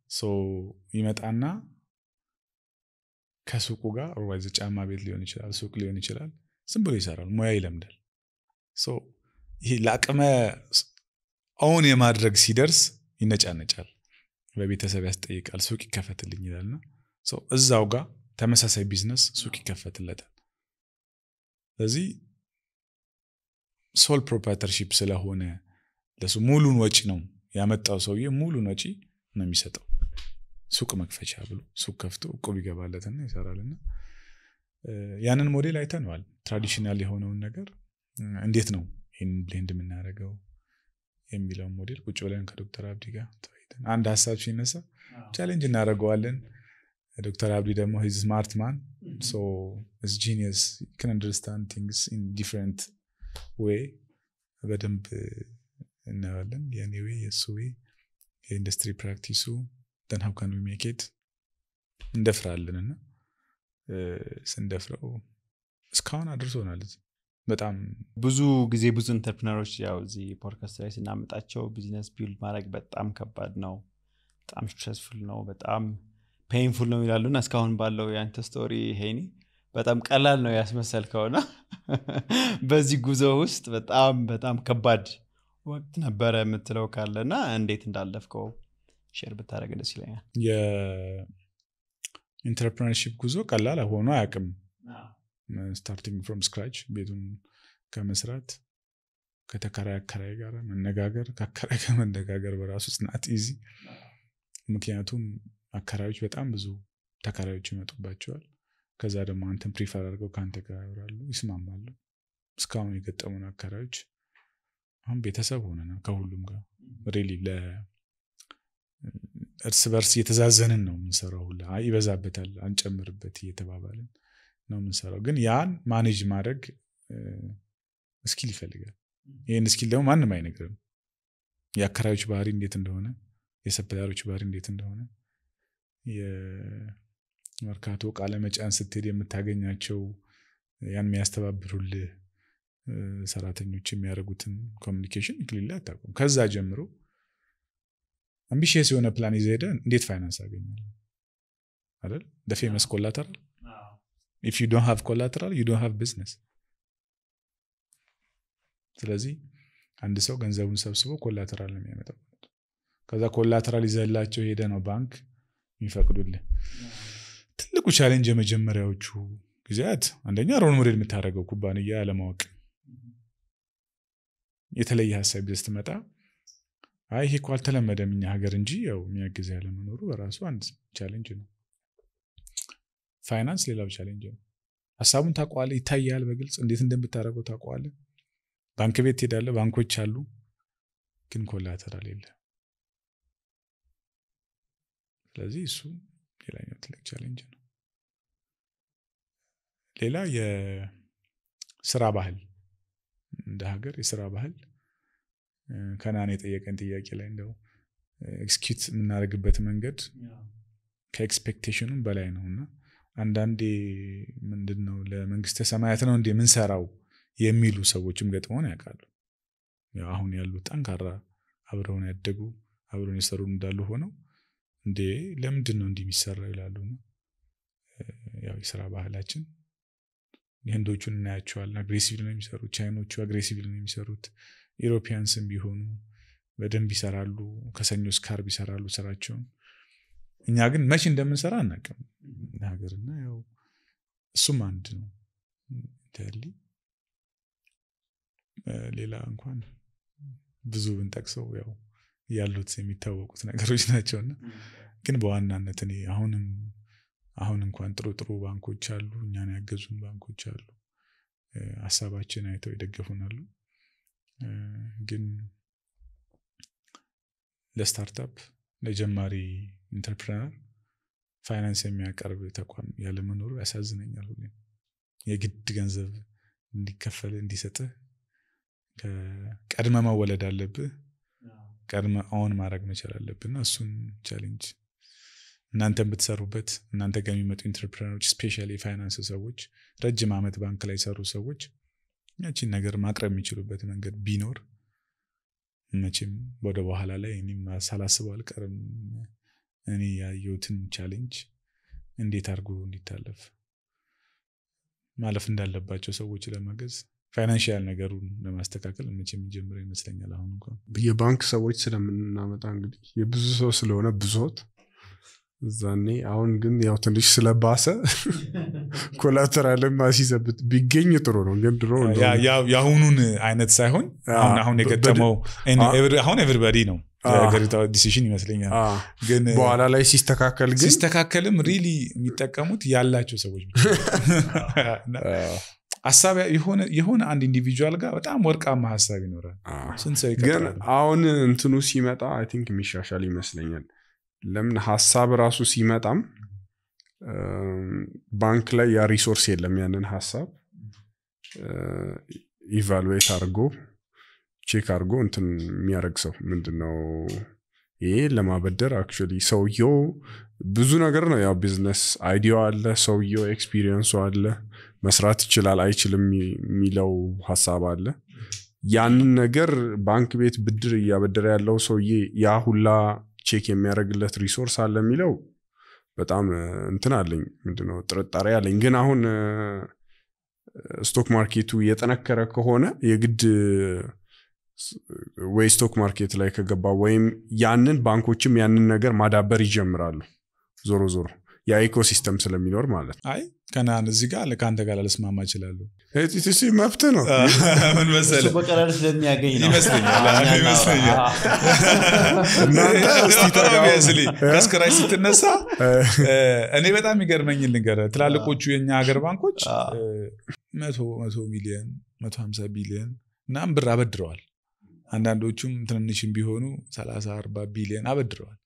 ይመጣና ከሱቁ ጋር ኦርዋይዝ ጫማ ቤት ሊሆን ይችላል፣ ሱቅ ሊሆን ይችላል። ዝም ብሎ ይሰራል፣ ሙያ ይለምዳል። ይሄ ለአቅመ አሁን የማድረግ ሲደርስ ይነጫነጫል፣ በቤተሰብ ያስጠይቃል፣ ሱቅ ይከፈትልኝ ይላልና እዛው ጋር ተመሳሳይ ቢዝነስ ሱቅ ይከፈትለታል። ስለዚህ ሶል ፕሮፕራይተርሺፕ ስለሆነ ለሱ ሙሉን ወጪ ነው ያመጣው ሰውዬ ሙሉን ወጪ ነው የሚሰጠው ሱቅ መክፈቻ ብሎ ሱቅ ከፍቶ እቁብ ይገባለትና ይሰራልና ያንን ሞዴል አይተነዋል። ትራዲሽናል የሆነውን ነገር እንዴት ነው ይህን ብሌንድ የምናደርገው የሚለውን ሞዴል ቁጭ ብለን ከዶክተር አብዲ ጋር ተወያይተን አንድ ሀሳብ ሲነሳ ቻሌንጅ እናደርገዋለን። ዶክተር አብዲ ደግሞ ሂዝ ስማርት ማን ሶ ጂኒየስ ክን አንደርስታንድ ቲንግስ ኢን ዲፍረንት ዌይ በደንብ እናየዋለን። የኔ ዌይ የእሱ ዌይ የኢንዱስትሪ ፕራክቲሱ ደን ሀው ካን ሜክ ኢት እንደፍራለን እና ስንደፍረው እስካሁን አድርሶናል። በጣም ብዙ ጊዜ ብዙ ኢንተርፕሪነሮች ያው እዚህ ፖድካስት ላይ ስናመጣቸው ቢዝነስ ቢልድ ማድረግ በጣም ከባድ ነው፣ በጣም ስትረስፉል ነው፣ በጣም ፔይንፉል ነው ይላሉ እና እስካሁን ባለው የአንተ ስቶሪ ሄኒ በጣም ቀላል ነው ያስመሰልከውና በዚህ ጉዞ ውስጥ በጣም በጣም ከባድ ወቅት ነበረ የምትለው ካለ እና እንዴት እንዳለፍከው ሼር ብታደረግ ደስ ይለኛል። የኢንተርፕረነርሺፕ ጉዞ ቀላል ሆኖ አያውቅም። ስታርቲንግ ፍሮም ስክራች ቤቱን ከመስራት ከተከራይ አከራይ ጋር መነጋገር ከአከራይ ጋር መነጋገር በራሱ ጽናት ኢዚ። ምክንያቱም አከራዮች በጣም ብዙ ተከራዮች ይመጡባቸዋል። ከዛ ደግሞ አንተን ፕሪፈር አድርገው ከአንተ ጋር ያወራሉ፣ ይስማማሉ። እስካሁን የገጠሙን አከራዮች አሁን ቤተሰብ ሆነናል ከሁሉም ጋር ሬሊ እርስ በርስ እየተዛዘንን ነው የምንሰራው። ሁላ ይበዛበታል አንጨምርበት እየተባባልን ነው የምንሰራው። ግን ያን ማኔጅ ማድረግ እስኪል ይፈልጋል። ይህን እስኪል ደግሞ ማንም አይነግርም። የአከራዮች ባህሪ እንዴት እንደሆነ፣ የሰፕላዮች ባህሪ እንዴት እንደሆነ፣ የመርካቶ ቃለ መጫን ስትሄድ የምታገኛቸው ያን የሚያስተባብሩልህ ሰራተኞች የሚያደርጉትን ኮሚኒኬሽን ክሊል አታውቁም። ከዛ ጀምሮ አምቢሽየስ የሆነ ፕላን ይዘህ ሄደህ እንዴት ፋይናንስ አገኛለሁ አይደል? ፌመስ ኮላተራል ኢፍ ዩ ዶንት ሃቭ ኮላተራል ዩ ዶንት ሃቭ ቢዝነስ። ስለዚህ አንድ ሰው ገንዘቡን ሰብስቦ ኮላተራል ነው የሚያመጣው። ከዛ ኮላተራል ይዘህላቸው ሄደ ነው ባንክ የሚፈቅዱልህ። ትልቁ ቻሌንጅ የመጀመሪያዎቹ ጊዜያት አንደኛ ሮል ሞዴል የምታደርገው ኩባንያ ያለማወቅ የተለየ ሀሳብ ይዘህ ስትመጣ አይ ይሄ እኮ አልተለመደም እኛ ሀገር እንጂ ያው የሚያግዝ ያለመኖሩ በራሱ አንድ ቻሌንጅ ነው። ፋይናንስ ሌላው ቻሌንጅ ነው። ሀሳቡን ታውቀዋለህ፣ ይታያል፣ በግልጽ እንዴት እንደምታደርገው ታውቀዋለህ። ባንክ ቤት ትሄዳለህ፣ ባንኮች አሉ፣ ግን ኮላተራል የለ። ስለዚህ እሱ ሌላኛው ትልቅ ቻሌንጅ ነው። ሌላ የስራ ባህል እንደ ሀገር የስራ ባህል ከናን የጠየቀን ጥያቄ ላይ እንደው ኤክስኪዩት የምናደርግበት መንገድ ከኤክስፔክቴሽኑም በላይ ነው እና አንዳንዴ ምንድን ነው ለመንግስተ ሰማያት ነው እንደ የምንሰራው የሚሉ ሰዎችም ገጥመውን ያውቃሉ። አሁን ያሉ ጠንካራ አብረውን ያደጉ አብረውን የሰሩ እንዳሉ ሆነው እንዴ ለምንድን ነው እንዲህ የሚሰራው ይላሉ። ያው የስራ ባህላችን የህንዶቹን እናያቸዋለን። አግሬሲቭ ነው የሚሰሩት። ቻይኖቹ አግሬሲቭ ነው የሚሰሩት። ኢሮፒያንስም ቢሆኑ በደንብ ይሰራሉ። ከሰኞ እስከ ዓርብ ይሰራሉ ስራቸውን። እኛ ግን መቼ እንደምንሰራ አናውቅም ሀገርና ያው እሱም አንድ ነው ያሊ ሌላ እንኳን ብዙ ብንጠቅሰው ያው ያሉት የሚታወቁት ነገሮች ናቸውና ግን በዋናነት እኔ አሁንም አሁን እንኳን ጥሩ ጥሩ ባንኮች አሉ፣ እኛን ያገዙን ባንኮች አሉ፣ ሀሳባችን አይተው ይደገፉናሉ። ግን ለስታርታፕ ለጀማሪ ኢንተርፕረነር ፋይናንስ የሚያቀርብ ተቋም ያለመኖሩ ያሳዝነኛል። ሁሌም የግድ ገንዘብ እንዲከፈል እንዲሰጥህ ቀድመ መወለድ አለብህ። ቀድመ አሁን ማድረግ መቻል አለብህ እና እሱን ቻሌንጅ እናንተ ብትሰሩበት እናንተ ጋር የሚመጡ ኢንተርፕረነሮች ስፔሻሊ የፋይናንስ ሰዎች ረጅም ዓመት ባንክ ላይ የሰሩ ሰዎች ያቺን ነገር ማቅረብ የሚችሉበት መንገድ ቢኖር መቼም ወደ በኋላ ላይ እኔም ሳላስበው አልቀርም እኔ ያየሁትን ቻሌንጅ እንዴት አድርጎ እንዲታለፍ ማለፍ እንዳለባቸው ሰዎች ለማገዝ ፋይናንሽያል ነገሩን ለማስተካከል መቼ የሚጀምረው ይመስለኛል። አሁን እንኳን የባንክ ሰዎች ስለምናመጣ እንግዲህ የብዙ ሰው ስለሆነ ብዙት እዛኔ አሁን ግን ያው ትንሽ ስለባሰ ኮላተራልም ማሲዘብት ቢገኝ ጥሩ ነው። ግን ድሮ ያ- ያ- የአሁኑን አይነት ሳይሆን አሁን አሁን የገጠመው አሁን ኤቭሪባዲ ነው የሀገሪቷ ዲሲሽን ይመስለኛል። አ፣ ግን በኋላ ላይ ሲስተካከል ግን ሲስተካከልም ሪሊ የሚጠቀሙት ያላቸው ሰዎች ብቻ እና አ፣ ሀሳብ የሆነ የሆነ አንድ ኢንዲቪጁዋል ጋር በጣም ወርቃማ ሀሳብ ይኖራል። አ፣ ስንት ሰው ግን ይቀጥላል? አሁን እንትኑ ሲመጣ አይ ቲንክ የሚሻሻል ይመስለኛል። ለምን ሀሳብ ራሱ ሲመጣም እም፣ ባንክ ላይ ያ ሪሶርስ የለም ያንን ሀሳብ ኢቫሉዌት አድርጎ ቼክ አድርጎ እንትን የሚያደርግ ሰው ምንድነው ይሄ ለማበደር አክቹዋሊ ሰውየው ብዙ ነገር ነው ያው ቢዝነስ አይዲያው አለ ሰውየው ኤክስፒሪየንሱ አለ መስራት ይችላል አይችልም የሚለው ሀሳብ አለ ያንን ነገር ባንክ ቤት ብድር እያበደረ ያለው ሰውዬ ያ ሁላ ቼክ የሚያደርግለት ሪሶርስ አለ የሚለው በጣም እ፣ እንትን አለኝ ምንድነው ጥርጣሬ አለኝ ግን አሁን እ፣ ስቶክ ማርኬቱ የጠነከረ ከሆነ የግድ ስ- ወይ ስቶክ ማርኬት ላይ ከገባ ወይም ያንን ባንኮችም ያንን ነገር ማዳበር ይጀምራሉ ዞሮ ዞሮ ያ ኢኮሲስተም ስለሚኖር ማለት ነው አይ ከናን እዚህ ጋር ከአንተ ጋር ላልስማማ እችላለሁ። ኤቲቲሲ መብት ነው ምን እሱ መሰለህ በቀላሉ ስለሚያገኝ ነው ይመስለኛል፣ አዎ፣ እኛና- ይመስለኛል። አዎ። እናንተ እስቲ ተጋቡ። Obviously፣ ከስክራች ስትነሳ እ፣ እ፣ እኔ በጣም የሚገርመኝ ልንገርህ ትላልቆቹ የኛ ሀገር ባንኮች አዎ። እ፣ መቶ መቶ ሚሊዮን መቶ ሀምሳ ቢሊዮን ምናምን ብር አበድረዋል። አንዳንዶቹም ትንንሽም ቢሆኑ ሰላሳ አርባ ቢሊዮን አበድረዋል።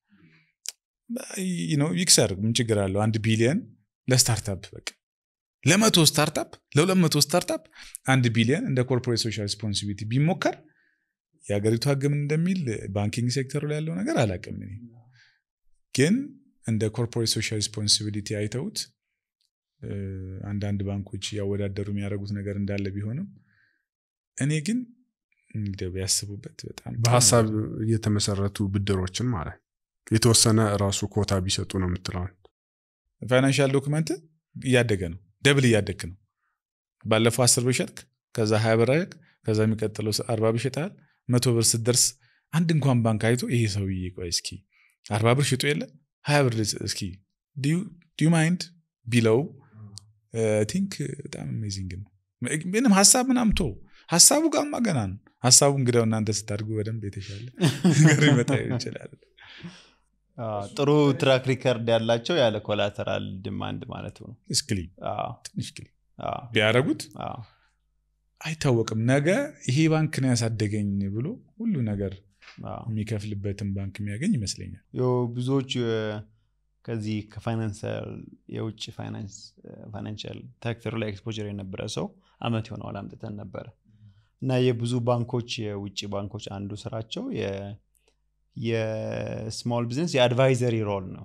ይ- ነው ይክሰር፣ ምን ችግር አለው? አንድ ቢሊዮን ለስታርታፕ በቃ ለመቶ ስታርታፕ ለሁለት መቶ ስታርታፕ አንድ ቢሊዮን እንደ ኮርፖሬት ሶሻል ሪስፖንሲቢሊቲ ቢሞከር የሀገሪቱ ህግ ምን እንደሚል ባንኪንግ ሴክተሩ ላይ ያለው ነገር አላውቅም እኔ ግን እንደ ኮርፖሬት ሶሻል ሪስፖንሲቢሊቲ አይተውት እ፣ አንዳንድ ባንኮች እያወዳደሩ የሚያደርጉት ነገር እንዳለ ቢሆንም እኔ ግን እንግዲህ ቢያስቡበት በጣም ጥሩ በሀሳብ ነው። የተመሰረቱ ብድሮችን ማለት የተወሰነ ራሱ ኮታ ቢሰጡ ነው የምትለውን ፋይናንሻል ዶክመንት እያደገ ነው፣ ደብል እያደግ ነው። ባለፈው አስር ብር ሸጥክ፣ ከዛ ሀያ ብር አደረግ፣ ከዛ የሚቀጥለው አርባ ብር ሸጠሃል። መቶ ብር ስትደርስ አንድ እንኳን ባንክ አይቶ ይሄ ሰውዬ ቆይ እስኪ አርባ ብር ሽጦ የለ ሀያ ብር እስኪ ዲዩ ማይንድ ቢለው ቲንክ በጣም አሜዚንግ ነው። ምንም ሀሳብ ምናምን ቶ ሀሳቡ ጋማ ገና ነው። ሀሳቡ እንግዲያው እናንተ ስታድጉ በደንብ የተሻለ ነገር ይመጣ ይችላል። አዎ፣ ጥሩ ትራክ ሪከርድ ያላቸው ያለ ኮላተራል ዲማንድ ማለት ነው እስክሊ አዎ፣ ትንሽ ክሊ አዎ፣ ቢያደረጉት አዎ። አይታወቅም። ነገ ይሄ ባንክ ነው ያሳደገኝ ብሎ ሁሉ ነገር አዎ። የሚከፍልበትን ባንክ የሚያገኝ ይመስለኛል። ያው ብዙዎች እ፣ ከዚህ ከፋይናንሳል የውጭ ፋይናንሻል ሴክተሩ ላይ ኤክስፖጀር የነበረ ሰው አመት የሆነዋል አምጥተን ነበረ እና የብዙ ባንኮች የውጭ ባንኮች አንዱ ስራቸው የ- የስሞል ቢዝነስ የአድቫይዘሪ ሮል ነው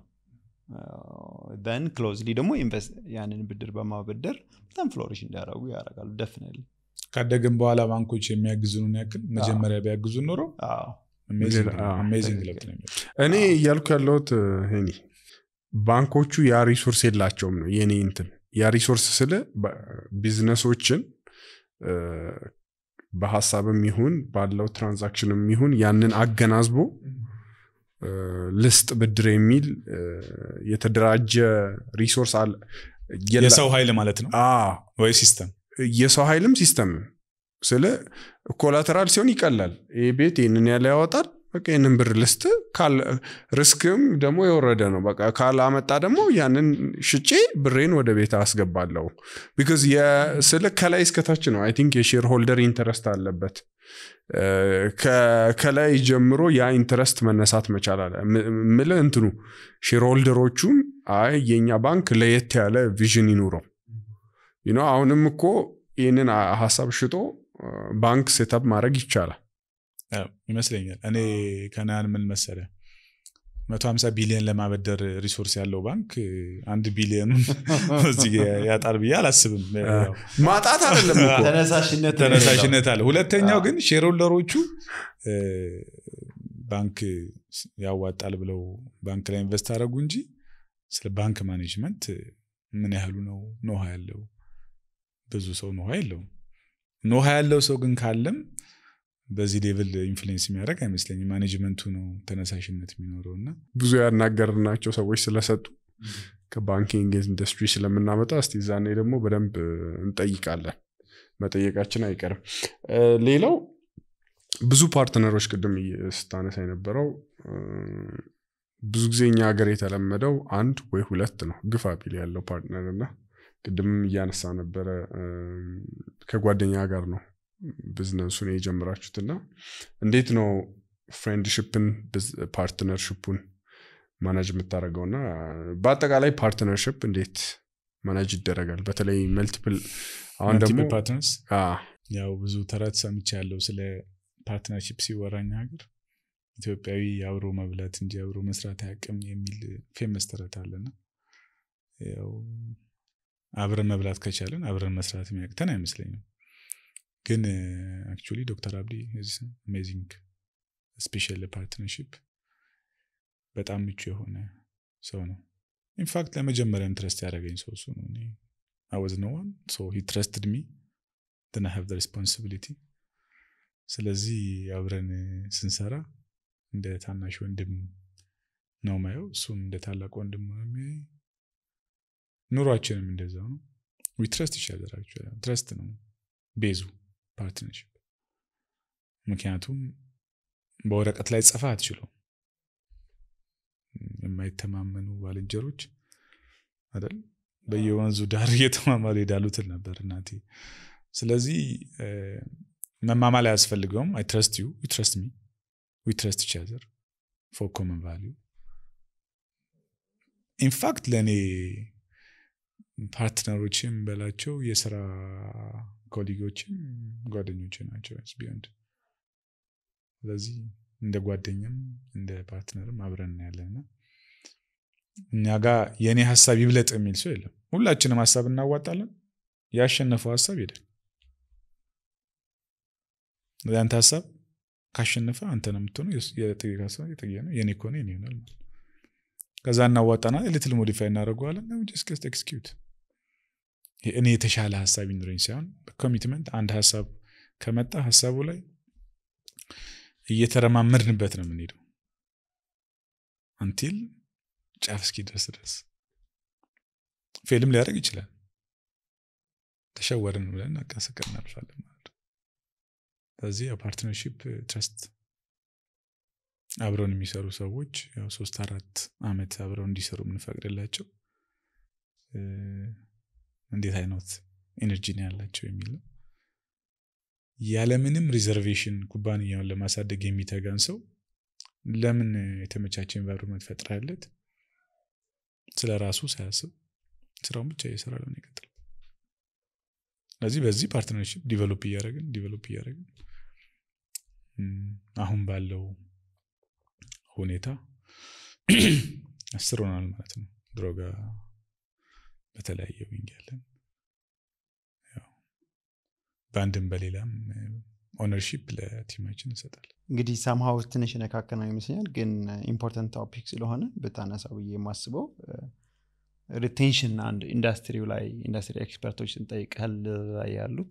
ን ክሎዝሊ ደግሞ ኢንቨስት ያንን ብድር በማበደር በጣም ፍሎሪሽ እንዲያደረጉ ያደርጋሉ ደፍነል ካደግን በኋላ ባንኮች የሚያግዙንን ያክል መጀመሪያ ቢያግዙን ኖሮ አዎ። አሜዚንግ ለውጥ ነው የሚመጣው። እኔ እያልኩ ያለሁት ሄኒ ባንኮቹ ያ ሪሶርስ የላቸውም ነው የኔ እንትን ያ ሪሶርስ ስለ ቢዝነሶችን እ፣ በሀሳብም ይሁን ባለው ትራንዛክሽንም ይሁን ያንን አገናዝቦ እ፣ ልስጥ ብድር የሚል እ፣ የተደራጀ ሪሶርስ አለ የላ- የሰው ኃይል ማለት ነው አዎ፣ ወይ ሲስተም የሰው ኃይልም ሲስተምም ስለ ኮላተራል ሲሆን ይቀላል። ይህ ቤት ይህንን ያለ ያወጣል። በቃ ይህንን ብር ልስጥ ካል ሪስክም ደግሞ የወረደ ነው። በቃ ካላመጣ ደግሞ ያንን ሽጬ ብሬን ወደ ቤት አስገባለሁ። ቢካዝ ስለ ከላይ እስከታች ነው። አይ ቲንክ የሼር ሆልደር ኢንተረስት አለበት። እ፣ ከ- ከላይ ጀምሮ ያ ኢንተረስት መነሳት መቻል አለ ም- ምልህ እንትኑ ሼር ሆልደሮቹም አይ የኛ ባንክ ለየት ያለ ቪዥን ይኑረው ዩ ኖ አሁንም እኮ ይህንን አ- ሀሳብ ሽጦ አ፣ ባንክ ሴታፕ ማድረግ ይቻላል። አዎ፣ ይመስለኛል። እኔ ከናን ምን መሰለ መቶ ሀምሳ ቢሊዮን ለማበደር ሪሶርስ ያለው ባንክ አንድ ቢሊዮኑን እዚህ ያጣል ብዬ አላስብም። ያው ማጣት አይደለም እኮ ተነሳሽነት ተነሳሽነት አለ። ሁለተኛው አዎ። ግን ሼርሆልደሮቹ ባንክ ያዋጣል ብለው ባንክ ላይ ኢንቨስት አደረጉ እንጂ ስለ ባንክ ማኔጅመንት ምን ያህሉ ነው ኖሃ ያለው? ብዙ ሰው ኖሃ የለውም። ኖሃ ያለው ሰው ግን ካለም በዚህ ሌቭል ኢንፍሉዌንስ የሚያደርግ አይመስለኝም። ማኔጅመንቱ ነው ተነሳሽነት የሚኖረው እና ብዙ ያናገርናቸው ሰዎች ስለሰጡ ከባንኪንግ ኢንዱስትሪ ስለምናመጣ እስቲ ዛኔ ደግሞ በደንብ እንጠይቃለን። መጠየቃችን አይቀርም። ሌላው ብዙ ፓርትነሮች ቅድም ስታነሳ የነበረው ብዙ ጊዜ እኛ ሀገር የተለመደው አንድ ወይ ሁለት ነው ግፋ ቢል ያለው ፓርትነር እና ቅድምም እያነሳ ነበረ ከጓደኛ ጋር ነው ቢዝነሱን የጀመራችሁት እና እንዴት ነው ፍሬንድሽፕን ፓርትነርሽፑን ማናጅ የምታደርገው እና በአጠቃላይ ፓርትነርሽፕ እንዴት ማናጅ ይደረጋል? በተለይ መልቲፕል አሁን ደግሞ ፓርትነርስ ያው ብዙ ተረት ሰምቻ ያለው ስለ ፓርትነርሽፕ ሲወራኝ ሀገር ኢትዮጵያዊ አብሮ መብላት እንጂ አብሮ መስራት አያውቅም የሚል ፌመስ ተረት አለና ያው አብረን መብላት ከቻለን አብረን መስራት የሚያቅተን አይመስለኝም። ግን አክቹዋሊ ዶክተር አብዲ አሜዚንግ ስፔሻል ፓርትነርሽፕ በጣም ምቹ የሆነ ሰው ነው። ኢንፋክት ለመጀመሪያ ኢንትረስት ያደረገኝ ሰው እሱ ነው። አወዝ ኖ ዋን ሶ ሂ ትረስትድ ሚ ትን ሃቭ ሬስፖንሲቢሊቲ። ስለዚህ አብረን ስንሰራ እንደ ታናሽ ወንድም ነው ማየው፣ እሱም እንደ ታላቅ ወንድም ነው የሚያይ። ኑሯችንም እንደዛው ነው። ዊ ትረስት ይሻዘራቸው ትረስት ነው ቤዙ ፓርትነርሽፕ። ምክንያቱም በወረቀት ላይ ጽፋ አትችለው የማይተማመኑ ባልንጀሮች አይደል በየወንዙ ዳር እየተማማሉ ይሄዳሉ ትል ነበር እናቴ። ስለዚህ መማማል አያስፈልገውም። አይ ትረስት ዩ ዩ ትረስት ሚ ዊ ትረስት ኢች አዘር ፎር ኮመን ቫሊዩ። ኢንፋክት ለእኔ ፓርትነሮችም በላቸው የስራ ኮሊጎችም ጓደኞች ናቸው ቢዮንድ ስለዚህ እንደ ጓደኛም እንደ ፓርትነርም አብረን ያለንና እኛ ጋር የእኔ ሀሳብ ይብለጥ የሚል ሰው የለም። ሁላችንም ሀሳብ እናዋጣለን። ያሸነፈው ሀሳብ ሄደ። ያንተ ሀሳብ ካሸነፈ አንተ ነው የምትሆነው። የጥጌ ሀሳብ የጥጌ ነው፣ የኔ ከሆነ የኔ ይሆናል ማለት ከዛ እናዋጣና ልትል ሞዲፋይ እናደርገዋለን። ጀስት ኤክስኪዩት እኔ የተሻለ ሀሳብ ይኑረኝ ሳይሆን ኮሚትመንት አንድ ሀሳብ ከመጣ ሀሳቡ ላይ እየተረማመድንበት ነው የምንሄደው አንቲል ጫፍ እስኪደርስ ድረስ ፌልም ሊያደርግ ይችላል። ተሸወርን ብለን አቀስቀ እናልፋለን ማለት ነው። ስለዚህ የፓርትነርሺፕ ትረስት አብረውን የሚሰሩ ሰዎች ያው ሶስት አራት አመት አብረው እንዲሰሩ የምንፈቅድላቸው እንዴት አይነት ኤነርጂ ነው ያላቸው የሚል ነው። ያለምንም ሪዘርቬሽን ኩባንያውን ለማሳደግ የሚተጋን ሰው ለምን የተመቻቸ ኤንቫይሮንመንት ፈጥራለት ስለ ራሱ ሳያስብ ስራውን ብቻ እየሰራ ለምን ይቀጥል? ስለዚህ በዚህ ፓርትነርሽፕ ዲቨሎፕ እያደረግን ዲቨሎፕ እያደረግን አሁን ባለው ሁኔታ አስር ሆናል ማለት ነው። ድሮ ጋር በተለያየ ዊንግ ያለን በአንድም በሌላም ኦነርሺፕ ለቲማችን እንሰጣለን። እንግዲህ ሰምሃው ትንሽ ነካከነው ይመስለኛል፣ ግን ኢምፖርታንት ቶፒክ ስለሆነ ብታነሳው ብዬ የማስበው ሪቴንሽን አንድ ኢንዱስትሪው ላይ ኢንዱስትሪ ኤክስፐርቶች ስንጠይቀል ላይ ያሉት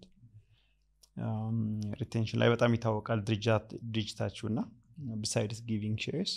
ሪቴንሽን ላይ በጣም ይታወቃል ድርጅታችሁ እና ብሳይድስ ጊቪንግ ሼርስ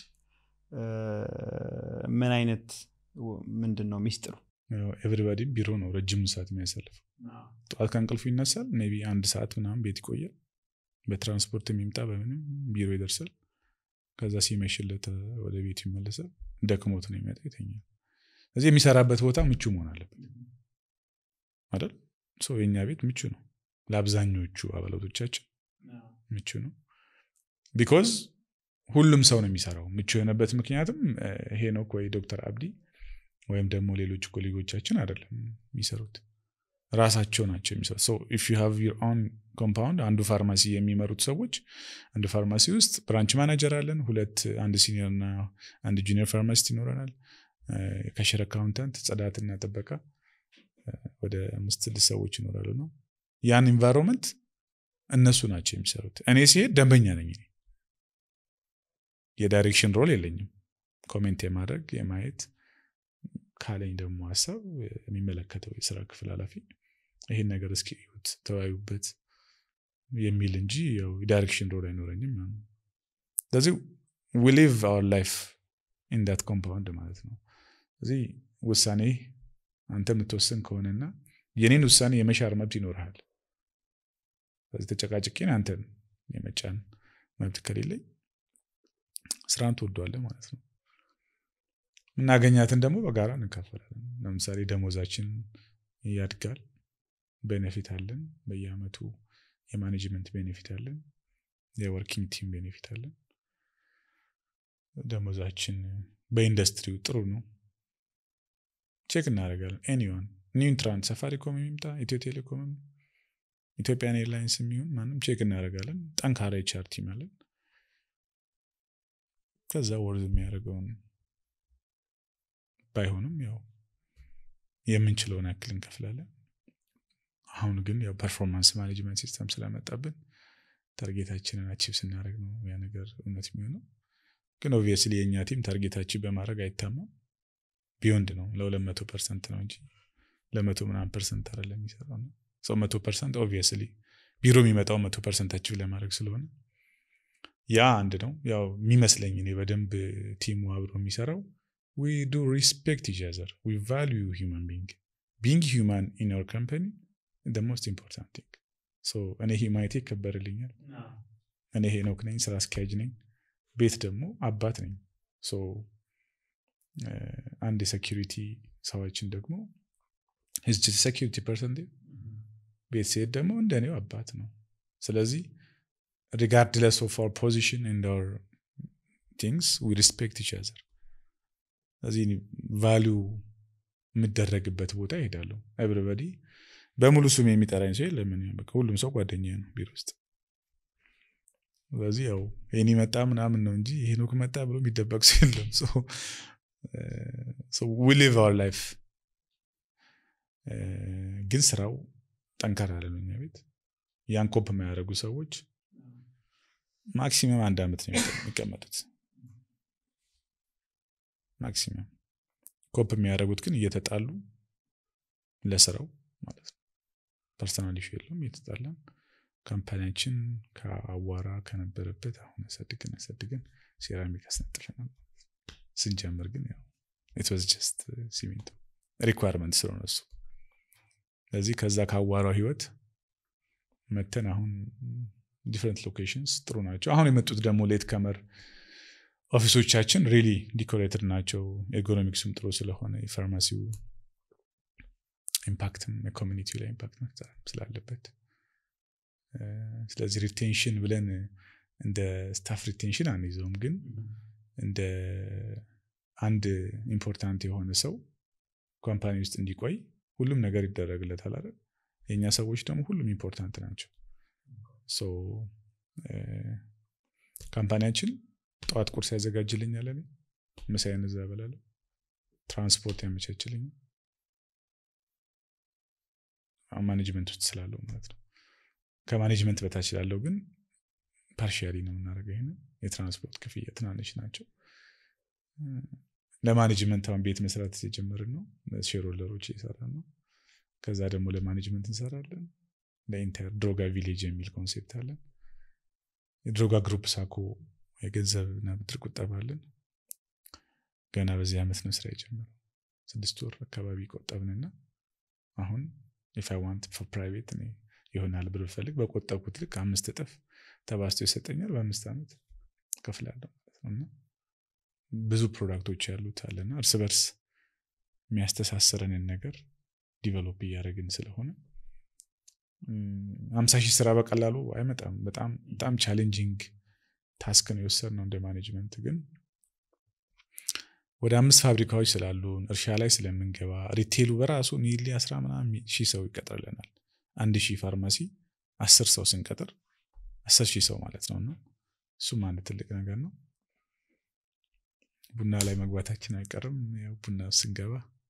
ምን አይነት ምንድን ነው ሚስጥሩ? ኤቭሪባዲም ቢሮ ነው ረጅም ሰዓት የሚያሳልፈው። ጠዋት ከእንቅልፉ ይነሳል። ሜይ ቢ አንድ ሰዓት ምናምን ቤት ይቆያል። በትራንስፖርት የሚምጣ በምንም ቢሮ ይደርሳል። ከዛ ሲመሽለት ወደ ቤቱ ይመለሳል። ደክሞት ነው የሚመጣ ይተኛል። ስለዚህ የሚሰራበት ቦታ ምቹ መሆን አለበት አይደል? የኛ ቤት ምቹ ነው። ለአብዛኞቹ አባላቶቻችን ምቹ ነው። ቢኮዝ ሁሉም ሰው ነው የሚሰራው። ምቹ የሆነበት ምክንያትም ሄኖክ ወይ ዶክተር አብዲ ወይም ደግሞ ሌሎች ኮሌጎቻችን አይደለም የሚሰሩት ራሳቸው ናቸው የሚሰሩት። ሶ ኢፍ ዩ ሃቭ ዩር ኦን ኮምፓውንድ አንዱ ፋርማሲ የሚመሩት ሰዎች አንዱ ፋርማሲ ውስጥ ብራንች ማናጀር አለን፣ ሁለት አንድ ሲኒየር እና አንድ ጁኒየር ፋርማሲስት ይኖረናል፣ ከሽር አካውንታንት፣ ጽዳትና ጥበቃ ወደ አምስት ስድስት ሰዎች ይኖራሉ ነው ያን ኢንቫይሮንመንት እነሱ ናቸው የሚሰሩት። እኔ ሲሄድ ደንበኛ ነኝ። የዳይሬክሽን ሮል የለኝም ኮሜንት የማድረግ የማየት ካለኝ ደግሞ ሀሳብ የሚመለከተው የስራ ክፍል ኃላፊ ይህን ነገር እስኪ እዩት ተወያዩበት የሚል እንጂ ያው ዳይሬክሽን ሮል አይኖረኝም ስለዚህ ዊ ሊቭ አወር ላይፍ ኢን ዳት ኮምፓውንድ ማለት ነው ስለዚህ ውሳኔ አንተ የምትወስን ከሆነና የኔን ውሳኔ የመሻር መብት ይኖርሃል ስለዚህ ተጨቃጭቄን አንተን የመጫን መብት ከሌለኝ ስራን ትወደዋለህ ማለት ነው የምናገኛትን ደግሞ በጋራ እንካፈላለን ለምሳሌ ደሞዛችን ያድጋል ቤኔፊት አለን በየአመቱ የማኔጅመንት ቤኔፊት አለን የወርኪንግ ቲም ቤኔፊት አለን ደሞዛችን በኢንዱስትሪው ጥሩ ነው ቼክ እናደርጋለን ኤኒዋን ኒውትራንት ሰፋሪኮም የሚምጣ ኢትዮ ቴሌኮምም ኢትዮጵያን ኤርላይንስ የሚሆን ማንም ቼክ እናደርጋለን ጠንካራ ኤችአር ቲም አለን ከዛ ወርዝ የሚያደርገውን ባይሆንም ያው የምንችለውን ያክል እንከፍላለን አሁን ግን ያው ፐርፎርማንስ ማኔጅመንት ሲስተም ስለመጣብን ታርጌታችንን አቺቭ ስናደርግ ነው ያ ነገር እውነት የሚሆነው ግን ኦብቪየስሊ የእኛ ቲም ታርጌታችን በማድረግ አይታማም ቢዮንድ ነው ለሁለት መቶ ፐርሰንት ነው እንጂ ለመቶ ምናምን ፐርሰንት አለ የሚሰራው ነው ሰው መቶ ፐርሰንት ኦብቪየስሊ ቢሮ የሚመጣው መቶ ፐርሰንት አቺቭ ለማድረግ ስለሆነ ያ አንድ ነው ያው የሚመስለኝ እኔ በደንብ ቲሙ አብሮ የሚሰራው ዊ ዱ ሪስፔክት ኢች አዘር ዊ ቫሉዩ ሂማን ቢንግ ቢንግ ሂማን ኢን አወር ካምፓኒ ደ ሞስት ኢምፖርታንት ቲንግ እኔ ሂማኒቲ ይከበርልኛል እኔ ሄኖክ ነኝ ስራ አስኪያጅ ነኝ ቤት ደግሞ አባት ነኝ አንድ የሴኪሪቲ ሰዎችን ደግሞ ሴኪሪቲ ፐርሰን ቤት ሲሄድ ደግሞ እንደኔው አባት ነው ስለዚህ ሪጋርድለስ ኦፍ አር ፖዚሽን ኤንድ አር ቲንግስ ዊ ሪስፔክት ኢች አዘር ስለዚህ ቫሊዩ የምደረግበት ቦታ ይሄዳለሁ ኤቭሪበዲ በሙሉ ስም የሚጠራኝ ሰው የለምን ሁሉም ሰው ጓደኛ ነው ቢሮ ውስጥ ስለዚህ ያው ይህን መጣ ምናምን ነው እንጂ ሄኖክ መጣ ብሎ የሚደበቅ ሰው የለም ዊ ሊቭ አወር ላይፍ ግን ስራው ጠንከር ያለ ነው እኛ ቤት ያን ኮፕ የማያደርጉ ሰዎች ማክሲመም አንድ አመት ነው የሚቀመጡት ማክሲመም ኮፕ የሚያደርጉት ግን እየተጣሉ ለስራው ማለት ነው ፐርሰናል ኢሹ የለውም እየተጣላን ካምፓኒያችን ከአዋራ ከነበረበት አሁን አሳድገን አሳድገን ሴራሚክ አስነጥፈናል ስንጀምር ግን ያው ኢትወዝ ጀስት ሲሚንቶ ሪኳርመንት ስለሆነ እሱ ስለዚህ ከዛ ከአዋራው ህይወት መተን አሁን ዲፍረንት ሎኬሽንስ ጥሩ ናቸው አሁን የመጡት ደግሞ ሌት ከመር ኦፊሶቻችን ሪሊ ዲኮሬትድ ናቸው ኤርጎኖሚክሱም ጥሩ ስለሆነ የፋርማሲው ኢምፓክትም የኮሚኒቲው ላይ ኢምፓክት መፍጠር ስላለበት ስለዚህ ሪቴንሽን ብለን እንደ ስታፍ ሪቴንሽን አንይዘውም ግን እንደ አንድ ኢምፖርታንት የሆነ ሰው ካምፓኒ ውስጥ እንዲቆይ ሁሉም ነገር ይደረግለታል አይደል የእኛ ሰዎች ደግሞ ሁሉም ኢምፖርታንት ናቸው ካምፓኒያችን ጠዋት ቁርስ ያዘጋጅልኛል እኔ ምሳዬን እዛ እበላለሁ ትራንስፖርት ያመቻችልኛል ማኔጅመንት ውስጥ ስላለው ማለት ነው ከማኔጅመንት በታች ላለው ግን ፓርሻሊ ነው የምናደርገው ይህን የትራንስፖርት ክፍያ ትናንሽ ናቸው ለማኔጅመንት አሁን ቤት መስራት የጀመርን ነው ሼርሆልደሮች እየሰራን ነው ከዛ ደግሞ ለማኔጅመንት እንሰራለን ለኢንተር ድሮጋ ቪሌጅ የሚል ኮንሴፕት አለን የድሮጋ ግሩፕ ሳኮ የገንዘብና ብድር ቁጠባ አለን ገና በዚህ ዓመት ነው ስራ የጀመረው ስድስት ወር አካባቢ ቆጠብንና አሁን ኢፍ አይ ዋንት ፎር ፕራይቬት እኔ ይሆናል ብር ብፈልግ በቆጠብኩት ልክ አምስት እጥፍ ተባስቶ ይሰጠኛል በአምስት ዓመት ከፍላለሁ ማለት ነው እና ብዙ ፕሮዳክቶች ያሉት አለና እርስ በርስ የሚያስተሳስረንን ነገር ዲቨሎፕ እያደረግን ስለሆነ አምሳ ሺህ ስራ በቀላሉ አይመጣም በጣም በጣም ቻሌንጂንግ ታስክ ነው የወሰድ ነው እንደ ማኔጅመንት ግን ወደ አምስት ፋብሪካዎች ስላሉን እርሻ ላይ ስለምንገባ ሪቴሉ በራሱ ኒሊ አስራ ምናምን ሺህ ሰው ይቀጥርልናል አንድ ሺህ ፋርማሲ አስር ሰው ስንቀጥር አስር ሺህ ሰው ማለት ነው እና እሱም አንድ ትልቅ ነገር ነው ቡና ላይ መግባታችን አይቀርም ያው ቡና ስንገባ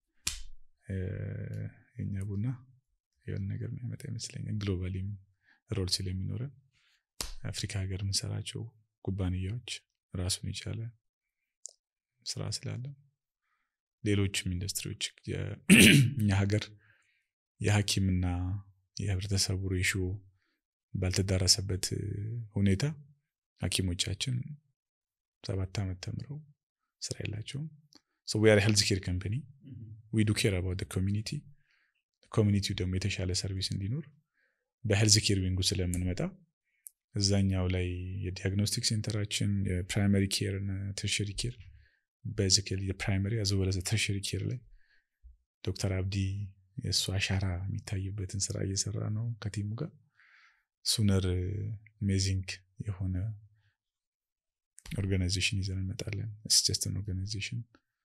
የኛ ቡና የሆነ ነገር የሚያመጣ ይመስለኛል ግሎባሊም ሮል ስለሚኖረን አፍሪካ ሀገር የምንሰራቸው ኩባንያዎች ራሱን የቻለ ስራ ስላለ ሌሎችም ኢንዱስትሪዎች እኛ ሀገር የሐኪምና የህብረተሰቡ ሬሽዮ ባልተዳረሰበት ሁኔታ ሐኪሞቻችን ሰባት ዓመት ተምረው ስራ የላቸውም። ሶ ዊ አር ሄልዝ ኬር ካምፓኒ ዊ ዱ ኬር አባውት ኮሚኒቲ ኮሚኒቲው ደግሞ የተሻለ ሰርቪስ እንዲኖር በሄልዝ ኬር ዊንጉ ስለምንመጣ እዛኛው ላይ የዲያግኖስቲክ ሴንተራችን የፕራይመሪ ኬር እና ተርሸሪ ኬር ቤዚካሊ የፕራይመሪ አዘወለዘ ተርሸሪ ኬር ላይ ዶክተር አብዲ የእሱ አሻራ የሚታይበትን ስራ እየሰራ ነው ከቲሙ ጋር ሱነር አሜዚንግ የሆነ ኦርጋናይዜሽን ይዘን እንመጣለን ስጀስትን ኦርጋናይዜሽን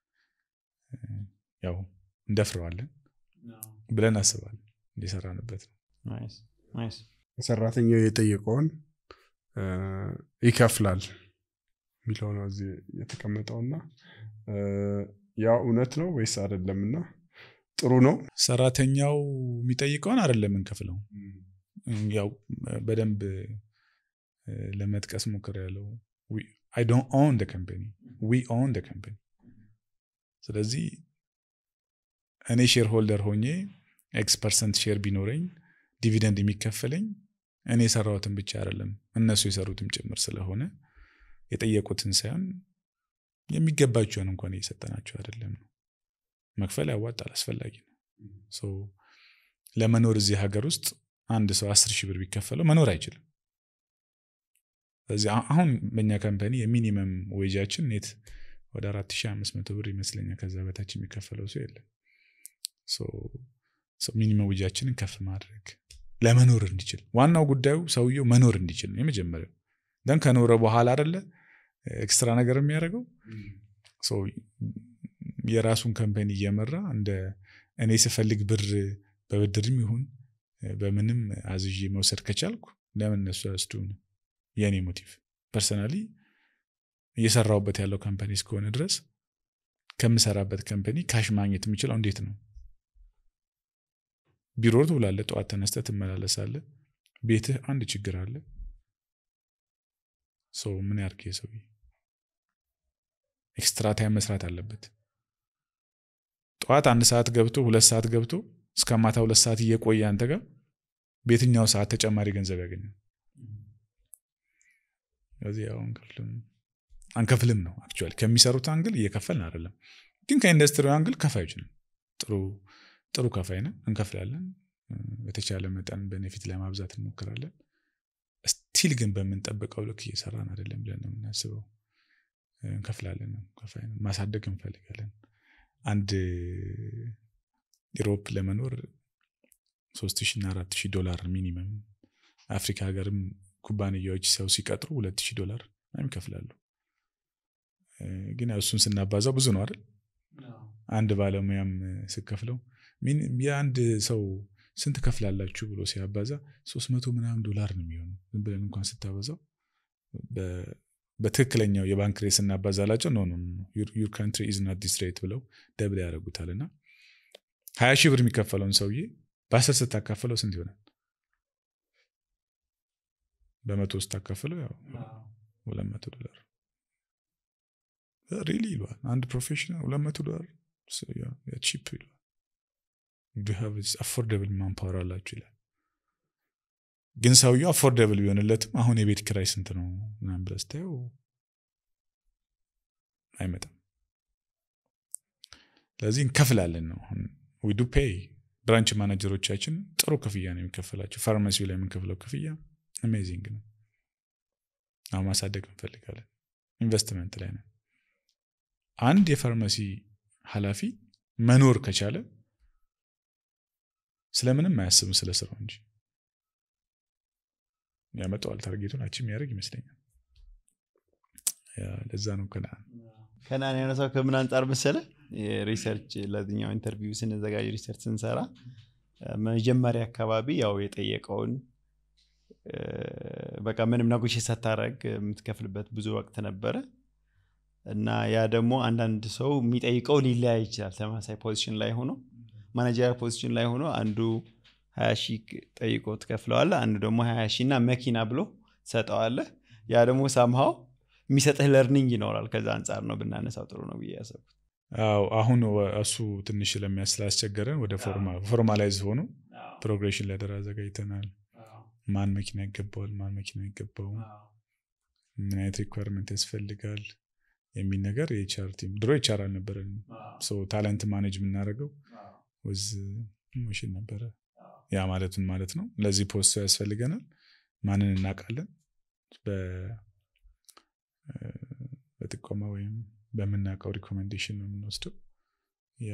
ያው እንደፍረዋለን ብለን አስባለን እንደሰራንበት ነው ሰራተኛው የጠየቀውን ይከፍላል የሚለው ነው እዚህ የተቀመጠውና ያ እውነት ነው ወይስ አይደለም እና ጥሩ ነው ሰራተኛው የሚጠይቀውን አይደለም እንከፍለው ያው በደንብ ለመጥቀስ ሞክር ያለው አይ ዶንት ኦን ደ ካምፓኒ ዊ ኦን ደ ካምፓኒ ስለዚህ እኔ ሼር ሆልደር ሆኜ ኤክስ ፐርሰንት ሼር ቢኖረኝ ዲቪደንድ የሚከፈለኝ እኔ የሰራሁትን ብቻ አይደለም እነሱ የሰሩትም ጭምር ስለሆነ የጠየቁትን ሳይሆን የሚገባቸውን እንኳን እየሰጠናቸው አይደለም ነው መክፈል ያዋጣል አስፈላጊ ነው ለመኖር እዚህ ሀገር ውስጥ አንድ ሰው አስር ሺህ ብር ቢከፈለው መኖር አይችልም ስለዚህ አሁን በእኛ ካምፓኒ የሚኒመም ዌጃችን ኔት ወደ አራት ሺህ አምስት መቶ ብር ይመስለኛል ከዛ በታች የሚከፈለው ሰው የለም ሚኒመም ዌጃችንን ከፍ ማድረግ ለመኖር እንዲችል ዋናው ጉዳዩ ሰውየው መኖር እንዲችል ነው የመጀመሪያው ደን ከኖረ በኋላ አደለ ኤክስትራ ነገር የሚያደርገው የራሱን ካምፓኒ እየመራ እንደ እኔ ስፈልግ ብር በብድርም ይሁን በምንም አዝዤ መውሰድ ከቻልኩ ለምን እነሱ ያስዱ ነው የእኔ ሞቲቭ ፐርሰናሊ እየሰራውበት ያለው ካምፓኒ እስከሆነ ድረስ ከምሰራበት ካምፓኒ ካሽ ማግኘት የምችለው እንዴት ነው ቢሮ ትውላለ ጠዋት ተነስተ ትመላለሳለ ቤትህ አንድ ችግር አለ ሰው ምን ያርግ ሰው ኤክስትራ ታይም መስራት አለበት ጠዋት አንድ ሰዓት ገብቶ ሁለት ሰዓት ገብቶ እስከ ማታ ሁለት ሰዓት እየቆየ አንተ ጋር በየትኛው ሰዓት ተጨማሪ ገንዘብ ያገኛል ስለዚህ ያው አንከፍልም አንከፍልም ነው አክቹዋሊ ከሚሰሩት አንግል እየከፈልን አይደለም ግን ከኢንዱስትሪ አንግል ከፋዮች ነን ጥሩ ጥሩ ከፋይ ነን እንከፍላለን በተቻለ መጠን ቤኔፊት ለማብዛት እንሞክራለን ስቲል ግን በምንጠብቀው ልክ እየሰራን አይደለም ብለን ነው የምናስበው እንከፍላለን ነው ከፋይ ማሳደግ እንፈልጋለን አንድ ኢሮፕ ለመኖር ሶስት ሺ እና አራት ሺህ ዶላር ሚኒመም አፍሪካ ሀገርም ኩባንያዎች ሰው ሲቀጥሩ ሁለት ሺህ ዶላር ምናምን ይከፍላሉ ግን እሱን ስናባዛው ብዙ ነው አይደል አንድ ባለሙያም ስከፍለው የአንድ ሰው ስንት ከፍላላችሁ ብሎ ሲያባዛ ሶስት መቶ ምናምን ዶላር ነው የሚሆኑ ዝም ብለን እንኳን ስታበዛው በትክክለኛው የባንክ ሬት ስናባዛላቸው ኖ ዩር ካንትሪ ኢዝ ናት ዲስ ሬት ብለው ደብል ያደረጉታል እና ሀያ ሺህ ብር የሚከፈለውን ሰውዬ በአስር ስታካፍለው ስንት ይሆናል በመቶ ስታካፍለው ያው ሁለት መቶ ዶላር ሪሊ ይለዋል አንድ ፕሮፌሽናል ሁለት መቶ ዶላር ቺፕ ይለዋል አፎርደብል ማንፓወር አላችሁ ይላል ግን ሰውየው አፎርደብል ቢሆንለትም አሁን የቤት ክራይ ስንት ነው ምናምን ብለህ ስታየው አይመጣም ስለዚህ እንከፍላለን ነው ዊዱ ፔይ ብራንች ማናጀሮቻችን ጥሩ ክፍያ ነው የሚከፈላቸው ፋርማሲው ላይ የምንከፍለው ክፍያ አሜዚንግ ነው አሁን ማሳደግ እንፈልጋለን ኢንቨስትመንት ላይ ነው አንድ የፋርማሲ ኃላፊ መኖር ከቻለ ስለምንም አያስብም ስለ ስራው እንጂ ያመጣዋል ታርጌቱን አቺ የሚያደርግ ይመስለኛል ለዛ ነው ከነአን ከነአን ያነሳው ከምን አንጻር መሰለ ሪሰርች ለዚኛው ኢንተርቪው ስንዘጋጅ ሪሰርች ስንሰራ መጀመሪያ አካባቢ ያው የጠየቀውን በቃ ምንም ነጎሽ ሳታረግ የምትከፍልበት ብዙ ወቅት ነበረ እና ያ ደግሞ አንዳንድ ሰው የሚጠይቀው ሊለያይ ይችላል ተመሳሳይ ፖዚሽን ላይ ሆኖ ማናጀሪያ ፖዚሽን ላይ ሆኖ አንዱ ሀያ ሺህ ጠይቆ ትከፍለዋለ አንዱ ደግሞ ሀያ ሺህ እና መኪና ብሎ ትሰጠዋለ ያ ደግሞ ሳምሃው የሚሰጥህ ለርኒንግ ይኖራል ከዛ አንጻር ነው ብናነሳው ጥሩ ነው ብዬ ያሰብኩት አዎ አሁን ወ- እሱ ትንሽ ስለሚያስ ስላስቸገረን ወደ ፎርማላይዝ ሆኖ ፕሮግሬሽን ለደር አዘጋጅተናል ማን መኪና ይገባዋል ማን መኪና ይገባውም ምን አይነት ሪኳርመንት ያስፈልጋል የሚል ነገር የኤችአር ቲም ድሮ ኤችአር አልነበረንም ታለንት ማኔጅ የምናደርገው ወዝ ሞሽን ነበረ ያ ማለቱን ማለት ነው ለዚህ ፖስቶ ያስፈልገናል ማንን እናውቃለን በ- እ፣ በጥቆማ ወይም በምናውቀው ሪኮሜንዴሽን ነው የምንወስደው ያ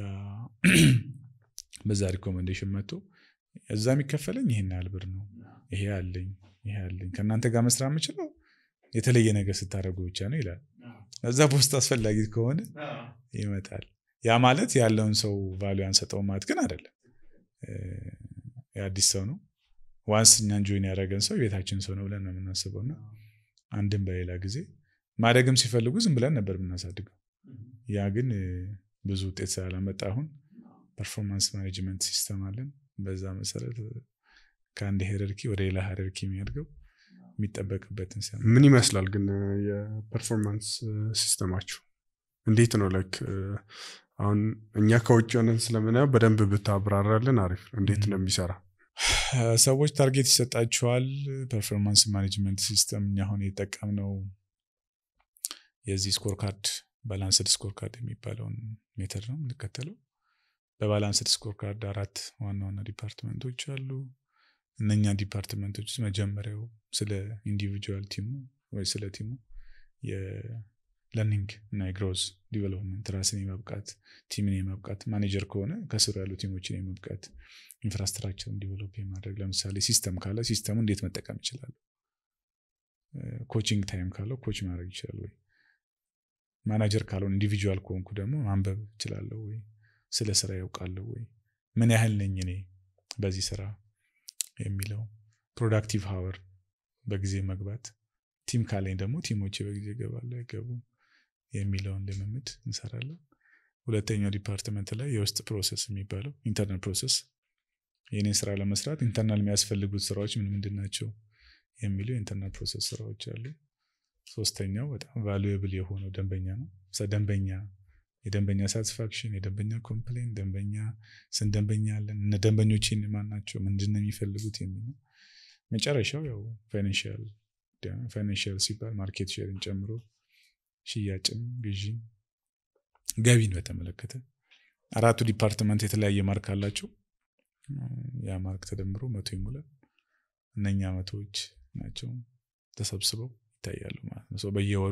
በዛ ሪኮሜንዴሽን መጥቶ እዛ የሚከፈለኝ ይህን ያህል ብር ነው ይሄ አለኝ ይሄ አለኝ ከእናንተ ጋር መስራት የምችለው የተለየ ነገር ስታደርጉ ብቻ ነው ይላል እዛ ፖስት አስፈላጊ ከሆነ ይመጣል ያ ማለት ያለውን ሰው ቫሉ አንሰጠው ማለት ግን አይደለም እ፣ የአዲስ ሰው ነው ዋንስ እኛን ጆይን ያደረገን ሰው የቤታችን ሰው ነው ብለን ነው የምናስበው እና አንድም በሌላ ጊዜ ማደግም ሲፈልጉ ዝም ብለን ነበር የምናሳድገው ያ ግን እ፣ ብዙ ውጤት ስላላመጣ አሁን ፐርፎርማንስ ማኔጅመንት ሲስተም አለን በዛ መሰረት እ፣ ከአንድ ሄረርኪ ወደ ሌላ ሄረርኪ የሚያድገው የሚጠበቅበትን ሲያ ምን ይመስላል ግን የፐርፎርማንስ ሲስተማችሁ እንዴት ነው ላይክ አሁን እኛ ከውጭ ሆነን ስለምናየው በደንብ ብታብራራልን አሪፍ ነው እንዴት ነው የሚሰራ ሰዎች ታርጌት ይሰጣቸዋል ፐርፎርማንስ ማኔጅመንት ሲስተም እኛ አሁን የጠቀምነው የዚህ ስኮር ካርድ ባላንስድ ስኮር ካርድ የሚባለውን ሜተድ ነው የምንከተለው በባላንስድ ስኮር ካርድ አራት ዋና ዋና ዲፓርትመንቶች አሉ እነኛ ዲፓርትመንቶች ውስጥ መጀመሪያው ስለ ኢንዲቪጁዋል ቲሙ ወይ ስለ ቲሙ የለርኒንግ እና የግሮዝ ዲቨሎፕመንት ራስን የመብቃት ቲምን የመብቃት ማኔጀር ከሆነ ከስሩ ያሉ ቲሞችን የመብቃት ኢንፍራስትራክቸርን ዲቨሎፕ የማድረግ ለምሳሌ ሲስተም ካለ ሲስተሙ እንዴት መጠቀም ይችላሉ ኮቺንግ ታይም ካለው ኮች ማድረግ ይችላል ወይ ማናጀር ካልሆን ኢንዲቪጁዋል ከሆንኩ ደግሞ ማንበብ እችላለሁ ወይ ስለ ስራ ያውቃለሁ ወይ ምን ያህል ነኝ እኔ በዚህ ስራ የሚለው ፕሮዳክቲቭ ሀወር በጊዜ መግባት ቲም ካለኝ ደግሞ ቲሞቼ በጊዜ ይገባሉ አይገቡም የሚለውን ልምምድ እንሰራለን ሁለተኛው ዲፓርትመንት ላይ የውስጥ ፕሮሰስ የሚባለው ኢንተርናል ፕሮሰስ የኔን ስራ ለመስራት ኢንተርናል የሚያስፈልጉት ስራዎች ምን ምንድን ናቸው የሚሉ የኢንተርናል ፕሮሰስ ስራዎች አሉ ሶስተኛው በጣም ቫሉዌብል የሆነው ደንበኛ ነው ደንበኛ የደንበኛ ሳቲስፋክሽን የደንበኛ ኮምፕሌን ደንበኛ ስንት ደንበኛ አለን እነ ደንበኞች ማን ናቸው ምንድን ነው የሚፈልጉት የሚል ነው መጨረሻው ያው ፋይናንሽል ፋይናንሽል ሲባል ማርኬት ሼርን ጨምሮ ሽያጭን ግዢን ገቢን በተመለከተ አራቱ ዲፓርትመንት የተለያየ ማርክ አላቸው ያ ማርክ ተደምሮ መቶ ይሞላል እነኛ መቶዎች ናቸው ተሰብስበው ይታያሉ ማለት ነው በየወሩ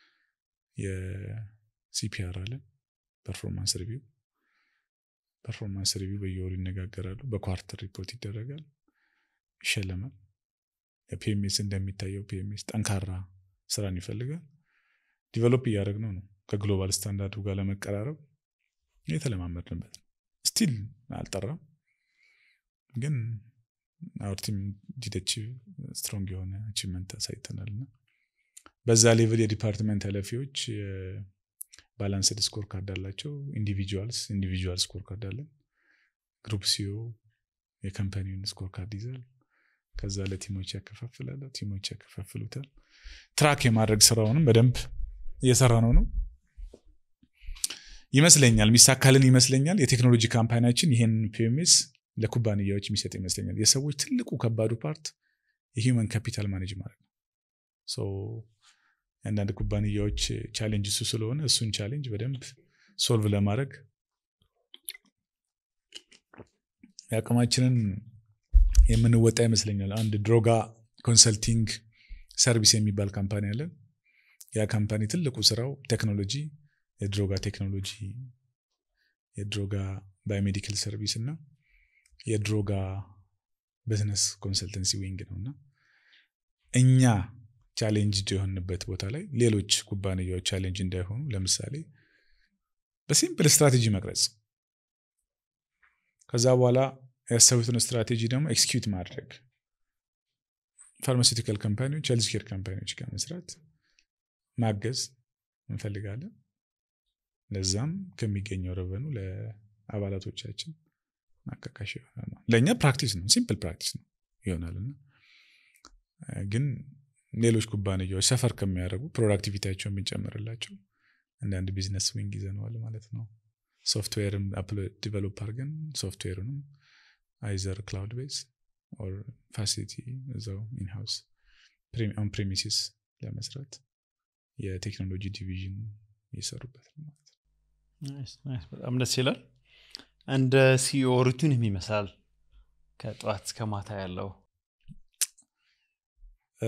የሲፒአር አለን ፐርፎርማንስ ሪቪው ፐርፎርማንስ ሪቪው በየወሩ ይነጋገራሉ በኳርተር ሪፖርት ይደረጋል ይሸለማል ፒኤምኤስ እንደሚታየው ፒኤምኤስ ጠንካራ ስራን ይፈልጋል ዲቨሎፕ እያደረግ ነው ነው ከግሎባል ስታንዳርዱ ጋር ለመቀራረብ የተለማመድንበት ነው ስቲል አልጠራም ግን አውር ቲም ዲደች ስትሮንግ የሆነ አቺቭመንት አሳይተናል እና በዛ ሌቭል የዲፓርትመንት ኃላፊዎች ባላንስድ ስኮር ካርድ አላቸው ኢንዲቪጁዋልስ ኢንዲቪጁዋል ስኮር ካርድ አለን ግሩፕ ሲዮ የካምፓኒውን ስኮር ካርድ ይዛል ከዛ ለቲሞች ያከፋፍላል ቲሞች ያከፋፍሉታል ትራክ የማድረግ ስራውንም በደንብ እየሰራ ነው ነው ይመስለኛል የሚሳካልን ይመስለኛል የቴክኖሎጂ ካምፓኒያችን ይህን ፒኤምኤስ ለኩባንያዎች የሚሰጥ ይመስለኛል የሰዎች ትልቁ ከባዱ ፓርት የሂውመን ካፒታል ማኔጅ ማለት ነው አንዳንድ ኩባንያዎች ቻሌንጅ እሱ ስለሆነ እሱን ቻሌንጅ በደንብ ሶልቭ ለማድረግ የአቅማችንን የምንወጣ ይመስለኛል አንድ ድሮጋ ኮንሰልቲንግ ሰርቪስ የሚባል ካምፓኒ አለን ያ ካምፓኒ ትልቁ ስራው ቴክኖሎጂ የድሮጋ ቴክኖሎጂ የድሮጋ ባዮሜዲካል ሰርቪስ እና የድሮጋ ቢዝነስ ኮንሰልተንሲ ዊንግ ነው እና እኛ ቻሌንጅ የሆንበት ቦታ ላይ ሌሎች ኩባንያዎች ቻሌንጅ እንዳይሆኑ ለምሳሌ በሲምፕል ስትራቴጂ መቅረጽ ከዛ በኋላ ያሰቡትን ስትራቴጂ ደግሞ ኤክስኪዩት ማድረግ ፋርማሲውቲካል ካምፓኒዎች ሄልዝ ኬር ካምፓኒዎች ጋር መስራት ማገዝ እንፈልጋለን ለዛም ከሚገኘው ረቨኑ ለአባላቶቻችን ማካካሽ ይሆናል ለእኛ ፕራክቲስ ነው ሲምፕል ፕራክቲስ ነው ይሆናል እና ግን ሌሎች ኩባንያዎች ሰፈር ከሚያደርጉ ፕሮዳክቲቪቲያቸው የሚጨምርላቸው አንዳንድ ቢዝነስ ዊንግ ይዘነዋል ማለት ነው ሶፍትዌርም ዲቨሎፕ አድርገን ሶፍትዌሩንም አይዘር ክላውድ ቤዝ ኦር ፋሲሊቲ እዛው ኢንሃውስ ኦን ፕሬሚሲስ ለመስራት የቴክኖሎጂ ዲቪዥን እየሰሩበት ነው ማለት ነው ናይስ፣ ናይስ። በጣም ደስ ይላል እንደ ሲኦ ሩቲን ይመስላል ከጠዋት እስከ ማታ ያለው እ፣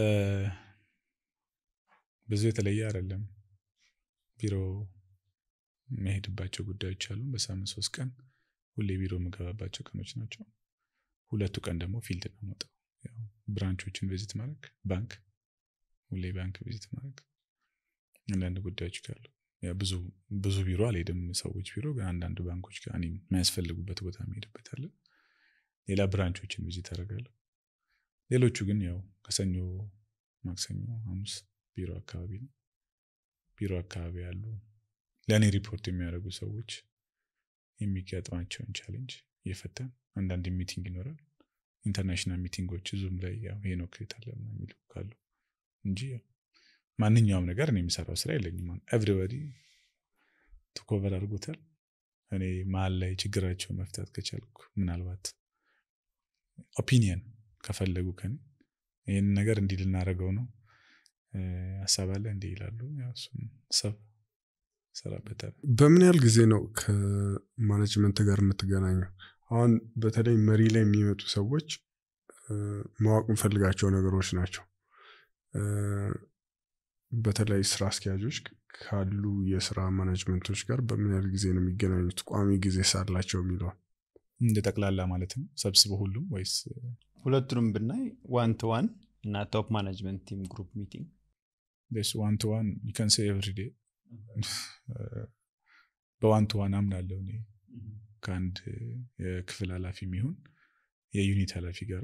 ብዙ የተለየ አይደለም ቢሮ መሄድባቸው ጉዳዮች አሉ በሳምንት ሶስት ቀን ሁሌ ቢሮ የምገባባቸው ቀኖች ናቸው ሁለቱ ቀን ደግሞ ፊልድ ነው መውጣው ያው ብራንቾችን ቪዚት ማድረግ ባንክ ሁሌ ባንክ ቪዚት ማድረግ አንዳንድ ጉዳዮች ካሉ ያው ብዙ ብዙ ቢሮ አልሄድም ሰዎች ቢሮ ግን አንዳንድ ባንኮች ጋር እኔም የሚያስፈልጉበት ቦታ መሄድበት አለ ሌላ ብራንቾችን ቪዚት አደርጋለሁ ሌሎቹ ግን ያው ከሰኞ ማክሰኞ ሐሙስ ቢሮ አካባቢ ነው ቢሮ አካባቢ ያሉ ለእኔ ሪፖርት የሚያደርጉ ሰዎች የሚገጥማቸውን ቻሌንጅ እየፈታን አንዳንድ ሚቲንግ ይኖራል ኢንተርናሽናል ሚቲንጎች ዙም ላይ ያው ሄኖክ የት አለ ምናምን የሚሉ ካሉ እንጂ ያው ማንኛውም ነገር እኔ የምሰራው ስራ የለኝም ኤቭሪበዲ ትኮቨር አድርጎታል እኔ መሀል ላይ ችግራቸው መፍታት ከቻልኩ ምናልባት ኦፒኒየን ከፈለጉ ከኔ ይህን ነገር እንዲህ ልናደርገው ነው እ፣ ሀሳብ አለ እንዲህ ይላሉ ያው እሱን ሰብ ሰራበታል በምን ያህል ጊዜ ነው ከማኔጅመንት ጋር የምትገናኘው? አሁን በተለይ መሪ ላይ የሚመጡ ሰዎች እ፣ ማወቅ የምፈልጋቸው ነገሮች ናቸው። እ፣ በተለይ ስራ አስኪያጆች ካሉ የስራ ማኔጅመንቶች ጋር በምን ያህል ጊዜ ነው የሚገናኙት? ቋሚ ጊዜ ሳላቸው የሚለውን እንደ ጠቅላላ ማለት ነው ሰብስበው ሁሉም ወይስ ሁለቱንም ብናይ ዋን ቱ ዋን እና ቶፕ ማኔጅመንት ቲም ግሩፕ ሚቲንግ ዋን ቱ ዋን ዩካን ሴ ኤቭሪ ዴይ በዋን ቱ ዋን አምናለሁ እኔ ከአንድ የክፍል ኃላፊ የሚሆን የዩኒት ኃላፊ ጋር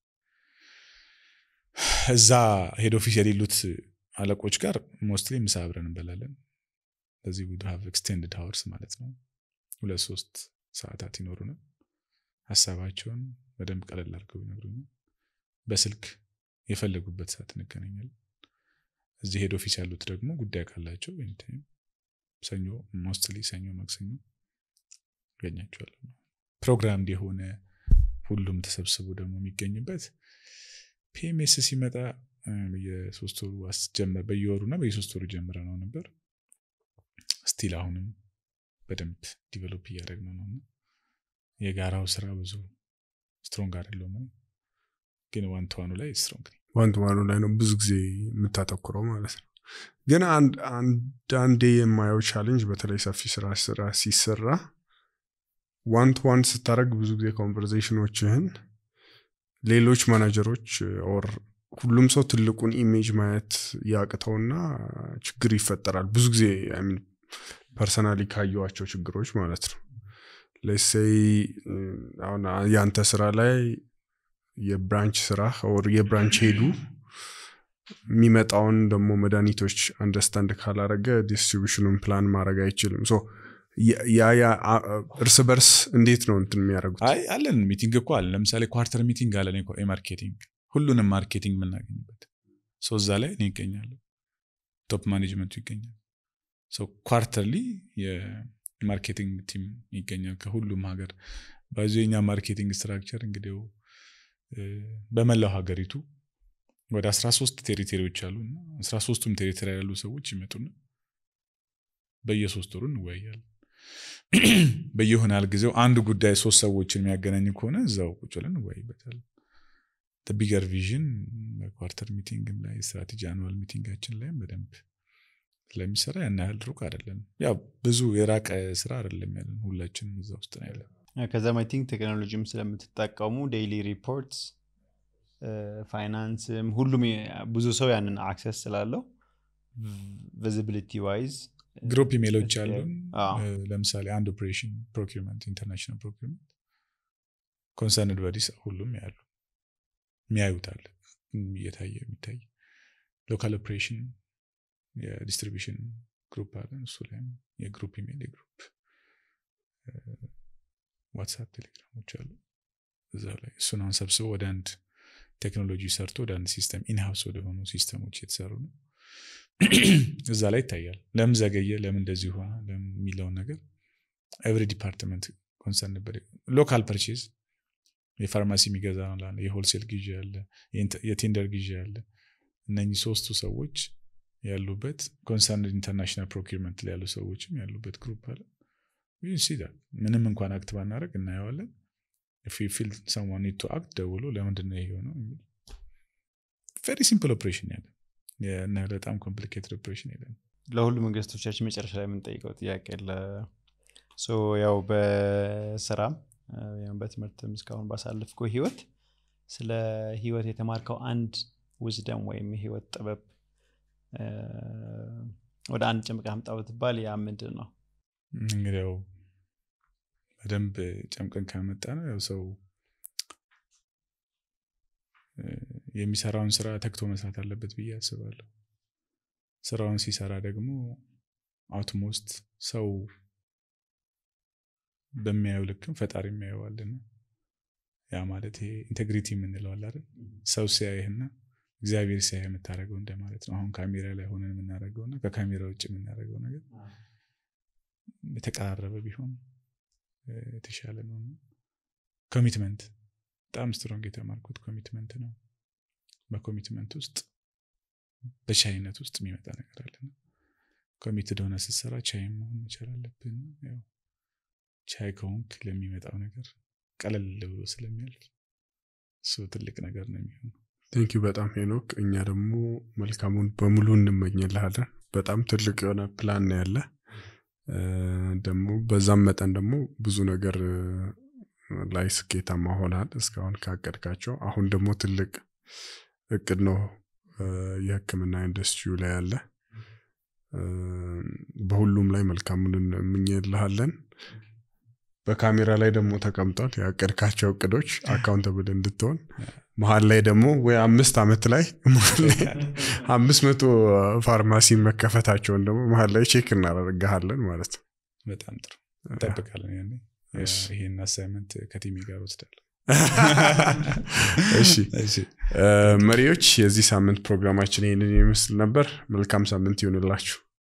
እዛ ሄድ ኦፊስ የሌሉት አለቆች ጋር ሞስትሊ ምሳ አብረን እንበላለን ለዚህ ውድ ሀቭ ኤክስቴንድድ ሀወርስ ማለት ነው ሁለት ሶስት ሰዓታት ይኖሩናል ሀሳባቸውን በደንብ ቀለል አድርገው ይነግሩኛል በስልክ የፈለጉበት ሰዓት እንገናኛለን እዚህ ሄድ ኦፊስ ያሉት ደግሞ ጉዳይ ካላቸው ኤኒታይም ሰኞ ሞስትሊ ሰኞ ማክሰኞ ያገኛቸዋለሁ ፕሮግራም የሆነ ሁሉም ተሰብስቦ ደግሞ የሚገኝበት ፒኤምኤስ ሲመጣ እ፣ በየሶስት ወሩ አስጀመር በየወሩ እና በየሶስት ወሩ ጀምረ ነው ነበር ስቲል አሁንም በደንብ ዲቨሎፕ እያደረግነው ነው እና የጋራው ስራ ብዙ ስትሮንግ አይደለውም እኔ። ግን ዋንተዋኑ ላይ ስትሮንግ ነኝ። ዋን ቱ ዋኑ ላይ ነው ብዙ ጊዜ የምታተኩረው ማለት ነው። ግን አንድ አንዳንዴ የማየው ቻሌንጅ በተለይ ሰፊ ስራ ስራ ሲሰራ ዋን ቱ ዋን ስታደረግ ብዙ ጊዜ ኮንቨርዜሽኖችህን ሌሎች ማናጀሮች ኦር ሁሉም ሰው ትልቁን ኢሜጅ ማየት ያቅተውና ችግር ይፈጠራል። ብዙ ጊዜ ፐርሰናሊ ካየዋቸው ችግሮች ማለት ነው። ለሴይ አሁን ያንተ ስራ ላይ የብራንች ስራ ኦር የብራንች ሄዱ የሚመጣውን ደግሞ መድኃኒቶች አንደርስታንድ ካላረገ ዲስትሪቢሽኑን ፕላን ማድረግ አይችልም። ሶ ያ ያ አ- እርስ በርስ እንዴት ነው እንትን የሚያደርጉት? አይ አለን ሚቲንግ እኮ አለ ለምሳሌ ኳርተር ሚቲንግ አለን የኮ- የማርኬቲንግ ሁሉንም ማርኬቲንግ የምናገኝበት ሰው እዛ ላይ እኔ ይገኛለሁ ቶፕ ማኔጅመንቱ ይገኛል ሰው ኳርተርሊ የማርኬቲንግ ቲም ይገኛል ከሁሉም ሀገር ባዚ የኛ ማርኬቲንግ ስትራክቸር እንግዲህ እ፣ በመላው ሀገሪቱ ወደ 13 ቴሪቶሪዎች አሉ እና 13ቱም ቴሪቶሪ ያሉ ሰዎች ይመጡና በየሶስት ወሩ እንወያያለን በየሆነ ያህል ጊዜው አንድ ጉዳይ ሶስት ሰዎችን የሚያገናኝ ከሆነ እዛው ቁጭ ብለን እንወያይበታለን ቢገር ቪዥን በኳርተር ሚቲንግም ላይ ስትራቴጂ አኑዋል ሚቲንጋችን ላይም በደንብ ስለሚሰራ ያን ያህል ሩቅ አይደለም ያው ብዙ የራቀ ስራ አይደለም ያለን ሁላችንም እዛ ውስጥ ነው ያለን ከዛም አይ ቲንክ ቴክኖሎጂም ስለምትጠቀሙ ዴይሊ ሪፖርትስ ፋይናንስም ሁሉም የ- ብዙ ሰው ያንን አክሰስ ስላለው ቪዚቢሊቲ ዋይዝ ግሩፕ ኢሜሎች አሉን አዎ። እ፣ ለምሳሌ አንድ ኦፕሬሽን ፕሮኪርመንት ኢንተርናሽናል ፕሮኪርመንት ኮንሰርንድ በዲስ ሁሉም ያሉ የሚያዩታል እየታየ የሚታይ ሎካል ኦፕሬሽን የዲስትሪቢሽን ግሩፕ አለን እሱ ላይም የግሩፕ ኢሜል የግሩፕ ዋትሳፕ ቴሌግራሞች አሉ እዛ ላይ እሱን አሁን ሰብስበው ወደ አንድ ቴክኖሎጂ ሰርቶ ወደ አንድ ሲስተም ኢንሃውስ ወደሆኑ ሲስተሞች የተሰሩ ነው እዛ ላይ ይታያል ለምን ዘገየ ለምን እንደዚህ ሆነ ለምን የሚለውን ነገር ኤቭሪ ዲፓርትመንት ኮንሰርን ነበር ሎካል ፐርቼዝ የፋርማሲ የሚገዛ ነው ላለ የሆልሴል ግዢ አለ የቴንደር ግዢ አለ እነኚህ ሶስቱ ሰዎች ያሉበት ኮንሰርን ኢንተርናሽናል ፕሮኪርመንት ላይ ያሉ ሰዎችም ያሉበት ግሩፕ አለ ሲዳ ምንም እንኳን አክት ባናደረግ እናየዋለን ፊል ሰማን ኒድ ቱ አክት ደውሎ ለምንድን ነው ይሄ የሆነው ቨሪ ሲምፕል ኦፕሬሽን ያለ እና በጣም ኮምፕሊኬትድ ኦፕሬሽን የለም ለሁሉም እንግስቶቻችን መጨረሻ ላይ የምንጠይቀው ጥያቄ ለ ያው በስራም ወይም በትምህርትም እስካሁን ባሳልፍከው ህይወት ስለ ህይወት የተማርከው አንድ ውዝደም ወይም የህይወት ጥበብ ወደ አንድ ጨምቀ አምጣ ብትባል ያ ምንድን ነው እንግዲህ ያው በደንብ ጨምቀን ካመጣ ነው ያው ሰው የሚሰራውን ስራ ተክቶ መስራት አለበት ብዬ አስባለሁ ስራውን ሲሰራ ደግሞ አውትሞስት ሰው በሚያየው ልክም ፈጣሪ የሚያየዋልና ያ ማለት ይሄ ኢንቴግሪቲ የምንለዋል አይደል ሰው ሲያይህና እግዚአብሔር ሲያይ የምታደረገው እንደማለት ነው አሁን ካሜራ ላይ ሆነን የምናደረገው እና ከካሜራ ውጭ የምናደረገው ነገር የተቀራረበ ቢሆን የተሻለ ነው ኮሚትመንት በጣም ስትሮንግ የተማርኩት ኮሚትመንት ነው በኮሚትመንት ውስጥ በቻይነት ውስጥ የሚመጣ ነገር አለና ኮሚትድ ሆነ ስትሰራ ቻይ መሆን መቻል አለብን ያው ቻይ ከሆንክ ለሚመጣው ነገር ቀለል ብሎ ስለሚያልፍ እሱ ትልቅ ነገር ነው የሚሆነው ቴንኪ በጣም ሄኖክ እኛ ደግሞ መልካሙን በሙሉ እንመኝልሃለን በጣም ትልቅ የሆነ ፕላን ነው ያለ ደግሞ በዛም መጠን ደግሞ ብዙ ነገር ላይ ስኬታማ ሆናል እስካሁን ካቀድካቸው አሁን ደግሞ ትልቅ እቅድ ነው የህክምና ኢንዱስትሪው ላይ ያለ በሁሉም ላይ መልካሙን እንመኝልሃለን በካሜራ ላይ ደግሞ ተቀምጧል ያቀድካቸው እቅዶች አካውንተብል እንድትሆን መሀል ላይ ደግሞ ወይ አምስት ዓመት ላይ አምስት መቶ ፋርማሲ መከፈታቸውን ደግሞ መሀል ላይ ቼክ እናደርግሃለን ማለት ነው በጣም ጥሩ እንጠብቃለን ያኔ ይሄን አሳይመንት ከቲሚ ጋር ወስዳለሁ እሺ መሪዎች የዚህ ሳምንት ፕሮግራማችን ይህንን ይመስል ነበር መልካም ሳምንት ይሆንላችሁ